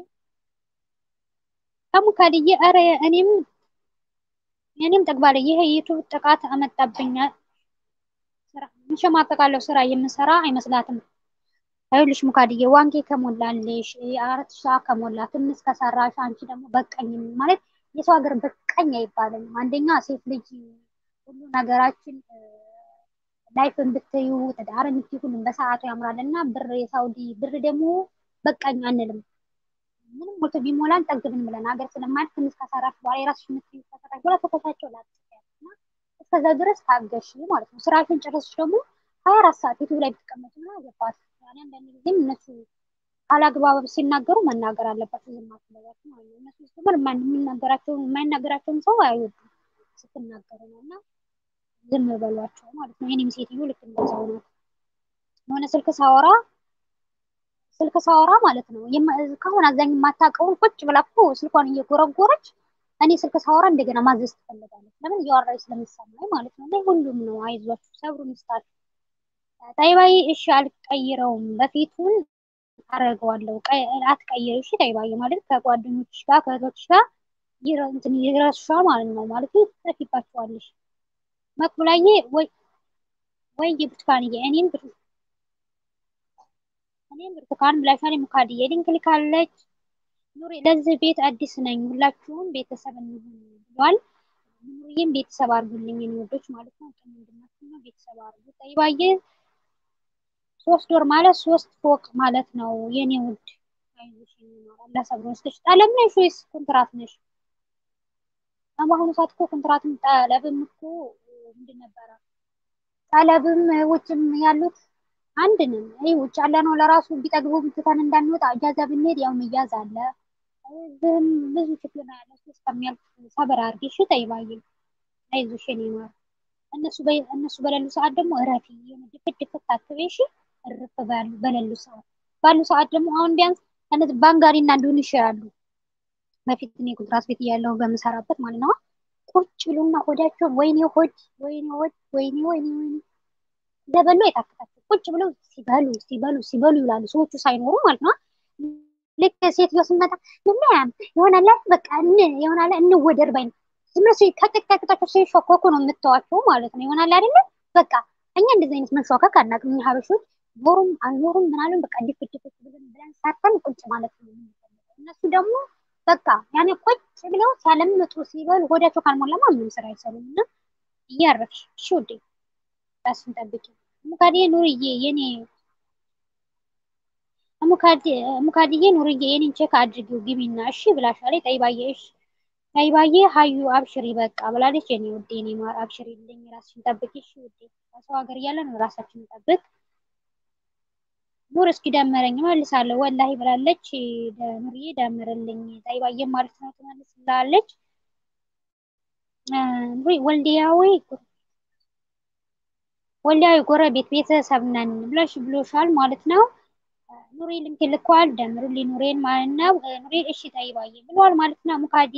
S1: ከሙካድዬ ኧረ እኔም እኔም ጠግባለ ይሄ ዩቱብ ጥቃት አመጣብኝ። ስራ እንሸማቀቃለሁ ስራ የምሰራ አይመስላትም። ይኸውልሽ ሙካድዬ ዋንጌ ከሞላልሽ አራት ሰዓት ከሞላ ትንሽ ከሰራሽ አንቺ ደግሞ በቀኝ ማለት የሰው ሀገር በቀኝ አይባልም። አንደኛ ሴት ልጅ ሁሉ ነገራችን ላይፍን ብትዩ ትዳርን ብትዩ ሁሉም በሰዓቱ ያምራል እና ብር የሳውዲ ብር ደግሞ በቃኝ አንልም። ምንም ሞልቶ ቢሞላን ጠግብን ብለን ሀገር ስለማለት ትንሽ ከሰራሽ በኋላ የራስሽ ምትዩ ከሰራሽ በኋላ ተከታቸው ላጥያና እስከዛ ድረስ ታገሽ ማለት ነው። ስራሽን ጨረስሽ ደግሞ ሀያ አራት ሰዓት ዩቱብ ላይ ብትቀመጡ ና ገባት ያኔ አንዳንድ ጊዜም እነሱ ካላግባብ ሲናገሩ መናገር አለባቸው። ዝም አትበሏቸው ማለት ነው። እነሱ ስትምር የሚናገራቸውን የማይናገራቸውን ሰው አይወዱም ስትናገሩ ነው እና ዝም በሏቸው ማለት ነው። የኔም ሴትዮ ልክ እንደዛው ናት። የሆነ ስልክ ሳወራ ስልክ ሳወራ ማለት ነው ከሆነ አዛኝ የማታውቀውን ቁጭ ብላ እኮ ስልኳን እየጎረጎረች እኔ ስልክ ሳወራ እንደገና ማዘዝ ትፈልጋለች። ለምን እያወራች ስለሚሰማኝ ማለት ነው። እና ሁሉም ነው አይዟችሁ፣ ሰብሩን ይስጣችሁ። ጠይባዬ እሺ አልቀይረውም፣ በፊቱን አደርገዋለሁ። አትቀይረው እሺ ጠይባዬ ማለት ከጓደኞች ጋር ከእህቶች ጋር እንትን ይረሱሻል ማለት ነው። ማለት ትጠፊባቸዋለሽ። መቅቡላዬ ወይ ወይ ብርቱካንዬ እኔም እኔም ብርቱካን ብላሻል። ሙካድዬ ሊንክ ልካለች። ኑሪ ለዚህ ቤት አዲስ ነኝ፣ ሁላችሁም ቤተሰብ እንሁን ብሏል። ኑሪዬም ቤተሰብ አድርጉልኝ የኔ ወዶች ማለት ነው። ወንድማችሁ ነው ቤተሰብ አድርጉ። ጠይባዬ ሶስት ወር ማለት ሶስት ፎቅ ማለት ነው የኔ ውድ። አይዞሽ አላህ ሰብሮ ወስደሽ ጠለም ነሽ ወይስ ኮንትራት ነሽ? በአሁኑ ሰዓት እኮ ኮንትራትም ጠለብም እኮ ምንድን ነበረ ጠለብም ውጭም ያሉት አንድ ነን። ይህ ውጭ ያለ ነው ለራሱ ቢጠግቡ ብትተን እንዳንወጣ እጃዛ ብንሄድ ያው መያዝ አለ። እዚህም ብዙ ችግር ነው ያለው። እስከሚያልፍ ሰብር አድርጊ እሺ ጠይባዬ፣ አይዞሽ የኔ ማር። እነሱ እነሱ በሌሉ ሰዓት ደግሞ እረፊ፣ የሆነ ድፍት ድፍት አትበይ እሺ። እርፍ ባሉ በሌሉ ሰዓት ባሉ ሰዓት ደግሞ አሁን ቢያንስ እነዚህ ባንጋሪ እና ዱንሽ ያሉ በፊት እኔ ኮንትራት ቤት እያለሁ በምሰራበት ማለት ነው ቁጭ ብሉና ሆዳቸውን ወይኔ ሆድ ወይኔ ሆድ ወይኔ ወይኔ ወይኔ ለበሉ የታከታቸው ቁጭ ብለው ሲበሉ ሲበሉ ሲበሉ ይውላሉ ሰዎቹ ሳይኖሩ ማለት ነው። ልክ ሴትዮ ስመጣ ምንም ይሆናል በቃ ይሆናል እንወደር ባይ ነው። ዝም ብሎ ከቅጣቅጣቸው ሲሾኮኩ ነው የምተዋቸው ማለት ነው። ይሆናል አይደለም በቃ እኛ እንደዚህ አይነት መንሾከክ አናውቅም። እኛ ሀበሾች ኖሩም አልኖሩም ምናምን በቃ ዲፍት ዲፍት ብለን ብለን ሳተን ቁጭ ማለት ነው የምንፈልገው። እነሱ ደግሞ በቃ ያኔ ቁጭ ብለው ሲያለምጡ ሲበሉ ሆዳቸው ካልሞላማ ምንም ስራ አይሰሩም። እና እያረፍሽ እሺ ውዴ ራስን ጠብቂ። ሙካድዬ ኑርዬ የኔ ሙካድዬ ኑርዬ የኔን ቼክ አድርጊው ግቢና እሺ ብላሻለች። ጠይባዬ እሺ ጠይባዬ ሀዩ አብሽሪ በቃ ብላለች። የኔ ውዴ የኔ ማር አብሽሪ ልኝ ራስሽን ጠብቂ እሺ ውዴ። ከሰው ሀገር እያለን ራሳችንን ጠብቅ። ኑር እስኪ ደመረኝ መልሳለሁ ወላሂ ብላለች። ኑርዬ ደምርልኝ ጠይባዬ ማለት ነው ትመልስላለች። ወልዲያዊ ወልዲያዊ ጎረቤት ቤተሰብ ነን ብለሽ ብሎሻል ማለት ነው። ኑሪ ልንክ ልኳል ደምሩልኝ ኑሬን ማለት ነው። ኑሬ እሺ ጠይባዬ ብሏል ማለት ነው። ሙካዲ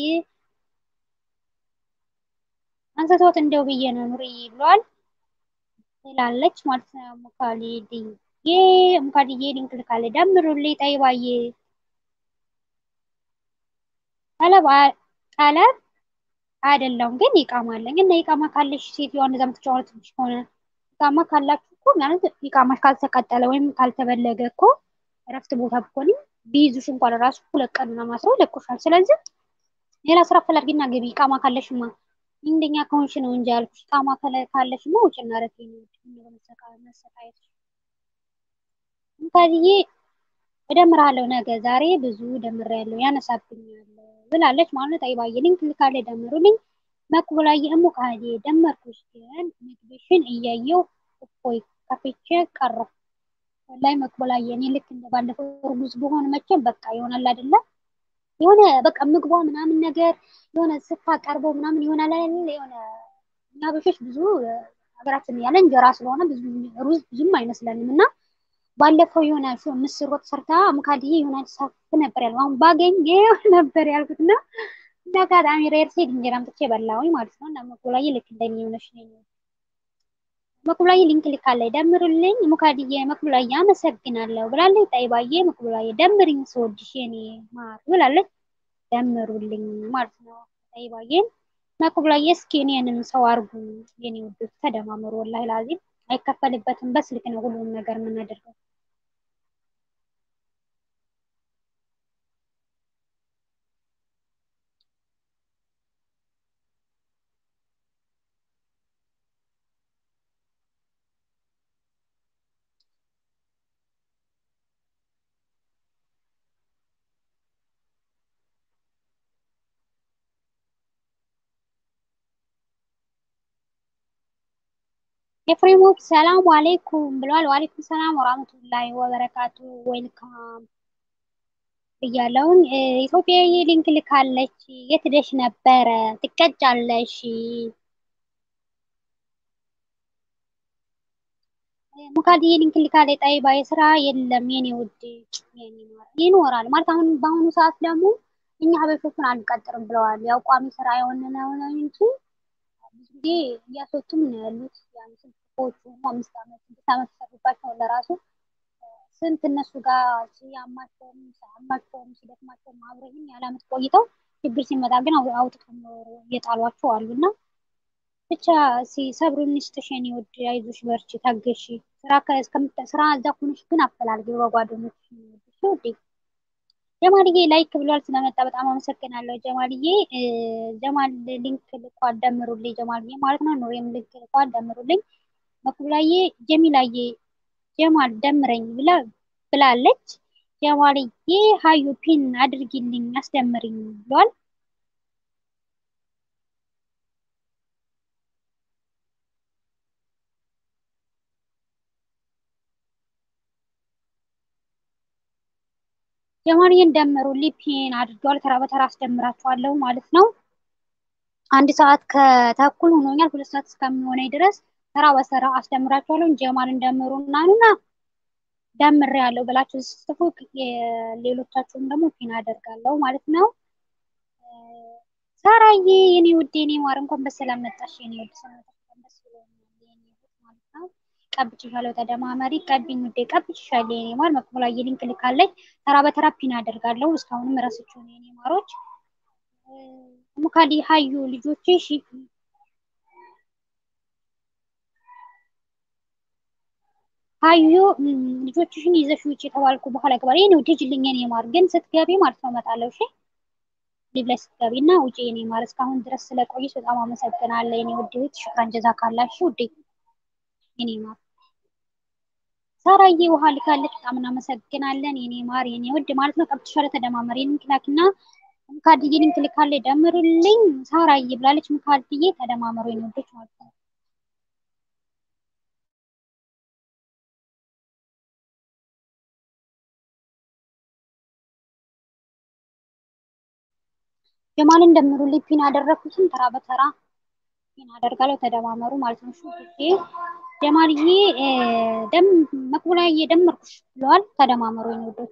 S1: አንስቶት እንደው ብዬ ነው ኑሪ ብሏል ትላለች ማለት ነው። ሙካሊዲ ዬ ሙካዲዬ ሊንክ ልካለ ደምሩልኝ ጠይባዬ ጠለብ ጠለብ አይደለም ግን ይቃማ አለኝ እና ይቃማ ካለሽ ሴትዮዋ እንደዛ የምትጫወትብሽ ከሆነ ይቃማ ካላችሁ እኮ ማለት ይቃማሽ ካልተቀጠለ ወይም ካልተበለገ እኮ እረፍት ቦታ ብኮንም ቢይዙሽ እንኳን ራሱ ሁለት ቀን ምናምን አስረው ይለቁሻል። ስለዚህ ሌላ ስራ ፈላጊና ገቢ ይቃማ ካለሽማ እንደኛ ከሆንሽ ነው እንጂ ያልኩሽ። ይቃማ ካለሽማ ውጭና ረፊ ነው መሰቃየት እንታዲዬ እደምራለሁ ነገ ዛሬ ብዙ ደምሬያለሁ ያነሳብኛል ብላለች ማለት ጠይባዬ ሊንክ ልካለ ደምሩልኝ መቅቡላዬ እሙ ካህዴ ደመርኩሽ ግን ምግብሽን እያየው እፎይ ከፍቼ ቀረሁ ወላሂ መቅቡላዬ እኔ ልክ እንደ ባለፈው እርጉዝ በሆን መቼም በቃ ይሆናል አይደለ የሆነ በቃ ምግቧ ምናምን ነገር የሆነ ስታቀርበው ምናምን ይሆናል አይደል የሆነ እኛ በሾች ብዙ ሀገራችን ያለ እንጀራ ስለሆነ ብዙ ሩዝ ብዙም አይመስለንም እና ባለፈው የሆነ ምስር ወጥ ሰርታ ሙካድዬ የሆነ ሳፍ ነበር ያለው። አሁን ባገኝ ነበር ያልኩት እና እንደ አጋጣሚ ሬር ሴድ እንጀራ አምጥቼ በላሁኝ ማለት ነው። እና መኩብላዬ ልክ እንደኔ የሆነች ነኝ። መኩብላዬ ሊንክ ልካለች፣ ደምሩልኝ ሙካድዬ መኩብላዬ አመሰግናለሁ ብላለች። ጠይባዬ መኩብላዬ ደምሪኝ ስወድሽ የኔ ማር ብላለች። ደምሩልኝ ማለት ነው። ጠይባዬን መኩብላዬ እስኪ እኔንም ሰው አርጉ የኔ ውዶች፣ ተደማመሩ። ወላሂ ላዚም አይከፈልበትም። በስልክ ነው ሁሉንም ነገር የምናደርገው። ኤፍሬሞች ሰላም አሌይኩም ብለዋል። ዋሌይኩም ሰላም ወራህመቱላሂ ወበረካቱ። ዌልካም ብያለውን። ኢትዮጵያዊ ሊንክ ልካለች። የት ሄደሽ ነበረ? ትቀጫለሽ። ሙካድዬ ሊንክ ልካለች። ጠይባ የስራ የለም የኔ ውድ ይኖራል ማለት አሁን በአሁኑ ሰዓት ደግሞ እኛ ሀበሾቹን አንቀጥርም ብለዋል። ያው ቋሚ ስራ የሆነ ነው እንጂ ብዙ ጊዜ እያስወጡም ነው ያሉት። ስልኮቹ አምስት ዓመት ስድስት ዓመት ሲሰሩባቸው ለራሱ ስንት እነሱ ጋር ሲያማቸውም ሲያማቸውም ሲደክማቸውም አብረህም ያለ ዓመት ቆይተው ችግር ሲመጣ ግን አውጥተው እየጣሏቸው አሉ እና ብቻ ሲሰብሩን ይስጥሽ የኔ ውድ፣ አይዞሽ፣ በርቺ፣ ታገሺ። ስራ እዛ ኮነሽ ግን አፈላልጊ በጓደኞች ውዴ። ጀማልዬ ላይክ ብሏል ስለመጣ በጣም አመሰግናለሁ ጀማልዬ። ጀማል ሊንክ ልኳ አደምሩልኝ ጀማልዬ ማለት ነው። ኑሬም ሊንክ ልኳ አደምሩልኝ። መኩብላዬ ጀሚላዬ ጀማል ደምረኝ ብላለች። ጀማልዬ ሀዩ ፒን አድርጊልኝ አስደምሪኝ ብሏል። ጀማልዬን ደምሩልኝ ፒን አድርገዋል። ተራ በተራ አስደምራቸዋለሁ ማለት ነው። አንድ ሰዓት ከተኩል ሆኖኛል። ሁለት ሰዓት እስከሚሆነኝ ድረስ ተራ በተራ አስደምራቸዋለሁ። ጀማልን ደምሩ እናንና ደምሬ ያለው ብላችሁ ስጽፉ ሌሎቻችሁም ደግሞ ፒን አደርጋለሁ ማለት ነው። ሳራዬ የኔ ውድ የኔ ማር እንኳን በሰላም መጣሽ የኔ ውድ ሰላምታሽ ደስ ብሎኛል የኔ ውድ ማለት ነው። ቀብጭሻለሁ ተደማመሪ ቀቢኝ ውዴ ቀብጭሻለሁ የኔ ማር መኩብላዬ ሊንክ ልካለች። ተራ በተራ ፒን አደርጋለሁ። እስካሁንም ረስቼው ነው የኔ ማሮች። ሙካዲ ሀዩ ልጆችሽ ሀዩ ልጆችሽን ይዘሽ ውጭ የተባልኩ በኋላ ገባል። የኔ ውድ ሂጂልኝ የኔ ማር ግን ስትገቢ ማለት ነው እመጣለሁ። እሺ ሊብ ላይ ስትገቢ እና ውጭ የኔ ማር። እስካሁን ድረስ ስለቆየሽ በጣም አመሰግናለሁ የኔ ውድ እህት። ሽክራን ጀዛ ካላሽ ውዴ የኔ ማር። ሳራዬ ውሃ ልካለች። በጣም እናመሰግናለን የኔ ማር የኔ ውድ ማለት ነው። ቀብትሻለ ተደማመር ሊንክ ላኪና ሙካድዬ ሊንክ ልካለች ደምሩልኝ ሳራዬ ብላለች። ሙካድዬ ተደማመሩ የኔ ውዶች ማለት ነው። ጀማልን ደምሩልኝ ፒን ያደረኩትን ተራ በተራ ፒን አደርጋለሁ። ተደማመሩ ማለት ነው። ሹ ጀማልዬ ደም መኩብላዬ ደመርኩሽ ብለዋል። ተደማመሩ የኔ ውዶች።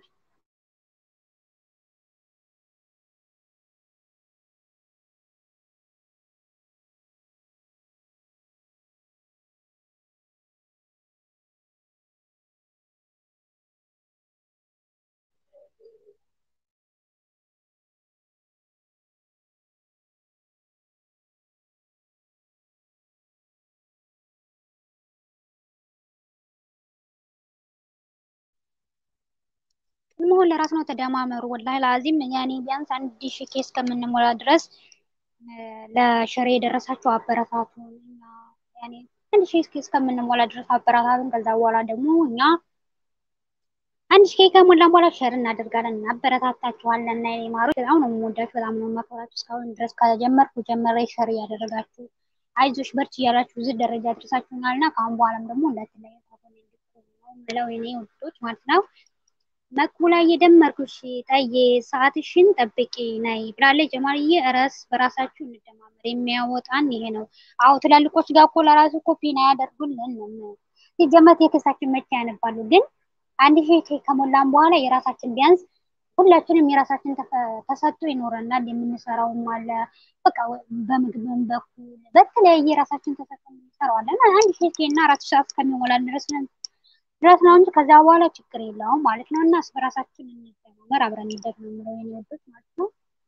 S1: መሆን ለራስ ነው። ተደማመሩ ወላሂ ላዚም ያኔ ቢያንስ አንድ ሺህ ኬስ ከምንሞላ ድረስ ለሸሬ የደረሳቸው አበረታቱን። ያኔ አንድ ሺህ ኬስ ከምንሞላ ድረስ አበረታቱን። ከዛ በኋላ ደግሞ እኛ አንድ ሺህ ከሞላ በኋላ ሸር እናደርጋለን፣ እናበረታታችኋለን። እና የኔ ማሮች በጣም ነው የምወዳችሁ፣ በጣም ነው የማከብራችሁ። እስካሁን ድረስ ከጀመርኩ ጀመረ ሸር እያደረጋችሁ አይዞሽ በርች እያላችሁ እዚህ ደረጃ ደርሳችሁኛል እና ከአሁን በኋላም ደግሞ እንዳትለዩ ነው የምለው የኔ ውዶች ማለት ነው። መቅቡላ እየደመርኩሽ ጠዬ ሰዓትሽን ጠብቂ ነይ ብላለች። ጀማልዬ እረስ በራሳችሁ እንደማመር የሚያወጣን ይሄ ነው። አዎ ትላልቆች ጋር እኮ ለራሱ ኮፒን አያደርጉልን ነው ሲጀመር ቴክስታችን መቼ ያነባሉ? ግን አንድ ሺህ ኬክ ከሞላን በኋላ የራሳችን ቢያንስ ሁላችንም የራሳችን ተሰጥቶ ይኖረናል። የምንሰራውም አለ በቃ በምግብም በኩል በተለያየ የራሳችን ተሰጥቶ እንሰራዋለን። አንድ ሺህ ኬክ እና አራት ሰዓት ከሚሞላን ድረስ ድረስ ነው እንጂ ከዛ በኋላ ችግር የለውም ማለት ነው። እና በራሳችን እንደማመር አብረን እንደግ ነው የምለው የኔ ወዶች ማለት ነው።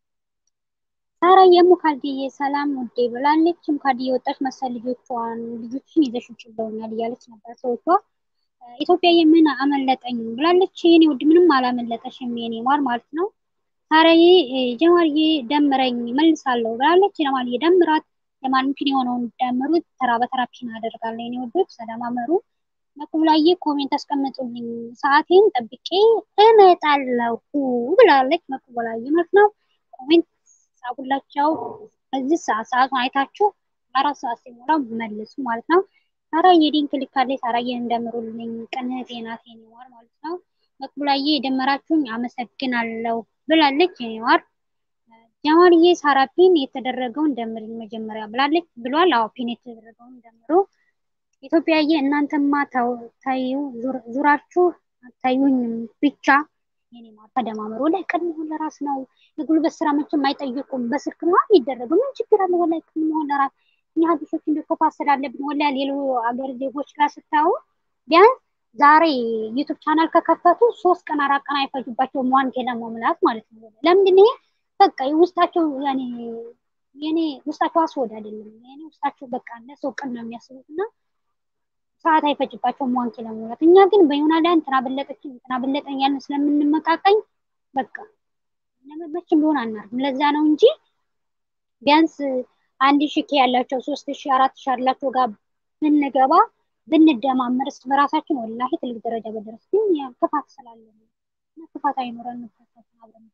S1: ሳራ የሙካልዲዬ ሰላም ውዴ ብላለች። ሙካልዲዬ ወጣች መሰል ልጆቿን ልጆችን ይዘሽ ውጭ ብለውኛል እያለች ነበር ሰዎቿ። ኢትዮጵያ የምን አመለጠኝ ብላለች። የኔ ውድ ምንም አላመለጠሽም የኔ ማር ማለት ነው። ሳራዬ ጀማልዬ ደምረኝ መልሳለሁ ብላለች። ጀማልዬ ደምራት የማን ፒን የሆነውን ደምሩት። ተራ በተራ ፒን አደርጋለሁ የኔ ወዶች ተደማመሩ። መቁብላዬ ኮሜንት አስቀምጡልኝ ሰዓቴን ጠብቄ እመጣለሁ ብላለች። መቁብላዬ ማለት ነው። ኮሜንት ጻፉላቸው። እዚህ ሰዓት ሰዓቱን አይታችሁ አራት ሰዓት ሲሞላ መልሱ ማለት ነው። ሳራዬ ሊንክ ልካለች። ሳራዬ እንደምሩልኝ ቅንህት ናት የኔዋር ማለት ነው። መቁብላዬ የደመራችሁኝ አመሰግናለሁ ብላለች የኔዋር። ጀማልዬ ሳራ ፒን የተደረገውን ደምርኝ መጀመሪያ ብላለች ብሏል። አዎ ፒን የተደረገውን ደምሩ። ኢትዮጵያዬ እናንተማ ታዩ ዙራችሁ አታዩኝም ብቻ የኔ ማር ተደማመሩ። ወላሂ ቅድም መሆን ለራስ ነው። የጉልበት ስራ መቼም አይጠይቁም። በስልክ ነው የሚደረገው። ምን ችግር አለ? ወላሂ ቅድም መሆን ለራስ እኛ ሀዲሶች እንደ ኮፓ ስላለብን ወላሂ ሌሎ አገር ዜጎች ጋር ስታዩ ቢያንስ ዛሬ ዩቱብ ቻናል ከከፈቱ ሶስት ቀን አራት ቀን አይፈጁባቸውም ዋን ኬ ለመሙላት ማለት ነው። ለምንድን ይሄ በቃ ውስጣቸው ያኔ የኔ ውስጣቸው አስወድ አይደለም። የኔ ውስጣቸው በቃ ለሰው ቀን ነው የሚያስቡት እና ሰዓት አይፈጅባቸውም ዋንኪ ለመሙላት። እኛ ግን በዮና ላይ እንትና በለጠችን እንትና በለጠኝ ያልን ስለምንመቃቀኝ በቃ መቼም ቢሆን አናርፍም። ለዛ ነው እንጂ ቢያንስ አንድ ሺ ኬ ያላቸው ሶስት ሺ አራት ሺ ያላቸው ጋር ብንገባ ብንደማመርስ በራሳችን ወላሂ ትልቅ ደረጃ በደረስ ግን ክፋት ስላለ ክፋት አይኖረን አብረን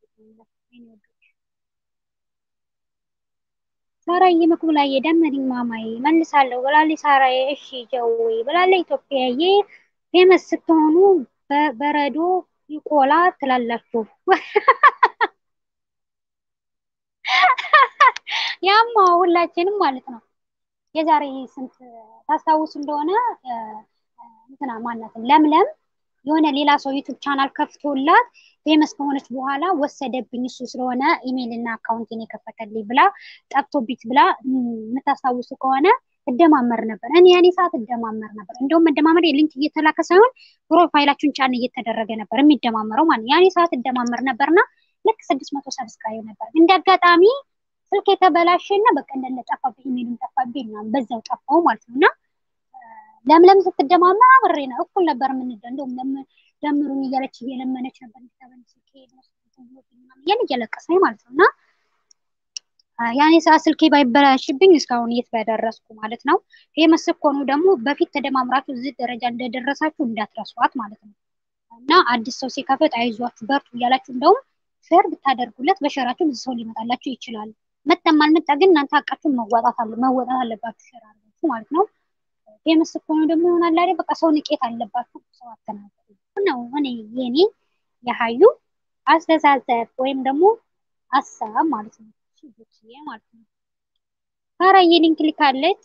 S1: ሳራዬ መኩብላዬ ደመሪኝ ማማዬ መልሳለሁ ብላለች። ሳራዬ እሺ ጀዌ ብላለች። ኢትዮጵያዬ ፌመስ ስትሆኑ በረዶ ይቆላ ትላላችሁ። ያማ ሁላችንም ማለት ነው። የዛሬ ስንት ታስታውሱ እንደሆነ እንትና ማናትን ለምለም የሆነ ሌላ ሰው ዩቱብ ቻናል ከፍቶላት ፌመስ ከሆነች በኋላ ወሰደብኝ እሱ ስለሆነ ኢሜይል እና አካውንቴን የከፈተልኝ ብላ ጠፍቶብኝ ብላ የምታስታውሱ ከሆነ እደማመር ነበር። እኔ ያኔ ሰዓት እደማመር ነበር። እንደውም መደማመር የሊንክ እየተላከ ሳይሆን ፕሮፋይላችሁን ጫን እየተደረገ ነበር የሚደማመረው ማለት ያኔ ሰዓት እደማመር ነበርና ልክ ስድስት መቶ ሰብስክራይብ ነበር። እንደ አጋጣሚ ስልክ የተበላሸና በቃ እንደለ ጠፋብኝ፣ ኢሜይሉን ጠፋብኝ ምናምን በዛው ጠፋው ማለት ነው እና ለምለም ስትደማመር አብሬ ነው እኩል ነበር የምንደ እንደውም ደምሩኝ እያለች እየለመነች ነበር እንዲተበን ስልክ እያለ እያለቀሰኝ ማለት ነው እና ያኔ ሰዓት ስልኬ ባይበላሽብኝ እስካሁን የት በደረስኩ ማለት ነው። ፌመስ ስትሆኑ ደግሞ በፊት ተደማምራችሁ እዚህ ደረጃ እንደደረሳችሁ እንዳትረሷት ማለት ነው እና አዲስ ሰው ሲከፍት አይዟችሁ በርቱ እያላችሁ እንደውም ሼር ብታደርጉለት በሸራችሁ ብዙ ሰው ሊመጣላችሁ ይችላል። መጣም አልመጣ ግን እናንተ አቃችሁ መወጣት አለ መወጣት አለባችሁ ሼር አድርጋችሁ ማለት ነው። ፌመስ ስትሆኑ ደግሞ ይሆናል አይደል በቃ ሰው ንቄት አለባችሁ። ሰው አተናገሩ ነው እኔ የኔ የሀዩ አስተሳሰብ ወይም ደግሞ ሀሳብ ማለት ነው ማለት ነው። ሳራዬ ሊንክ ልካለች።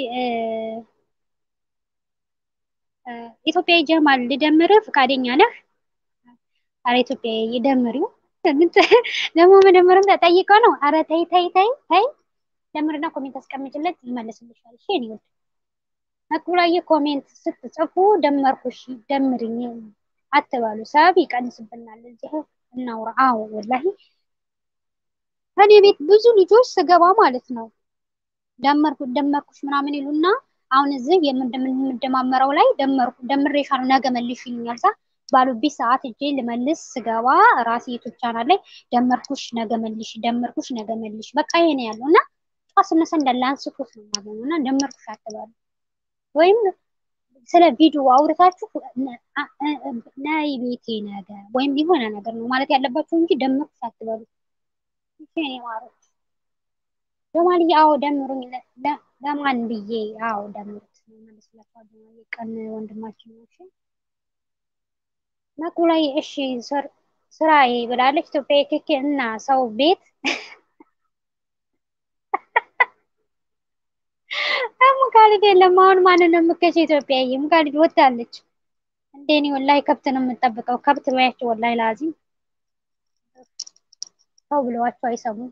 S1: ኢትዮጵያ ጀማል ልደምር ፈቃደኛ ነህ? አረ ኢትዮጵያ የደምሪው ደግሞ መደመርም ተጠይቀ ነው። አረ ተይ ተይ ተይ ተይ ደምርና ኮሜንት አስቀምጭለት ይመልስልሻል። እሺ እኔ ወድ መኩላዬ ኮሜንት ስትጽፉ ደመርኩሽ ደምርኝ አትባሉ። ሰብ ይቀንስብናል። እዚህ እናውራ። አዎ ወላሂ እኔ ቤት ብዙ ልጆች ስገባ ማለት ነው ደመርኩ ደመርኩሽ ምናምን ይሉና አሁን እዚህ የምንደማመረው ላይ ደመርኩ ደምሬሻለሁ ነገ መልሽ ይሉኛል። ሳ ባሉብኝ ሰዓት እጄ ልመልስ ስገባ ራሴ ዩቱብ ቻናል ላይ ደመርኩሽ ነገ መልሽ ደመርኩሽ ነገ መልሽ በቃ ይሄ ነው ያለው እና ጠዋት ስነሳ እንዳለ አንስቶት ነው የማገኘው እና ደመርኩሽ አትባሉ ወይም ስለ ቪዲዮ አውርታችሁ ናይ ቤቴ ነገር ወይም የሆነ ነገር ነው ማለት ያለባችሁ እንጂ ደመርኩሽ አትበሉ። እኔ ማሮች ጀማልዬ አዎ ደምሩኝ ለማን ብዬ አዎ ደምሩት መልስላችኋል። ቀን ወንድማችን ነው። መኩ ላይ እሺ ስራዬ ብላለች። ኢትዮጵያ ክክ እና ሰው ቤት ሙካልድ የለም። አሁን ማንን ነው የምከሽ? ኢትዮጵያዬ ሙካልድ ወታለች። እንደኔ ወላሂ ከብት ነው የምጠብቀው። ከብት በያቸው ወላሂ ላዚም ሰው ብለዋቸው አይሰሙም።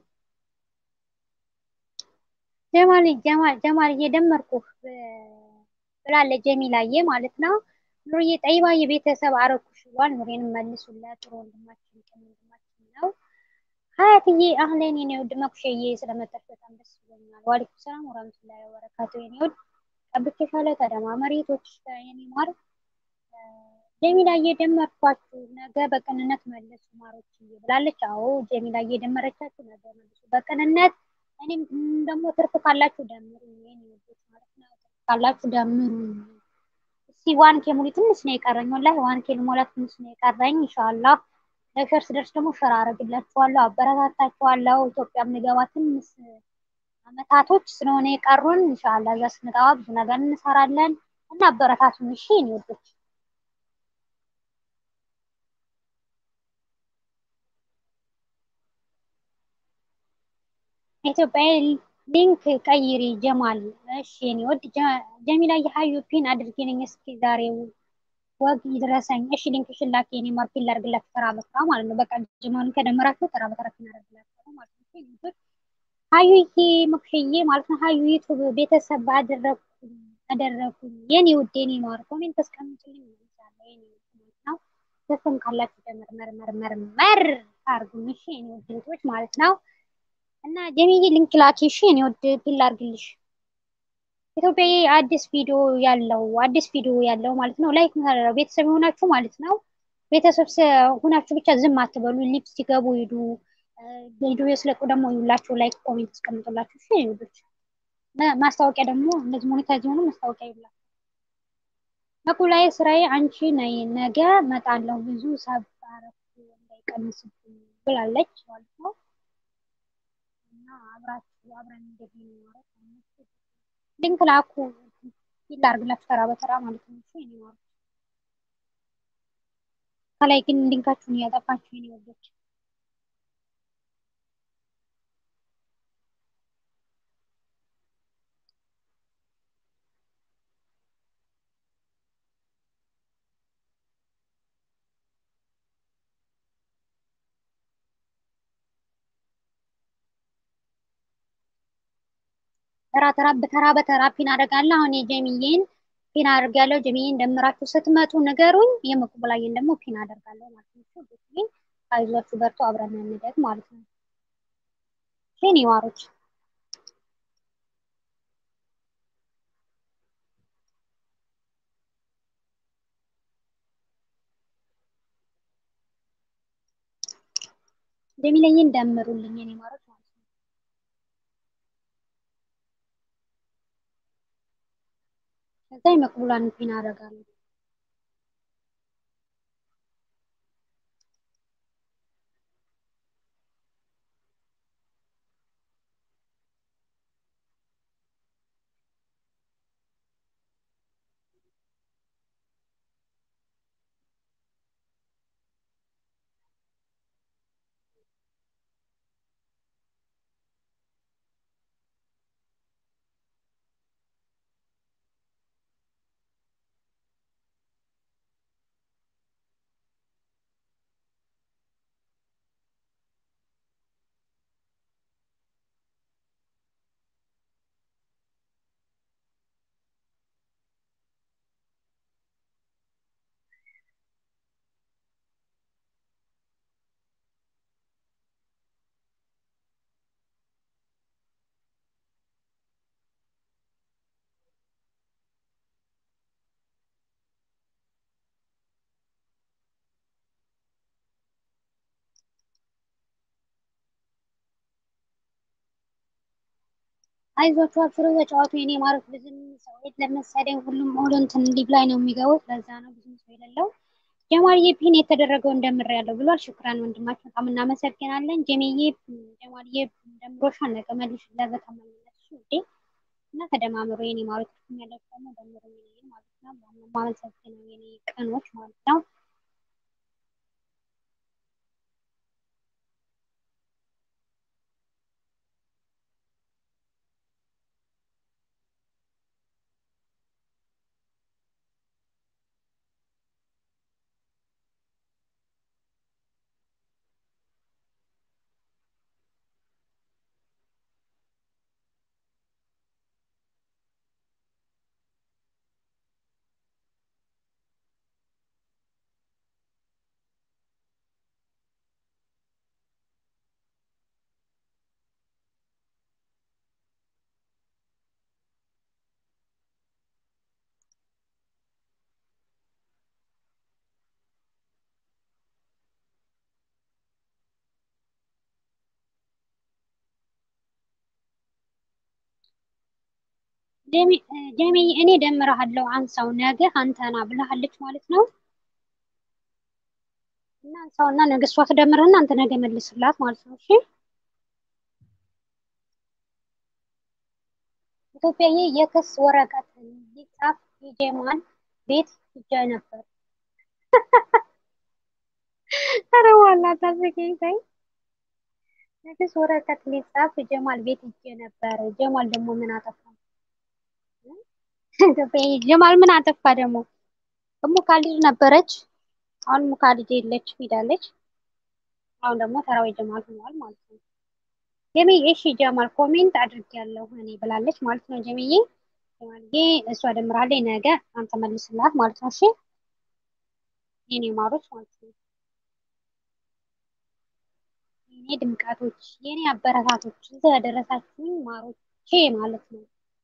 S1: ጀማል ጀማል ጀማል እየደመርኩህ ብላለች ጀሚላዬ ማለት ነው። ኑርዬ ጠይባ የቤተሰብ አረኩሽ ብሏል። ኑሬንም መልሱላት። ጥሩ ወንድማችን ቀን ወንድማችን ነው። ሀያትዬ አህለን የኔ ውድ መኩሸዬ ስለመጣሽ በጣም ደስ ብሎኛል። ዋሊኩም ሰላም ወራህመቱላሂ ወበረካቱ የኔ ውድ ጠብቄሻለሁ። ተደማመሪ ቶች የኔ ማር ጀሚላ እየደመርኳችሁ ነገ በቅንነት መልሱ ማሮች ብላለች። አዎ ጀሚላ እየደመረቻችሁ ነገ መልሱ በቅንነት እኔም ደግሞ ትርፍ ካላችሁ ደምሩ የኔ ውዶች ማለት ነው። ትርፍ ካላችሁ ደምሩ። እስቲ ዋን ኬ ሙሉ ትንሽ ነው የቀረኝ። ወላሂ ዋን ኬ ልሞላ ትንሽ ነው የቀረኝ። ኢንሻአላህ ለሸር ስደርስ ደግሞ ሸር አረግላችኋለሁ፣ አበረታታችኋለሁ። ኢትዮጵያ የምንገባ ትንሽ አመታቶች ስለሆነ የቀሩን ኢንሻአላህ እዛ ስንገባ ብዙ ነገር እንሰራለን እና አበረታቱን። እሺ የኔ ውዶች ኢትዮጵያ ሊንክ ቀይሪ ጀማል። እሺ የኔ ወድ ጀሚላ የሀዩ ፒን አድርጌልኝ እስኪ ዛሬው ወግ ይድረሰኝ። እሺ ሊንክ ሽላክ የኔ ማር ፒን ላድርግላችሁ ተራ በተራ ማለት ነው። በቃ ጀማልን ከደመራችሁ ተራ በተራ ፒን አደርግላችሁ ማለት ነው። ሀዩዬ መኩሽዬ ማለት ነው። ሀዩ ዩቱብ ቤተሰብ አደረኩኝ አደረኩኝ የኔ ውድ የኔ ማር ኮሜንት አስቀምጡልኝ ይመስላል የኔ ውድ ነው። ተሰም ካላችሁ ደመር መር መር መር መር አርጉኝ እሺ የኔ ውድ ልጆች ማለት ነው። እና ጀሚዬ ሊንክ ላኪ እሺ እኔ ወድ ፒል አድርግልሽ። ኢትዮጵያዬ አዲስ ቪዲዮ ያለው አዲስ ቪዲዮ ያለው ማለት ነው ላይክ ምታደረው ቤተሰብ የሆናችሁ ማለት ነው። ቤተሰብ ሆናችሁ ብቻ ዝም አትበሉ። ሊፕስ ሲገቡ ሂዱ። ቪዲዮ ስለቁ ደግሞ ይውላችሁ ላይክ ኮሜንት አስቀምጡላችሁ እሺ ልጆች። ማስታወቂያ ደግሞ እንደዚህ ሞኔታይዝ የሆኑ ማስታወቂያ ይውላችሁ። መቁ ላይ ስራዬ አንቺ ነይ ነገ መጣለሁ ብዙ ሰብ አረፍ እንዳይቀንስብኝ ብላለች ማለት ነው። እና አብራችሁ አብረን እንደዚህ ነው ማለት ነው። ሊንክ ላኩ ፊል አድርግላችሁ ተራ በተራ ማለት ነው። እሺ እኔ ማለት ከላይ ግን ሊንካችሁን እያጠፋችሁ የኔ ወዶች ተራ ተራ በተራ በተራ ፒን አደርጋለሁ። አሁን የጀሚዬን ፒን አደርጋለሁ። ጀሚዬን ደምራችሁ ስትመጡ ንገሩኝ። የመቁብላዬን ደግሞ ፒን አደርጋለሁ ማለት ነው። ግን አይዟችሁ በርቱ፣ አብረን እንደግ ማለት ነው። የኔ ዋሮች ጀሚለኝን ደምሩልኝ የኔ ማሮች ማለት ነው። ከዛ የመቅቡላን ፒን አደርጋለሁ። አይዟችሁ አብሽሩ ተጫዋቱ የኔ ማሮች። ብዙም ሰው ለመሰለኝ ሁሉም ኦሎንትን ሊግ ላይ ነው የሚገቡት። ለዛ ነው ብዙም ሰው የሌለው። ጀማልዬ ፒን የተደረገው እንደምር ያለው ብሏል። ሽክራን ወንድማችን በጣም እናመሰግናለን። ጀሜዬ ጀማልዬ ደምሮሻል። ነገ መልሽለት በተመለሽ ውዴ እና ተደማምሮ የኔ ማሮች ያለው ደግሞ ደምሮ ማለት ነው። ማመሰግነው የኔ ቀኖች ማለት ነው። ጀሚ እኔ ደምረሃለሁ አንሳው ነገ አንተና ብለሃለች ማለት ነው። እና አንሳውና ነገ እሷ ትደምርህና አንተ ነገ መልስላት ማለት ነው። እሺ ኢትዮጵያዬ የክስ ወረቀት ሊጻፍ የጀማል ቤት ሂጄ ነበር። ኧረ ዋላ ታስቂኝ ተይ። የክስ ወረቀት ሊጻፍ ጀማል ቤት ሂጄ ነበር። ጀማል ደግሞ ምን አጠፋ? ኢትዮጵያዬ ጀማል ምን አጠፋ ደግሞ? እሙ ካሊድ ነበረች። አሁን እሙ ካሊድ የለች ሄዳለች። አሁን ደግሞ ተራዊ ጀማል ሆኗል ማለት ነው። ጀሚዬ እሺ ጀማል ኮሜንት አድርጌያለሁ እኔ ብላለች ማለት ነው። ጀሚዬ ጀማልዬ እሷ ደምራለች ነገ አንተ መልስላት ማለት ነው። እሺ የኔ ማሮች ማለት ነው። የኔ ድምቀቶች፣ የኔ አበረታቶች እዚህ ያደረሳችሁኝ ማሮቼ ማለት ነው።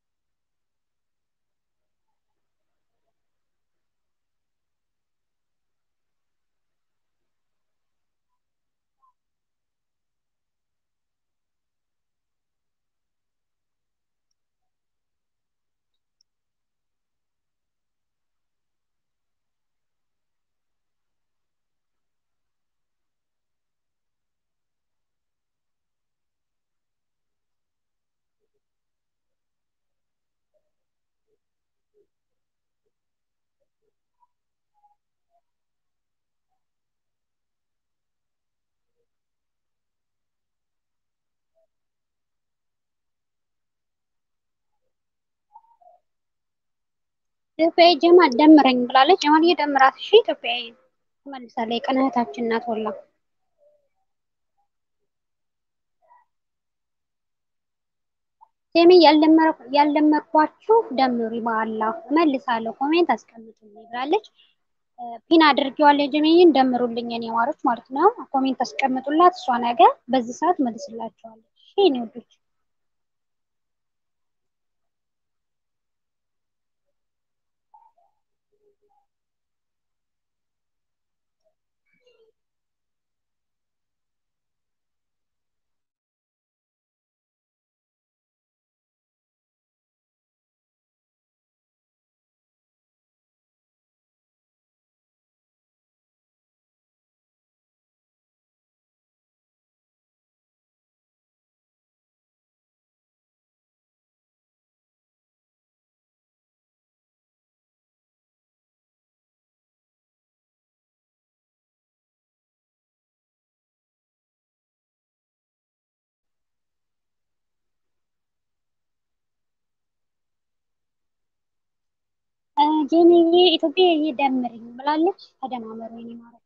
S1: ኢትዮጵያዊ ጀማል ደምረኝ ብላለች። ጀማል እየደምራት እሺ ኢትዮጵያዊ ትመልሳለች። የቀን እህታችን ናት ወላ ጀሚ ያልደመርኳችሁ ደምሪ በአላህ እመልሳለሁ ኮሜንት አስቀምጡልኝ ብላለች። ፒን አድርጌዋለሁ ጀሚዬን ደምሩልኝ የኔ ማሮች ማለት ነው። ኮሜንት አስቀምጡላት እሷ ነገ በዚህ ሰዓት መልስላቸዋለች። እሺ የኔ ወዶች ጀሚዬ ኢትዮጵያ ደምርኝ ብላለች። ተደማመሩ የኔ ማሮች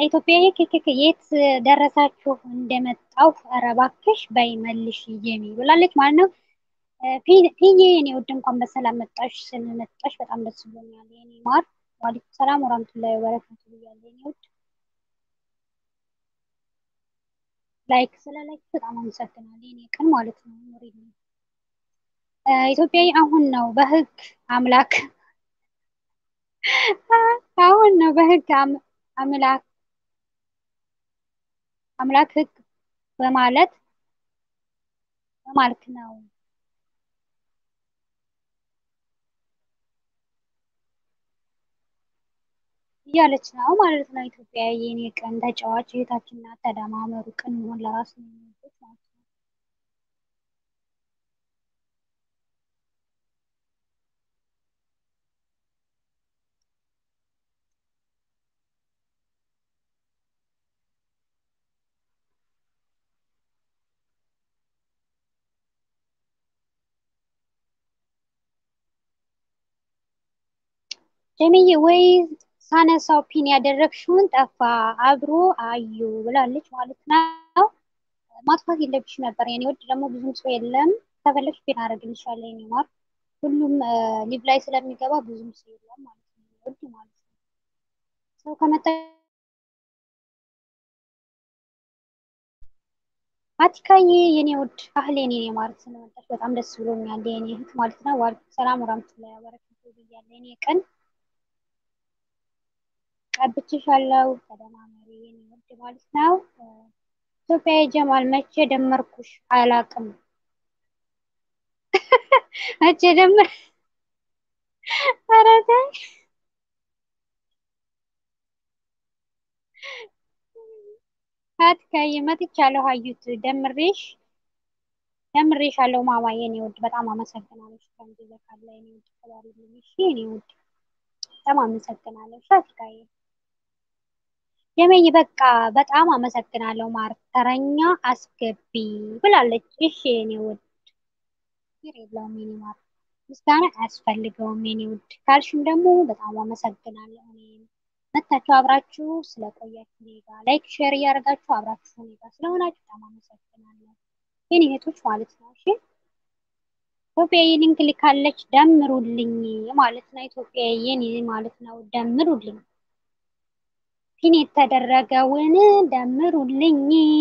S1: ኢትዮጵያዬ ክክክ የት ደረሳችሁ እንደመጣው ኧረ እባክሽ በይ መልሽ ጀሚ ብላለች ማለት ነው። ፊዬ የኔ ውድ እንኳን በሰላም መጣሽ። ስለመጣሽ በጣም ደስ ብሎኛል የኔ ማር። ዋሊኩም ሰላም ወራህመቱላሂ ወበረካቱ ብያለሁ የኔ ውድ። ላይክ ስለ ላይክ በጣም አመሰግናለሁ የኔ ቀን ማለት ነው። ኑሪልኝ ኢትዮጵያዊ አሁን ነው በህግ አምላክ አሁን ነው በህግ አምላክ አምላክ ህግ በማለት በማልክ ነው እያለች ነው ማለት ነው። ኢትዮጵያ የኔ ቀን ተጫዋች እህታችንና ተደማመሩ ቅን መሆን ለራስ ነው የሚወዱት ማለት ነው። ጀሚዬ ወይ ሳነሳው ፒን ያደረግሽውን ጠፋ አብሮ አዩ ብላለች ማለት ነው። ማጥፋት የለብሽ ነበር የኔ ወድ። ደግሞ ብዙም ሰው የለም። ከፈለግሽ ፒን አደርግልሻለሁ የኔ ማር። ሁሉም ሊቭ ላይ ስለሚገባ ብዙም ሰው የለም ማለት ነው ወድ ማለት ነው። ሰው ከመጣ አቲካዬ የኔ ውድ አህሌን የኔ ማለት ስለመጣሽ በጣም ደስ ብሎኛል የኔ እህት ማለት ነው። ዋልኩም ሰላም ወራህመቱላሂ ወበረካቱ ብያለሁ የኔ ቀን ቀብቼሻለሁ ተደማመሪ የኔ ውድ ማለት ነው። ኢትዮጵያ ጀማል መቼ ደመርኩሽ አላቅም። መቼ ደመር ኧረ ተይ አትካይ መጥቻለሁ። አዩት ደምሬሽ ደምሬሻለሁ ማማ የኔ ውድ በጣም አመሰግናለሁ። ከንዲዘ ካለ የኔ ውድ ተባሪልኝ እሺ የኔ ውድ በጣም አመሰግናለሁ። አትካይ የመይ በቃ በጣም አመሰግናለሁ። ማር ተረኛ አስገቢ ብላለች። እሺ የኔ ውድ ችግር የለውም የኔ ማር ምስጋና አያስፈልገውም የኔ ውድ ካልሽም ደግሞ በጣም አመሰግናለሁ። እኔም መታችሁ አብራችሁ ስለቆያችሁ እኔ ጋር ላይክ ሼር እያደረጋችሁ አብራችሁ እኔ ጋር ስለሆናችሁ በጣም አመሰግናለሁ የኔ እህቶች ማለት ነው። እሺ ኢትዮጵያ ሊንክ ልካለች ደምሩልኝ ማለት ነው። ኢትዮጵያ የኔ ማለት ነው ደምሩልኝ ፒን የተደረገውን ደምሩልኝ።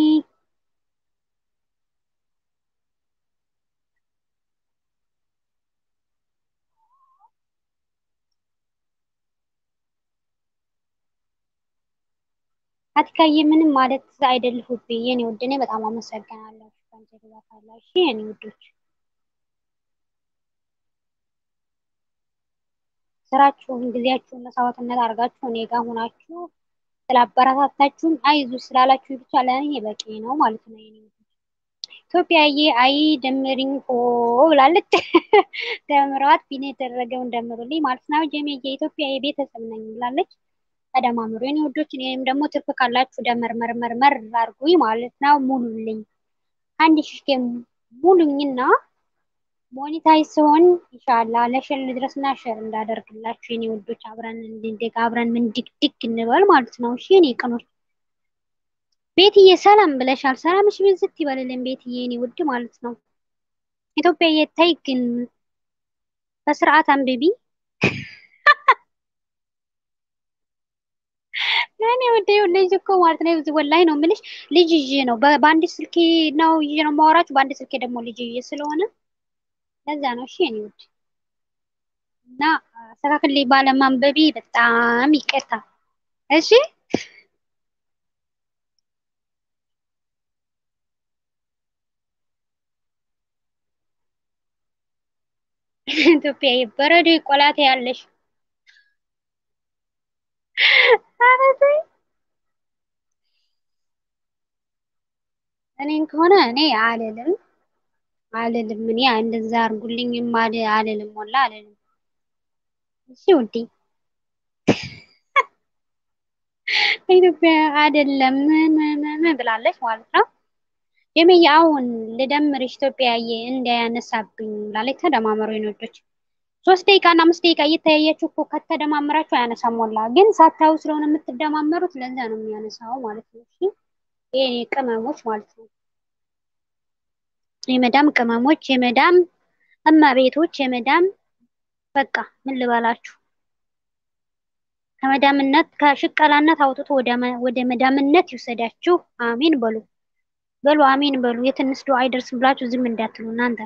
S1: አትካዬ ምንም ማለት አይደልሁብኝ የኔ ውድ፣ እኔ በጣም አመሰግናለሁ። ከንተ ግዛታላሽ የኔ ውዶች፣ ስራችሁን ጊዜያችሁን መስዋዕትነት አድርጋችሁ እኔ ጋር ሆናችሁ ስላበረታታችሁኝ አይዞ ስላላችሁ ብቻ ለእኔ በቂ ነው ማለት ነው የኔ ውዶች። ኢትዮጵያዬ አይ ደምሪኝ ሆ ብላለች። ደምረዋት ቢኔ የተደረገውን ደምሩልኝ ማለት ነው። ጀሜ የኢትዮጵያ የቤተሰብ ነኝ ብላለች። ተደማምሩ የኔ ውዶች። እኔም ደግሞ ትርፍ ካላችሁ ደመርመርመርመር አድርጉኝ ማለት ነው። ሙሉልኝ አንድ ሽሽኬ ሙሉኝና ሞኒታይዝ ሲሆን ኢንሻአላ ለሸር ድረስና ሸር እንዳደርግላችሁ የኔ ውዶች። አብረን እንድንደግ አብረን ምን ድግድግ እንበል ማለት ነው። እሺ የኔ ቅኖች ቤትዬ ሰላም ብለሻል። ሰላምሽ ብዝት ይበልልን ቤትዬ የኔ ውድ ማለት ነው። ኢትዮጵያ የታይ ግን በስርዓት አንብቢ እኔ ወደ ልጅ እኮ ማለት ነው እዚህ ወላሂ ነው የምልሽ። ልጅ ይዤ ነው በአንድ ስልኬ ነው ይዤ ነው የማወራችሁ፣ በአንድ ስልኬ ደግሞ ልጅ ይዤ ስለሆነ ለዛ ነው። እሺ እኔ ውድ እና አስተካክል ባለማንበቢ በጣም ይቅርታ። እሺ ኢትዮጵያ በረዶ ቆላቴ ያለሽ እኔን ከሆነ እኔ አልልም አልልም እኔ እንደዛ አድርጉልኝም አልልም ወላ አልልም። እሺ ውዴ ኢትዮጵያ አይደለም ምን ብላለች ማለት ነው። የመየ አሁን ልደምርሽ ኢትዮጵያዬ እንዳያነሳብኝ ብላለች። ተደማመሩ የነዶች ሶስት ደቂቃ እና አምስት ደቂቃ እየተያያችሁ እኮ ከተደማመራችሁ አያነሳም። ሞላ ግን ሳታዩ ስለሆነ የምትደማመሩት ለዛ ነው የሚያነሳው ማለት ነው። እሺ ይሄ ቅመሞች ማለት ነው። የመዳም ቅመሞች፣ የመዳም እመቤቶች፣ የመዳም በቃ ምን ልበላችሁ ከመዳምነት ከሽቀላነት አውጥቶ ወደ መዳምነት ይውሰዳችሁ። አሚን በሉ በሉ አሚን በሉ። የትንሽ ዱዓ አይደርስም ብላችሁ ዝም እንዳትሉ እናንተ።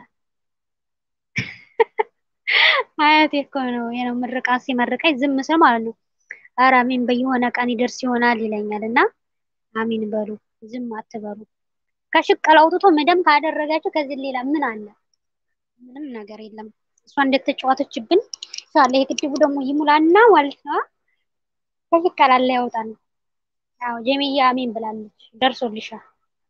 S1: አያቴ እኮ ነው የነው ምርቃት ሲመርቀኝ ዝም ስል ማለት ነው። ኧረ አሚን በየሆነ ቀን ይደርስ ይሆናል ይለኛል እና አሚን በሉ ዝም አትበሉ። ከሽቀላ አውጥቶ መደም ካደረጋችሁ ከዚህ ሌላ ምን አለ? ምንም ነገር የለም። እሷ እንደተጫወተችብን ሳለ የግድቡ ደግሞ ይሙላና ማለት ነው ከሽቀላ ላይ ያወጣል። አዎ ጀሚያ አሚን ብላለች። ደርሶልሻል።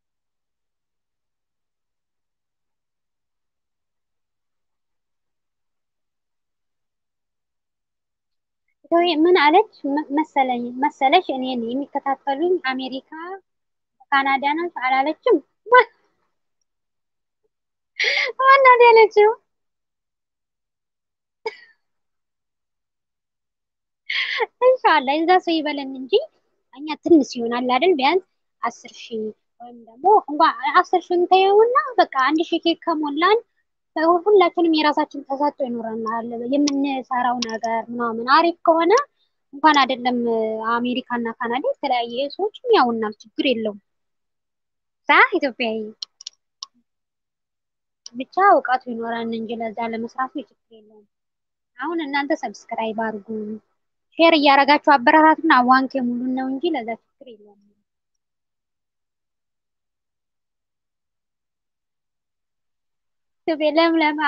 S1: ምን አለች መሰለኝ መሰለሽ እኔን የሚከታተሉኝ አሜሪካ ካናዳ ናት አላለችም። ዋናት ያለችው ኢንሻአላህ እዛ ሰው ይበለን እንጂ እኛ ትንሽ ይሆናል አይደል? ቢያንስ አስር ሺህ ወይም ደግሞ እንኳን አስር ሺህ እንተየውና በቃ አንድ ሺህ ኬክ ከሞላን ሁላችንም የራሳችን ተሰጥቶ ይኖረናል። የምንሰራው ነገር ምናምን አሪፍ ከሆነ እንኳን አይደለም አሜሪካ እና ካናዳ የተለያየ ሰዎችም ያውናል፣ ችግር የለውም። ሳ ኢትዮጵያዊ ብቻ እውቀቱ ይኖረን እንጂ ለዛ ለመስራቱ ችግር የለውም። አሁን እናንተ ሰብስክራይብ አድርጉ፣ ሼር እያደረጋችሁ አበረታቱና ዋንኬ ሙሉን ነው እንጂ ለዛ ችግር የለውም። ኢትዮጵያ ለምለም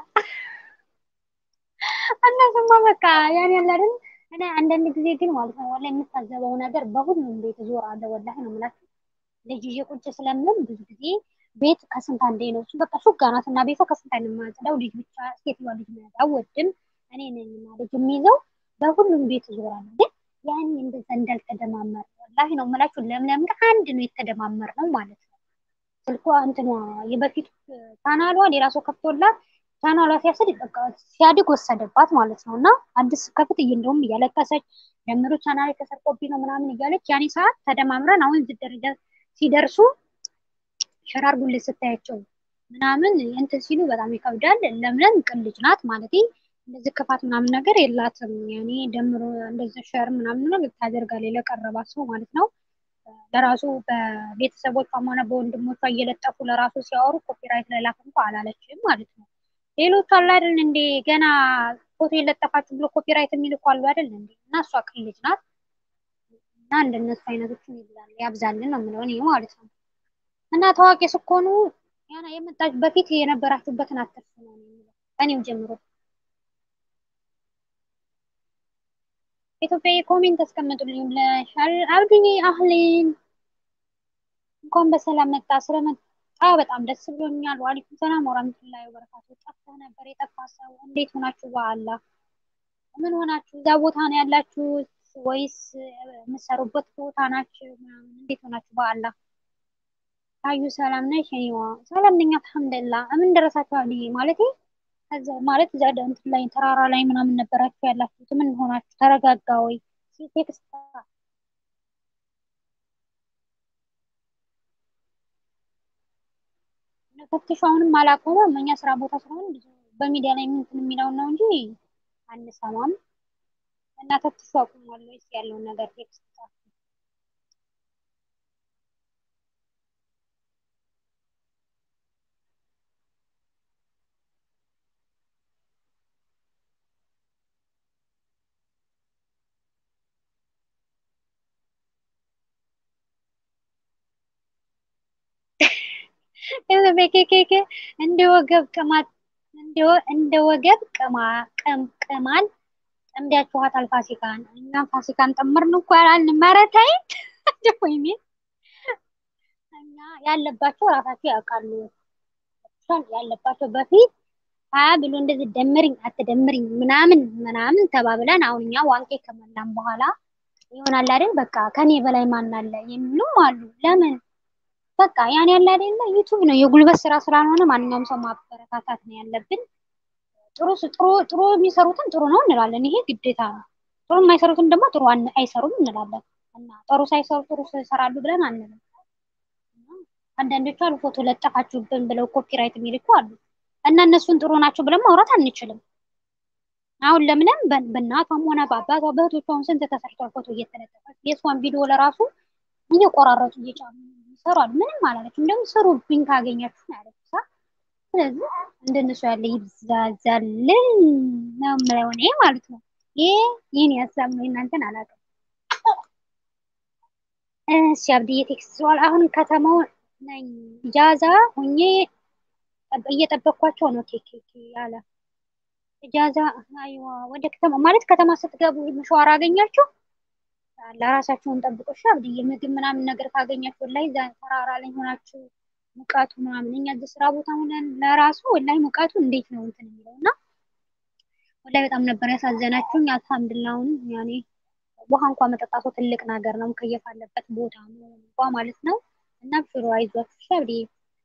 S1: እነሱማ በቃ ያን ያለ አይደል። እኔ አንዳንድ ጊዜ ግን ማለት ነው ወላሂ የምታዘበው ነገር በሁሉም ቤት ዞራለሁ። ወላሂ ነው የምላችሁ ልጅ ይዤ ቁጭ ስለምል ብዙ ጊዜ ቤት ከስንት አንዴ ነው እሱ በቃ ሹጋ ናት እና ቤቷ ከስንት አንዴ የማጸዳው ልጅ ብቻ ሴትዮዋ ልጅ መያዝ አልወድም። እኔ ነኝ እና ልጅ የሚይዘው በሁሉም ቤት ዞራለሁ። ግን ያን እንደዛ እንዳልተደማመር ወላሂ ነው የምላችሁ ለምለም ጋር አንድ ነው የተደማመር ነው ማለት ነው። ስልኳ እንትኗ የበፊት ቻናሏ ሌላ ሰው ከፍቶላት ቻናሏ ሲያስድ በቃ ሲያድግ ወሰደባት ማለት ነው። እና አዲስ ከፍት እንደውም እያለቀሰች ጀምሮ ቻናል ተሰርቆብኝ ነው ምናምን እያለች ያኔ ሰዓት ተደማምረን አሁን እዚህ ደረጃ ሲደርሱ ሸራርጉልኝ ስታያቸው ምናምን እንትን ሲሉ በጣም ይከብዳል። ለምለም ቅን ልጅ ናት ማለት እንደዚህ ክፋት ምናምን ነገር የላትም። ያኔ ደምሮ እንደዚህ ሸር ምናምን ታደርጋለች ለቀረባት ሰው ማለት ነው። ለራሱ በቤተሰቦቿም ሆነ በወንድሞቿ እየለጠፉ ለራሱ ሲያወሩ ኮፒራይት ለላክ እንኳ አላለችም ማለት ነው። ሌሎቹ አሉ አይደል እንዴ ገና ፎቶ የለጠፋችሁ ብሎ ኮፒራይት የሚልኩ አሉ አይደል እንዴ እና እሷ ቅን ልጅ ናት እና እንደነሱ አይነቶችን ይብዛል ያብዛልን ነው የምለው እኔ ማለት ነው። እና ታዋቂ ስትሆኑ ያና የመጣች በፊት የነበራችሁበትን አትርሱ ነው የሚለው እኔም ጀምሮ ኢትዮጵያ ኮሜንት አስቀምጡልኝ ብለሻል አብዱዬ አህሌን እንኳን በሰላም መጣ ስለመጣ በጣም ደስ ብሎኛል ዋሊኩም ሰላም ወራህመቱላሂ ወበረካቱ ጠፍተህ ነበር የጠፋ ሰው እንዴት ሆናችሁ በአላ ምን ሆናችሁ እዛ ቦታ ነው ያላችሁት ወይስ የምትሰሩበት ቦታ ናችሁ ምናምን እንዴት ሆናችሁ በአላ አዩ ሰላም ነሽ እኔዋ ሰላም ነኝ አልሐምዱሊላህ ምን ደረሳችሁ አብዱዬ ማለቴ ከዛ ማለት እዛ እንትን ላይ ተራራ ላይ ምናምን ነበራችሁ ያላችሁት ምን ሆናችሁ ተረጋጋ ወይ ቴክስት ፈትሹ አሁንም አላቆመም እኛ ስራ ቦታ ስለሆነ ብዙ በሚዲያ ላይ እንትን የሚለውን ነው እንጂ አንሰማም እና ፈትሹ አቁሟል ወይስ ያለውን ነገር ቴክስት ጻፉ በኬኬኬ እንደ ወገብ ቅማት እንደ ወገብ ቅማል ጠምዳችኋታል ፋሲካን። እኛም ፋሲካን ጠመርን እኮ ያላልን መረታይ ወይኔ እና ያለባቸው ራሳቸው ያውቃሉ። ያለባቸው በፊት ሀያ ብሎ እንደዚህ ደምሪኝ አትደምሪኝ ምናምን ምናምን ተባብለን አሁን እኛ ዋንቄ ከመላም በኋላ ይሆናል አይደል በቃ ከኔ በላይ ማን አለ የሚሉም አሉ። ለምን በቃ ያን ያለ አይደለ ዩቱብ ነው የጉልበት ስራ ስላልሆነ ማንኛውም ሰው ማበረታታት ነው ያለብን። ጥሩ ጥሩ ጥሩ የሚሰሩትን ጥሩ ነው እንላለን። ይሄ ግዴታ ነው። ጥሩ የማይሰሩትን ደግሞ ጥሩ አይሰሩም እንላለን። እና ጥሩ ሳይሰሩ ጥሩ ይሰራሉ ብለን አንልም። አንዳንዶቹ አሉ ፎቶ ለጠፋችሁብን ብለው ኮፒራይት የሚልኩ አሉ። እና እነሱን ጥሩ ናቸው ብለን ማውራት አንችልም። አሁን ለምለም በእናቷም ሆነ በአባቷ በእህቶቿ አሁን ስንት ተሰርቷል ፎቶ እየተለጠፈ የእሷን ቪዲዮ ለራሱ እየቆራረጡ እየጫኑ ይሰራሉ። ምንም አላለችም። ደግሞ ስሩብኝ ካገኛችሁ ነው ያለችው። ስለዚህ እንደነሱ ያለ ይብዛዛልን ነው የምለው እኔ ማለት ነው። ይሄ ይህን ሀሳብ ነው፣ እናንተን አላውቅም። እሺ አብድዬ ቴክስት ስዋል አሁን ከተማው ነኝ ኢጃዛ ሁኜ እየጠበቅኳቸው ነው። ኬክ ያለ ኢጃዛ አይዋ ወደ ከተማ ማለት ከተማ ስትገቡ መሸዋር አገኛችሁ ለራሳችሁን ጠብቁ። እሺ አብድዬ ምግብ ምናምን ነገር ካገኛችሁ ላይ ተራራ ላይ ሆናችሁ ሙቀቱ ምናምን እኛ እዚህ ስራ ቦታ ሆነን ለራሱ ወላይ ሙቀቱ እንዴት ነው እንትን የሚለው እና ወላይ በጣም ነበር ያሳዘናችሁኝ። አልሐምዱሊላሁን ያኔ ውሃ እንኳ መጠጣቱ ትልቅ ነገር ነው። ሙከየፍ አለበት ቦታ ነው እንኳ ማለት ነው። እና ብሽሮ አይዟችሁ እሺ አብድዬ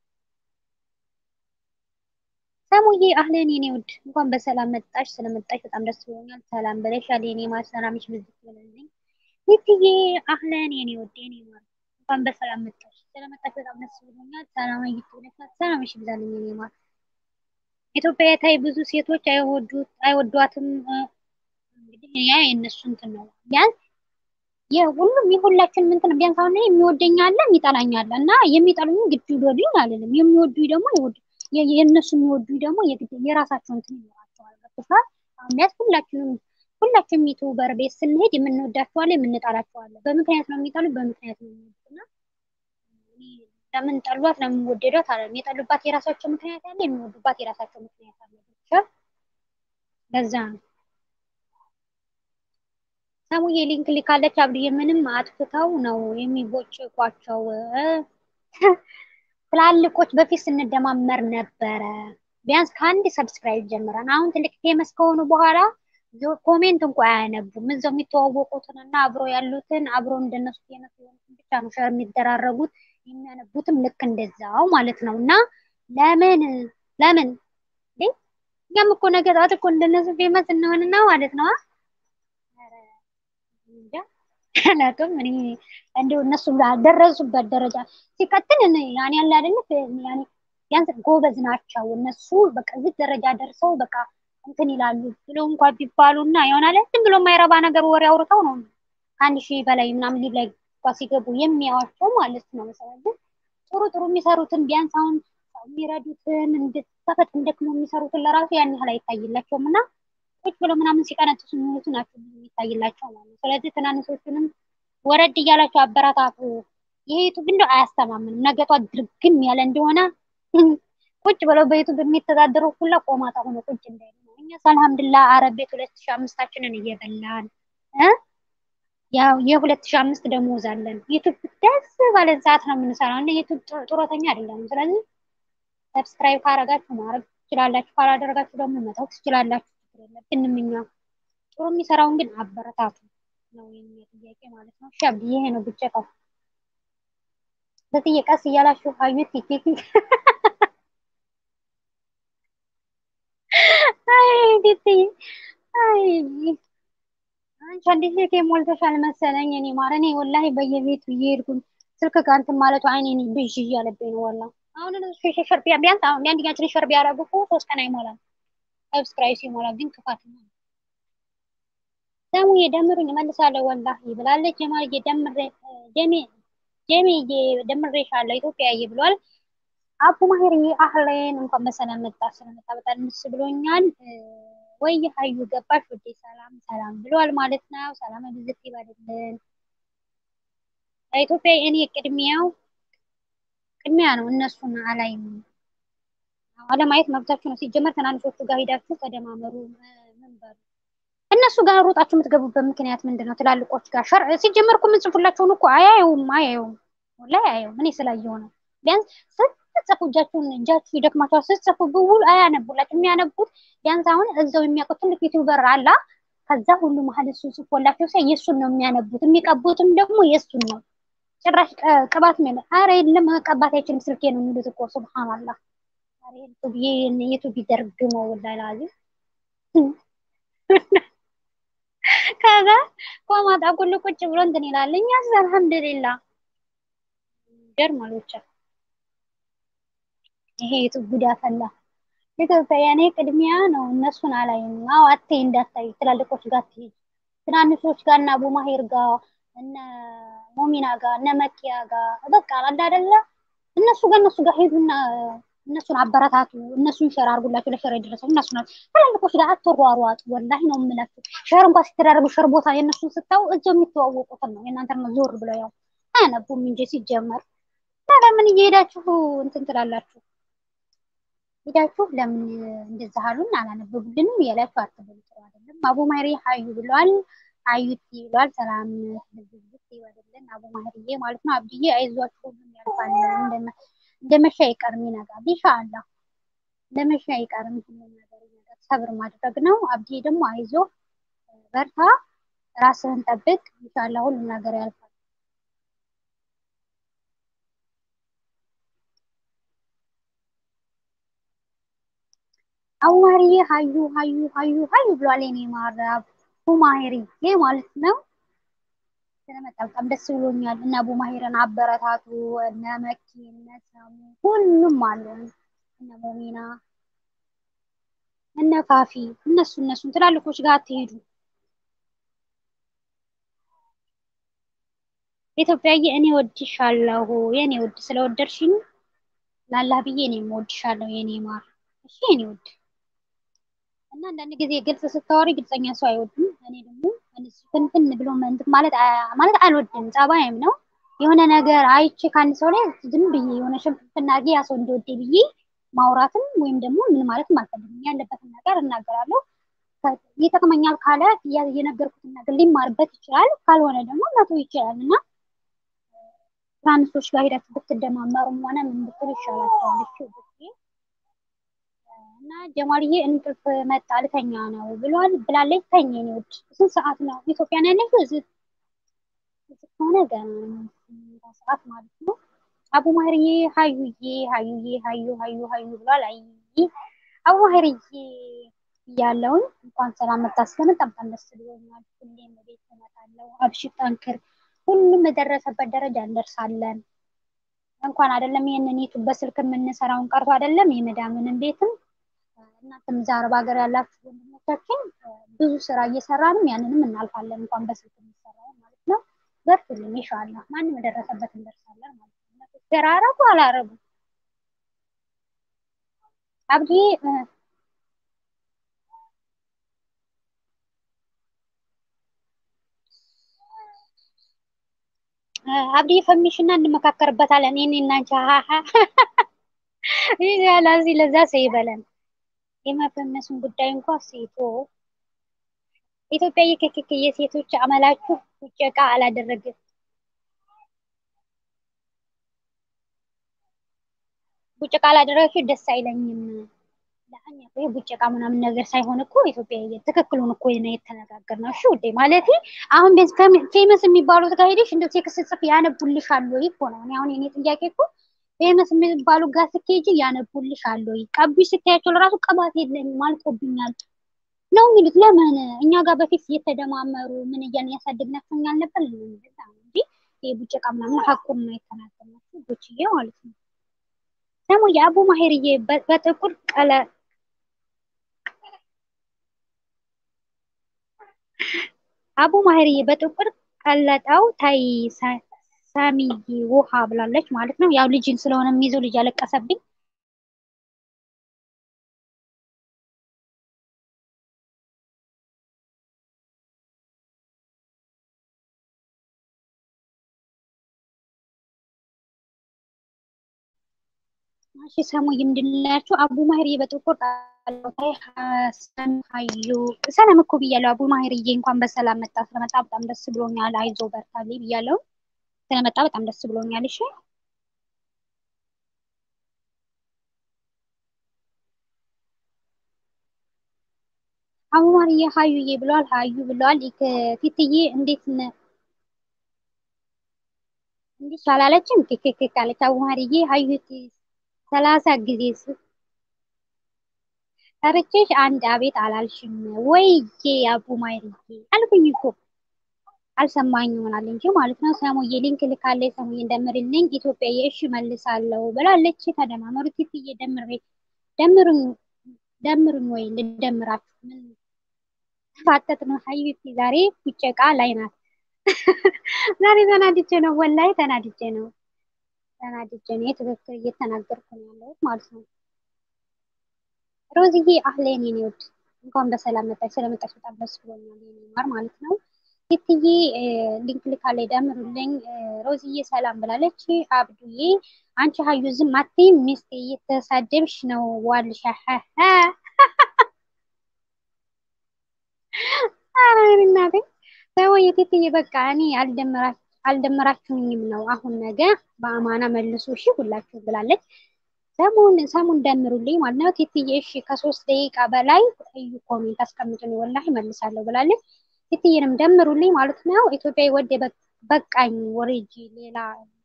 S1: ሰሙዬ አህለን የኔ ውድ እንኳን በሰላም መጣሽ። ስለመጣሽ በጣም ደስ ብሎኛል። ሰላም በለሻል የኔ ማር ሰላምሽ ብዝት ይበልልኝ። ውድዬ አህለን የኔ ውድ የኔ ማር እንኳን በሰላም መጣሽ። ስለመጣሽ በጣም ደስ ብሎኛል። ሰላም ይብዛልኝ። ሰላምሽ ይብዛልኝ የኔ ማር። ኢትዮጵያ ታይ ብዙ ሴቶች አይወዱት አይወዷትም። እንግዲህ ያ የእነሱ እንትን ነው ቢያንስ የሁሉም የሁላችን እንትን ቢያንስ አሁን የሚወደኝ አለ የሚጠላኝ አለ እና የሚጠሉኝ ግድ ይወዱኝ አልልም። የሚወዱኝ ደግሞ ይወዱ የእነሱ የሚወዱ ደግሞ የራሳቸው እንትን ይኖራቸዋል። ገብቶሻል? አሁን ቢያንስ ሁላችንም ሁላችንም ዩቱበር ቤት ስንሄድ የምንወዳቸዋለን የምንጠላቸዋለን። በምክንያት ነው የሚጠሉ በምክንያት ነው የሚወዱና ለምን ጠሏት ለምን ወደዷት አለ የጠሉባት የራሳቸው ምክንያት አለ፣ የሚወዱባት የራሳቸው ምክንያት አለ። ገብቶሻል? ለዛ ነው ሰሙዬ ሊንክ ልካለች። አብድዬ ምንም አጥፍተው ነው የሚቦጭቋቸው ትላልቆች በፊት ስንደማመር ነበረ። ቢያንስ ከአንድ ሰብስክራይብ ጀምረን አሁን ትልቅ ፌመስ ከሆኑ በኋላ ኮሜንት እንኳ አያነቡም። እዛው የሚተዋወቁትን እና አብሮ ያሉትን አብሮ እንደነሱ ፌመስ የሆኑትን ብቻ ነው ሸር የሚደራረጉት የሚያነቡትም ልክ እንደዛው ማለት ነው። እና ለምን ለምን እኛም እኮ ነገ ጠዋት እኮ እንደነሱ ፌመስ እንሆንና ማለት ነው አላውቅም እኔ እንደው እነሱ ደረሱበት ደረጃ ሲቀጥል ያኔ ያለ አይደለ ያኔ ቢያንስ ጎበዝ ናቸው እነሱ በቃ እዚህ ደረጃ ደርሰው በቃ እንትን ይላሉ ብሎ እንኳን ቢባሉ እና ይሆናል ዝም ብሎ የማይረባ ነገር ወሬ አውርተው ነው ከአንድ ሺህ በላይ ምናምን ሊብ ላይ እንኳ ሲገቡ የሚያዋቸው ማለት ነው። ስለዚህ ጥሩ ጥሩ የሚሰሩትን ቢያንስ አሁን የሚረዱትን እንድተፈጥ እንደክሞ የሚሰሩትን ለራሱ ያን ያህል አይታይላቸውም እና ቁጭ ብሎ ምናምን ሲቀነጥሱ የሚሉት ናቸው የሚታይላቸው ማለት ነው። ስለዚህ ትናንሾቹንም ወረድ እያላቸው አበረታቱ። ይሄ ዩቱብ እንደው አያስተማምንም። ነገቷ ድርግም ያለ እንደሆነ ቁጭ ብለው በዩቱብ የሚተዳደሩ ሁላ ቆማጣ ሆኖ ቁጭ እንዳይሉ ነው። እኛስ አልሐምዱሊላህ አረብ ቤት ሁለት ሺህ አምስታችንን እየበላን ያው የሁለት ሺህ አምስት ደሞዝ አለን። ዩቱብ ደስ ባለን ሰዓት ነው የምንሰራው እና ዩቱብ ጡረተኛ አይደለም። ስለዚህ ሰብስክራይብ ካረጋችሁ ማድረግ ትችላላችሁ፣ ካላደረጋችሁ ደግሞ መተው ትችላላችሁ። የለብንም እኛ ጥሩ የሚሰራውን ግን አበረታቱ ነው የኛ ጥያቄ ማለት ነው። እሺ አብዲ ይሄ ነው ብቻው በትዬ ቀስ እያላችሁ አዩት ቲኬት አይ ቲቲ አይ አንቺ እንዴት ልክ ሞልተሻል መሰለኝ። እኔ ማር እኔ ወላሂ በየቤቱ እየሄድኩኝ ስልክ ጋር እንትን ማለቱ አይኔ ብዥ እያለብኝ ነው ወላሂ። አሁን ሸር ቢያንስ አሁን የአንደኛችን ሸር ቢያደርጉ እኮ ሶስት ቀን አይሞላም። ሰብስክራይብ ሲሞላ ግን ክፋት ነው። ሰሙ የደምሩኝ እመልሳለሁ ወላሂ ብላለች። ጀማል የደምሬ ጀሜ ጀሜ የደምሬሻለሁ ኢትዮጵያዬ ብሏል። አቡ ማሄር አህሌን እንኳን በሰላም መጣ። ስለመጣ በጣም ደስ ብሎኛል። ወይ ሀዩ ገባሽ ወዴ ሰላም ሰላም ብሏል ማለት ነው። ሰላም ብዝት ይበልልን። ኢትዮጵያ እኔ ቅድሚያው ቅድሚያ ነው። እነሱን አላይም አለማየት መብታችሁ ነው። ሲጀመር ትናንሾቹ ጋር ሄዳችሁ ተደማመሩ። ምን በሉ እነሱ ጋር ሮጣችሁ የምትገቡበት ምክንያት ምንድን ነው? ትላልቆች ጋር ሸር ሲጀመር እኮ የምንጽፉላቸውን እኮ አያየውም አያየውም ወላሂ አያየውም። እኔ ስላየው ነው። ቢያንስ ስትጽፉ እጃችሁን እጃችሁ ይደክማችኋል። ስትጽፉ ብውል አያነቡላችሁ። የሚያነቡት ቢያንስ አሁን እዛው የሚያውቁት ትልቅ ዩቲዩበር አላ ከዛ ሁሉ መሀል እሱ ጽፎላቸው ሳይ የእሱን ነው የሚያነቡት። የሚቀቡትም ደግሞ የእሱን ነው። ጭራሽ ቅባት ሜለ አረ የለም መቀባት አይችልም ስልኬ ነው የሚሉት እኮ ሱብሃንአላህ ዩቱብ ይደርግመው ወላሂ ላዚም ከዛ ቆማጣ ሁሉ ቁጭ ብሎ እንትን ይላል። እኛስ አልሐምዱሊላ ይገርማል ብቻ ይሄ የቱ ጉዳ ፈላ። ኢትዮጵያ የኔ ቅድሚያ ነው። እነሱን አላይም። አዎ አትይ እንዳታይ ትላልቆች ጋር ትሄጂ ትናንሾች ጋር እና አቡ ማሄር ጋር እነ ሞሚና ጋር እነ መኪያ ጋር በቃ አለ አይደለ እነሱ ጋር እነሱ ጋር ሄዱና እነሱን አበረታቱ። እነሱን ሸር አድርጉላቸው። ለሸር የደረሰው እነሱ ናቸው። ትላልቆች ጋር አትሯሯጡ። ወላሂ ነው የምላችሁ። ሸር እንኳን ሲተዳረጉ ሸር ቦታ የእነሱን ስታው እዛው የሚተዋወቁትን ነው የእናንተ ነው ዞር ብለው ያው አያነቡም እንጂ ሲጀመር እና ለምን እየሄዳችሁ እንትን ትላላችሁ? ሄዳችሁ ለምን እንደዛ አሉን አላነበቡልንም እያላችሁ አትበሉ። ጥሩ አይደለም። አቡ ማህሪ ሀዩ ብለዋል። ሀዩት ብለዋል። ሰላም ህዝብ ይወደልን አቡ ማህሪዬ ማለት ነው። አብድዬ አይዟችሁ ሁሉም ያልፋል። እንደመሻ አይቀርም ይነጋል። ኢንሻአላህ እንደመሻ አይቀርም ሁሉም ነገር ይነጋል። ሰብር ማድረግ ነው። አብድዬ ደግሞ አይዞ በርታ፣ ራስህን ጠብቅ። ኢንሻአላህ ሁሉም ነገር ያልፋል። አቡ ማህሪዬ ሀዩ ሀዩ ሀዩ ሀዩ ብሏል። የኔ ማር አቡ ማህሪዬ ማለት ነው። ስለመጣ በጣም ደስ ብሎኛል። እና አቡ ማሂርን አበረታቱ። እነ መኪ እነ ሰሙ ሁሉም አሉ። እነ ሞሚና እነ ፋፊ እነሱ እነሱን ትላልቆች ጋር አትሄዱ። ኢትዮጵያዬ እኔ ወድሻለሁ የኔ ውድ ስለወደድሽኝ ላላህ ብዬ እኔም ወድሻለሁ የኔ ማር እሺ የኔ ውድ እና አንዳንድ ጊዜ ግልጽ ስታወሪ ግልጸኛ ሰው አይወድም። እኔ ደግሞ ፍንፍን ብሎ እንትን ማለት ማለት አልወድም፣ ጸባይም ነው። የሆነ ነገር አይቼ ከአንድ ሰው ላይ ዝም ብዬ የሆነ ሽንፍንፍና አድርጌ ያ ሰው እንዲወደ ብዬ ማውራትም ወይም ደግሞ ምን ማለትም አልፈልግም። ያለበትን ነገር እናገራለሁ። ይጠቅመኛል ካለ የነገርኩትን ነገር ሊማርበት ይችላል፣ ካልሆነ ደግሞ መቶ ይችላል እና ትራንሶች ጋር ሄዳችሁ ብትደማመሩም ሆነ ምን ብትሉ ይሻላቸዋል። እሺ እና ጀማልዬ እንቅልፍ መጣ ልተኛ ነው ብሏል ብላለች። ተኝ ነው ውድ ስንት ሰዓት ነው ኢትዮጵያ ነው ያለችው? እዚህ ከሆነ ገና ሰዓት ማለት ነው። አቡ ማህርዬ ሀዩዬ ሀዩዬ ሀዩ ሀዩ ሀዩ ብሏል። አይ አቡ ማህርዬ እያለውን እንኳን ሰላም መጣ። ስለመጣ በጣም ደስ ብሎኛል። ሁሌም ቤት እመጣለሁ። አብሽር፣ ጠንክር። ሁሉም የደረሰበት ደረጃ እንደርሳለን። እንኳን አይደለም ይህንን ዩቱብ በስልክ የምንሰራውን ቀርቶ አይደለም የመዳምንም ቤትም እናንተም እዛ አረብ ሀገር ያላችሁ ወንድሞቻችን ብዙ ስራ እየሰራንም ያንንም እናልፋለን። እንኳን በስልክ የሚሰራው ማለት ነው። በርቱልኝ ኢንሻአላህ ማንም የደረሰበት እንደርሳለን ማለት ነው። ገራረቡ አላረቡ አብዲ አብዲ ፈሚሽና እንመካከርበታለን። እኔ እና አንቺ ሃሃ ይሄ ያላዚ ለዛ ሰው ይበለን። የመፈመሱን ጉዳይ እንኳ ሴቶ ኢትዮጵያ የከከከ የሴቶች አመላችሁ ውጨቃ አላደረግም። ቡጨቃ አላደረጋችሁ ደስ አይለኝም። ለአኛ ይሄ ቡጨቃ ምናምን ነገር ሳይሆን እኮ ኢትዮጵያ ትክክሉን እኮ ነው የተነጋገርነው። እሺ ውዴ ማለት አሁን ፌመስ የሚባሉት ጋር ሄደሽ እንደው ቴክስት ጽፍ ያነቡልሻል ወይ እኮ ነው። እኔ አሁን የኔ ጥያቄ እኮ ፌመስ የሚባሉ ጋር ስትሄጂ ያነቡልሻል ወይ? ቀቢሽ ስታያቸው ለራሱ ቅባት የለኝም አልቆብኛል ነው የሚሉት። ለምን እኛ ጋር በፊት እየተደማመሩ ምን እያልን ያሳደግናቸው እኛ አልነበር እንጂ ይሄ ቡጨቃ ምናምን ሀቁን ነው የተናገርናቸው ቦችዬ ማለት ነው። ደግሞ የአቡ ማሄርዬ በጥቁር ቀለ አቡ ማሄርዬ በጥቁር ቀለጠው ታይ ሳሚዬ ውሃ ብላለች ማለት ነው። ያው ልጅን ስለሆነ የሚይዘው ልጅ አለቀሰብኝ። እሺ ሰሙ ምንድንላችሁ? አቡ ማህርዬ በጥቁር ቃላይ ሀሰን ሀዩ ሰላም እኮ ብያለሁ። አቡ ማህርዬ እንኳን በሰላም መጣ። ስለመጣ በጣም ደስ ብሎኛል። አይዞ በርታልኝ ብያለሁ። ስለመጣ በጣም ደስ ብሎኛል። እሺ አቡ ማህርዬ ሀዩዬ ብለዋል። ሀዩ ብለዋል። ፊትዬ እንዴት እንዲህ አላለችም። ክክክ አለች። አቡ ማህርዬ ሀዩ ሰላሳ ጊዜ ጠርቼሽ አንድ አቤት አላልሽም ወይዬ አቡ ማይርዬ አልኩኝ እኮ አልሰማኝ ይሆናል እንጂ ማለት ነው። ሰሙዬ ሊንክ ልካለች። ሰሙዬ እንደምርልኝ ኢትዮጵያ የእሺ መልሳለሁ ብላለች። ተደማመሩ ቲትዬ ደምሬ ደምሩኝ ደምሩኝ ወይ ልደምራችሁ ምን ፋጠጥ ነው ሀይቤት ዛሬ ውጨቃ ላይ ናት። ዛሬ ተናድጄ ነው ወላይ ተናድጄ ነው ተናድጄ ነው ትክክል እየተናገርኩ ነው ያለሁት ማለት ነው። ሮዝዬ አህሌን የኔ ውድ እንኳን በሰላም መጣች። ስለመጣች በጣም ደስ ብሎኛል የኔ ማር ማለት ነው። ቲትዬ ሊንክ ልካለች ደምሩልኝ። ሮዝዬ ሰላም ብላለች። አብዱዬ አንቺ ሀዩ ዝም አትይም ሚስቴ እየተሳደብሽ ነው ዋልሻ እናቴ ሰው የቲትዬ በቃ እኔ አልደመራችሁኝም ነው አሁን ነገ በአማና መልሱ እሺ ሁላችሁ ብላለች። ሰሙን ሰሙን ደምሩልኝ ማለት ነው። ቲትዬ እሺ ከሶስት ደቂቃ በላይ እዩ ኮሜንት አስቀምጡኝ ወላሂ መልሳለሁ ብላለች። ቲትዬንም ደምሩልኝ ማለት ነው። ኢትዮጵያ ወደ በቃኝ ወሬጂ ሌላ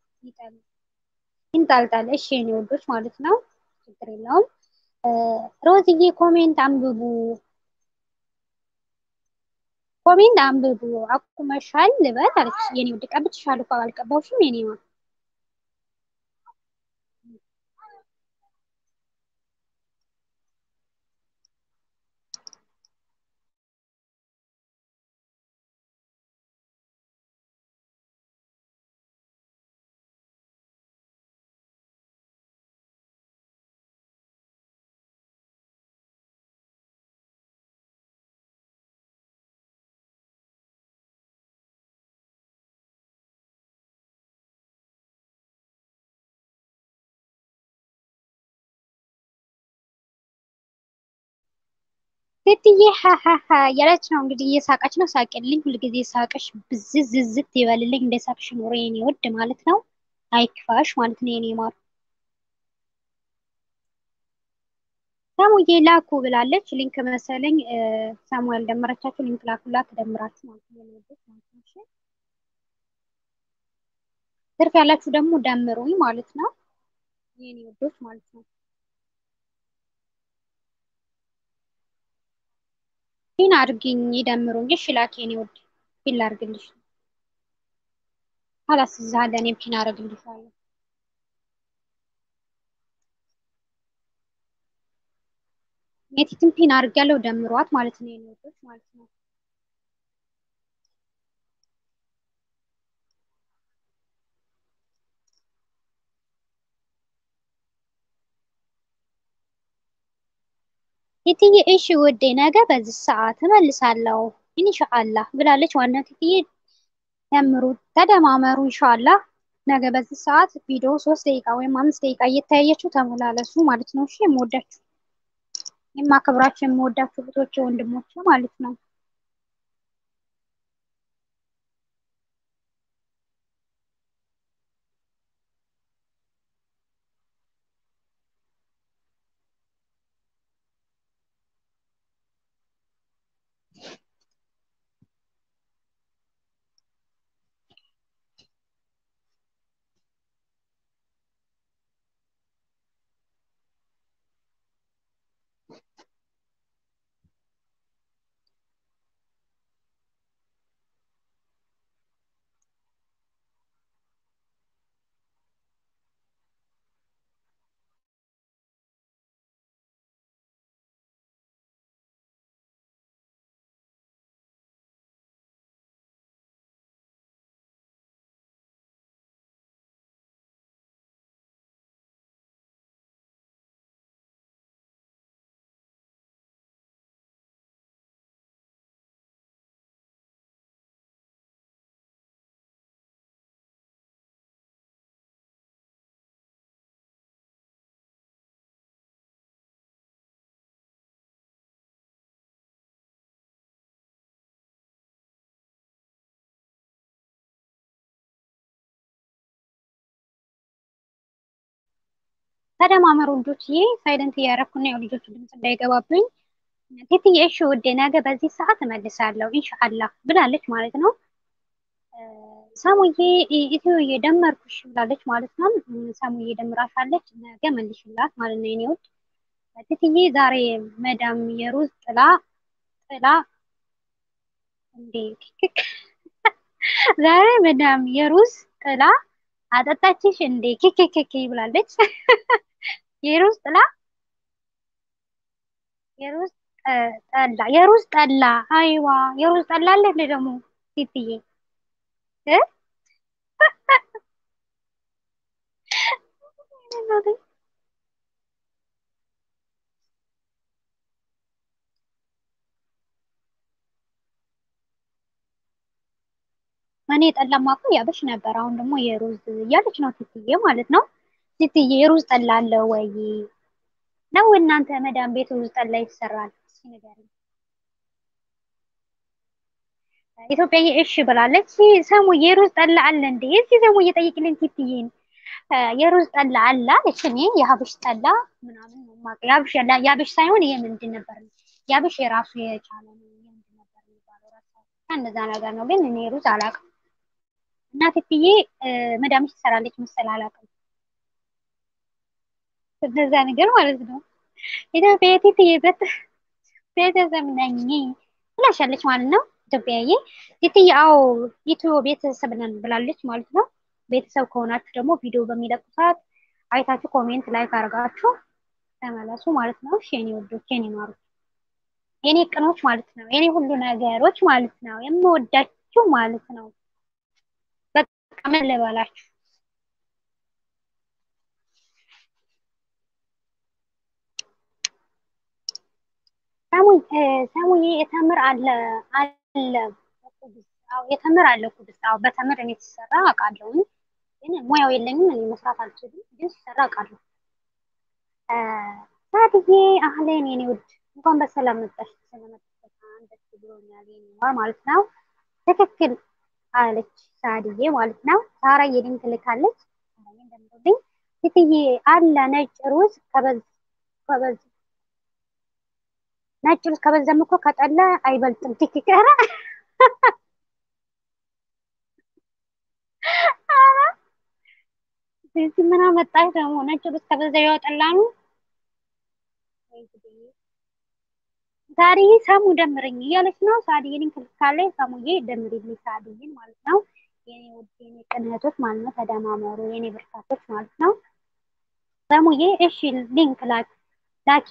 S1: ይንጣልጣል። እሺ የኔ ወዶች ማለት ነው። ችግር የለውም። ሮዝዬ ኮሜንት አንብቡ፣ ኮሜንት አንብቡ። አቁመሻል ልበል አለች የኔ ውድ። ቀብቼሻለሁ እኮ አልቀባሁሽም የኔ ማ ሴትዬ ሀሀሀ እያለች ነው እንግዲህ እየሳቀች ነው። ሳቅልኝ፣ ሁልጊዜ ሳቅሽ ብዝዝ ዝዝት ይበልልኝ። እንደ ሳቅሽ ኑሮ የኔ ውድ ማለት ነው። አይክፋሽ ማለት ነው የኔ ማር። ሰሙዬ ላኩ ብላለች። ሊንክ መሰለኝ ሰሙ ያልደመረቻችሁ ሊንክ ላኩላት ትደምራችሁ ማለት ነው። የኔ ውዶች ማለት ነው። ትርፍ ያላችሁ ደግሞ ደምሩኝ ማለት ነው የኔ ውዶች ማለት ነው። ፒን አድርጊኝ ይደምሩኝ። እሺ ላኪ የኔ ውድ ፒን ላድርግልሽ። ኋላስ እዛ አለ እኔ ፒን አደርግልሻለሁ። የቲትን ፒን አድርጊያለሁ ደምሯት ማለት ነው የኔ ውዶች ማለት ነው። ቲትዬ እሺ ውዴ ነገ በዚህ ሰዓት እመልሳለሁ ኢንሻአላህ ብላለች። ዋናው ቲትዬ ደምሩ ተደማመሩ ኢንሻአላህ ነገ በዚህ ሰዓት ቪዲዮ ሶስት ደቂቃ ወይም አምስት ደቂቃ እየተያየችው ተመላለሱ ማለት ነው። እሺ የምወዳችሁ የማከብራችሁ የምወዳችሁ እህቶቼ ወንድሞቼ ማለት ነው። ተደማመሩ ልጆችዬ። ሳይለንት እያደረኩና ያው ልጆቹ ድምፅ እንዳይገባብኝ። ቲትዬ እሺ ውዴ ነገ በዚህ ሰዓት እመልሳለሁ ኢንሻአላህ ብላለች ማለት ነው። ሰሙዬ ኢትዮዬ ደመርኩሽ ብላለች ማለት ነው። ሰሙዬ ደምራሻለች ነገ መልሽላት ማለት ነው የኔ ውድ ትትዬ ዛሬ መዳም የሩዝ ጥላ ጥላ እንዴ ዛሬ መዳም የሩዝ ጥላ አጠጣችሽ እንዴ ኬኬኬኬ ብላለች። የሩዝ ጥላ የሩዝ ጠላ የሩዝ ጠላ አይዋ የሩዝ ጠላ አለ እንዴ ደግሞ ትትዬ እ እኔ ጠላማ እኮ ያበሽ ነበር። አሁን ደግሞ የሩዝ እያለች ነው ትትዬ ማለት ነው። ትትዬ የሩዝ ጠላ አለ ወይ ነው እናንተ መዳም ቤት ሩዝ ጠላ ይሰራል? እስኪ ንገሪኝ። ኢትዮጵያዬ እሺ ብላለች። ሰሙ የሩዝ ጠላ አለ እንዴ? እስኪ ሰሙ እየጠየቅልን ትትዬን የሩዝ ጠላ አለ አለች። እኔ የሀበሽ ጠላ ምናምን ነው የማውቀው። የሀበሽ የሀበሽ ሳይሆን ይሄ ምንድን ነበር የሀበሽ የራሱ የቻለ ነው። ምንድን ነበር የሚባለው ራሱ እንደዛ ነገር ነው። ግን እኔ ሩዝ አላውቅም። እና ትትዬ መዳምሽ ትሰራለች መሰል አላውቅም። እንደዛ ነገር ማለት ነው። ኢትዮጵያ ትትዬ ቤተሰብ ነኝ ብላሻለች ማለት ነው። ኢትዮጵያዬ ትትዬ አዎ ኢትዮ ቤተሰብ ነን ብላለች ማለት ነው። ቤተሰብ ከሆናችሁ ደግሞ ቪዲዮ በሚለቁ ሰዓት አይታችሁ ኮሜንት ላይክ አድርጋችሁ ተመለሱ ማለት ነው። እሺ የኔ ወዶች፣ የኔ ማሮች፣ የኔ ቅኖች ማለት ነው። የኔ ሁሉ ነገሮች ማለት ነው። የምወዳችሁ ማለት ነው። በቃ ምን ልበላችሁ ሰሙዬ የተምር አለ አለ የተምር አለ ኩብስ። አዎ በተምር እኔ ሲሰራ አውቃለሁ፣ ግን ሙያው የለኝም እኔ መስራት አልችልም፣ ግን ሲሰራ አውቃለሁ። ሳድዬ አህሌን የኔ ውድ እንኳን በሰላም መጣሽ። ስለመጣሽ በጣም ደስ ብሎኛል የኔ ማር ማለት ነው። ትክክል አለች ሳድዬ ማለት ነው። ሳራ የሊንክ ልካለች። ሳራ እንደምትወደኝ ትትዬ አለ ነጭ ሩዝ ከበዝ ከበዝ ነጭ ሩዝ ከበዛም እኮ ከጠላ አይበልጥም። ትክክል እዚህ ምን አመጣሽ ደግሞ? ነጭ ሩዝ ከበዛ ያወጣላ ነው። ሳዲዬ ሰሙ ደምረኝ እያለች ነው። ሳዲዬ ሊንክ ልካለች። ሰሙዬ ደምሪልኝ ሳዲዬን ማለት ነው። የኔ ውድ የኔ ቅን እህቶች ማለት ነው። ተደማመሩ የኔ ብርታቶች ማለት ነው። ሰሙዬ እሺ ሊንክ ላኪ ላኪ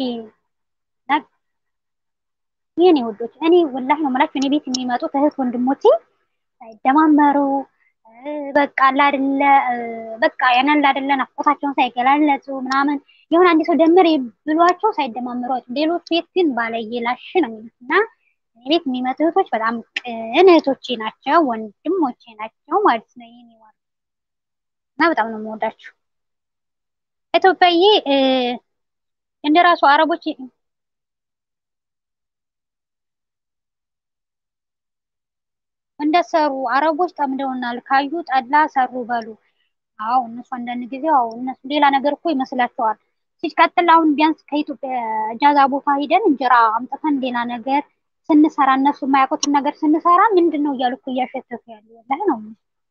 S1: የኔ ውዶች እኔ ወላሂ ነው የምላችሁ እኔ ቤት የሚመጡት እህት ወንድሞቼ ሳይደማመሩ በቃ አይደለ በቃ ያንን አይደለ ናፍቆታቸውን ሳይገላለጹ ምናምን የሆነ አንድ ሰው ደምር ብሏቸው ሳይደማመሩ ሌሎች ቤት ግን ባለየላሽ ነው የሚሉት እና እኔ ቤት የሚመጡ እህቶች በጣም ቅን እህቶቼ ናቸው፣ ወንድሞቼ ናቸው ማለት ነው። ይሄ እና በጣም ነው የምወዳችሁ ኢትዮጵያዬ እንደራሱ አረቦች እንደሰሩ አረቦች ጠምደውናል ካዩ ጠላ ሰሩ በሉ። አዎ እነሱ አንዳንድ ጊዜ አዎ እነሱ ሌላ ነገር እኮ ይመስላቸዋል። ሲቀጥል አሁን ቢያንስ ከኢትዮጵያ እጃዛ ቦታ ሂደን እንጀራ አምጥተን ሌላ ነገር ስንሰራ እነሱ የማያውቁትን ነገር ስንሰራ ምንድን ነው እያሉ እኮ እያሸተቱ ያሉ ወላሂ ነው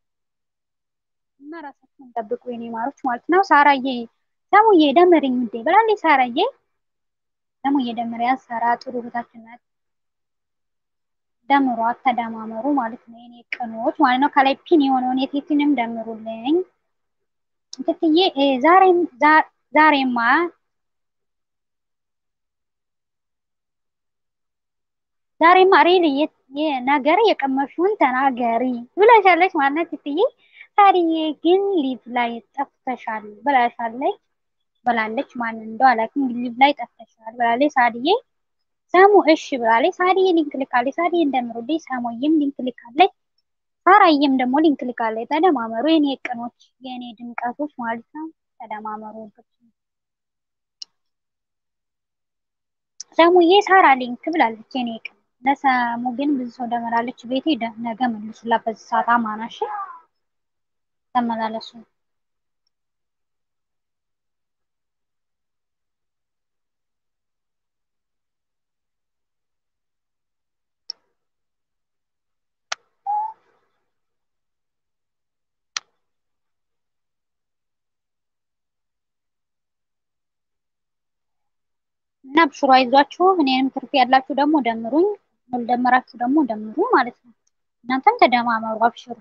S1: እና ራሳችሁን ጠብቁ የኔ ማሮች ማለት ነው። ሳራዬ ሰሙዬ ደምርኝ እንዴ ብላለች። ሳራዬ ሰሙዬ ደምሪያ ሳራ ጥሩ ቦታችን ናት። ደምሯት ተደማመሩ ማለት ነው የኔ ቅኖች ማለት ነው። ከላይ ፒን የሆነውን የቴትንም ደምሩልኝ ትትዬ ዛሬም ዛሬማ ዛሬማ ሪል ነገር የቀመሹን ተናገሪ ብላሻለች ማለት ነው ትትዬ። ሳሪዬ ግን ሊቭ ላይ ጠፍተሻል ብላሻለች ብላለች። ማን እንደው አላውቅም፣ ሊቭ ላይ ጠፍተሻል ብላለች ሳሪዬ። ሰሙ እሺ ብላለች ሳሪዬ። ሊንክ ልካለች ሳሪዬ እንደምሩልኝ። ሰሙዬም ሊንክ ልካለች። ሳራዬም ደግሞ ሊንክ ልካለች። ተደማመሩ የኔ ቅኖች የኔ ድምቀቶች ማለት ነው። ተደማመሩ። ሰሙዬ ሳራ ሊንክ ብላለች የኔ ቅን። ለሰሙ ግን ብዙ ሰው ደመላለች። ቤቴ ነገ መልሱላት በዚህ ሰዓት አማናሽ ተመላለሱ። እና ብሽሮ አይዟችሁ። እኔንም ትርፍ ያላችሁ ደግሞ ደምሩኝ፣ ያልደመራችሁ ደግሞ ደምሩ ማለት ነው። እናንተም ተደማመሩ፣ አብሽሩ።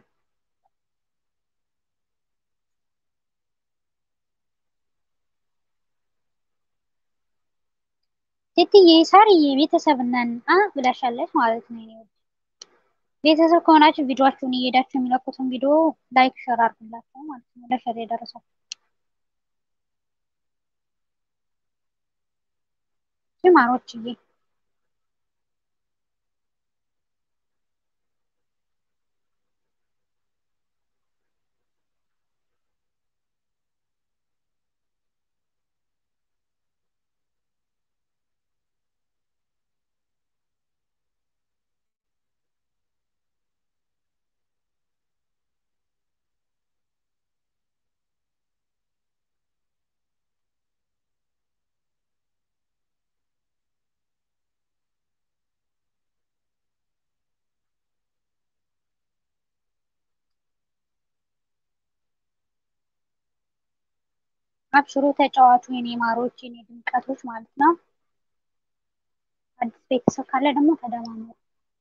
S1: ሴትዬ ሳርዬ ቤተሰብ ነን አ ብላሻለች ማለት ነው። እኔ ቤተሰብ ከሆናችሁ ቪዲዮአችሁን እየሄዳችሁ የሚለቁትን ቪዲዮ ላይክ ሸር አድርጉላቸው ማለት ነው። ለሸር የደረሰው ማሮችዬ አብሽሩ ተጫዋቹ የኔ ማሮች የኔ ድምቀቶች ማለት ነው። አዲስ ቤተሰብ ካለ ደግሞ ተደማመሩ።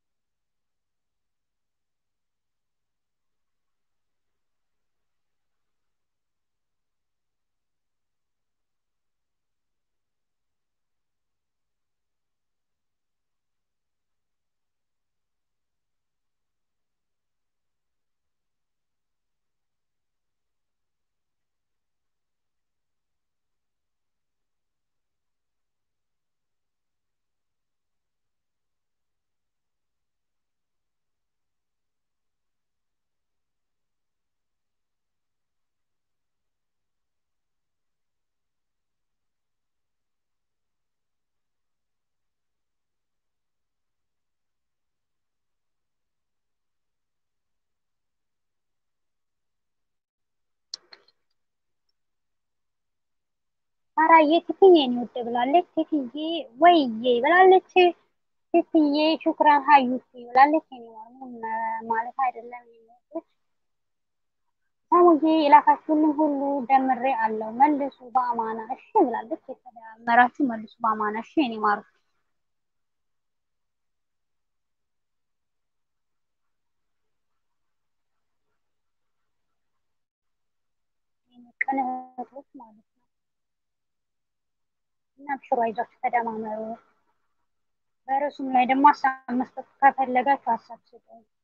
S1: ሳራዬ ትትዬ ነው ወደ ብላለች። ትትዬ ወይዬ ብላለች። ትትዬ ሹክራን ሀዩቲ ብላለች። እኔ ማለት አይደለም የሚወጡት ሰሙዬ የላካችሁልኝ ሁሉ ደምሬ አለው መልሱ በአማና እሺ ብላለች። የተደመራችሁ መልሱ በአማና እሺ እኔ ማሩ ቀለበቶች ማለት ነው። እና አብሽሩ አይዟችሁ ተደማመሩ። በርዕሱም ላይ ደግሞ ሀሳብ መስጠት ከፈለጋችሁ ሀሳብ ስጡ።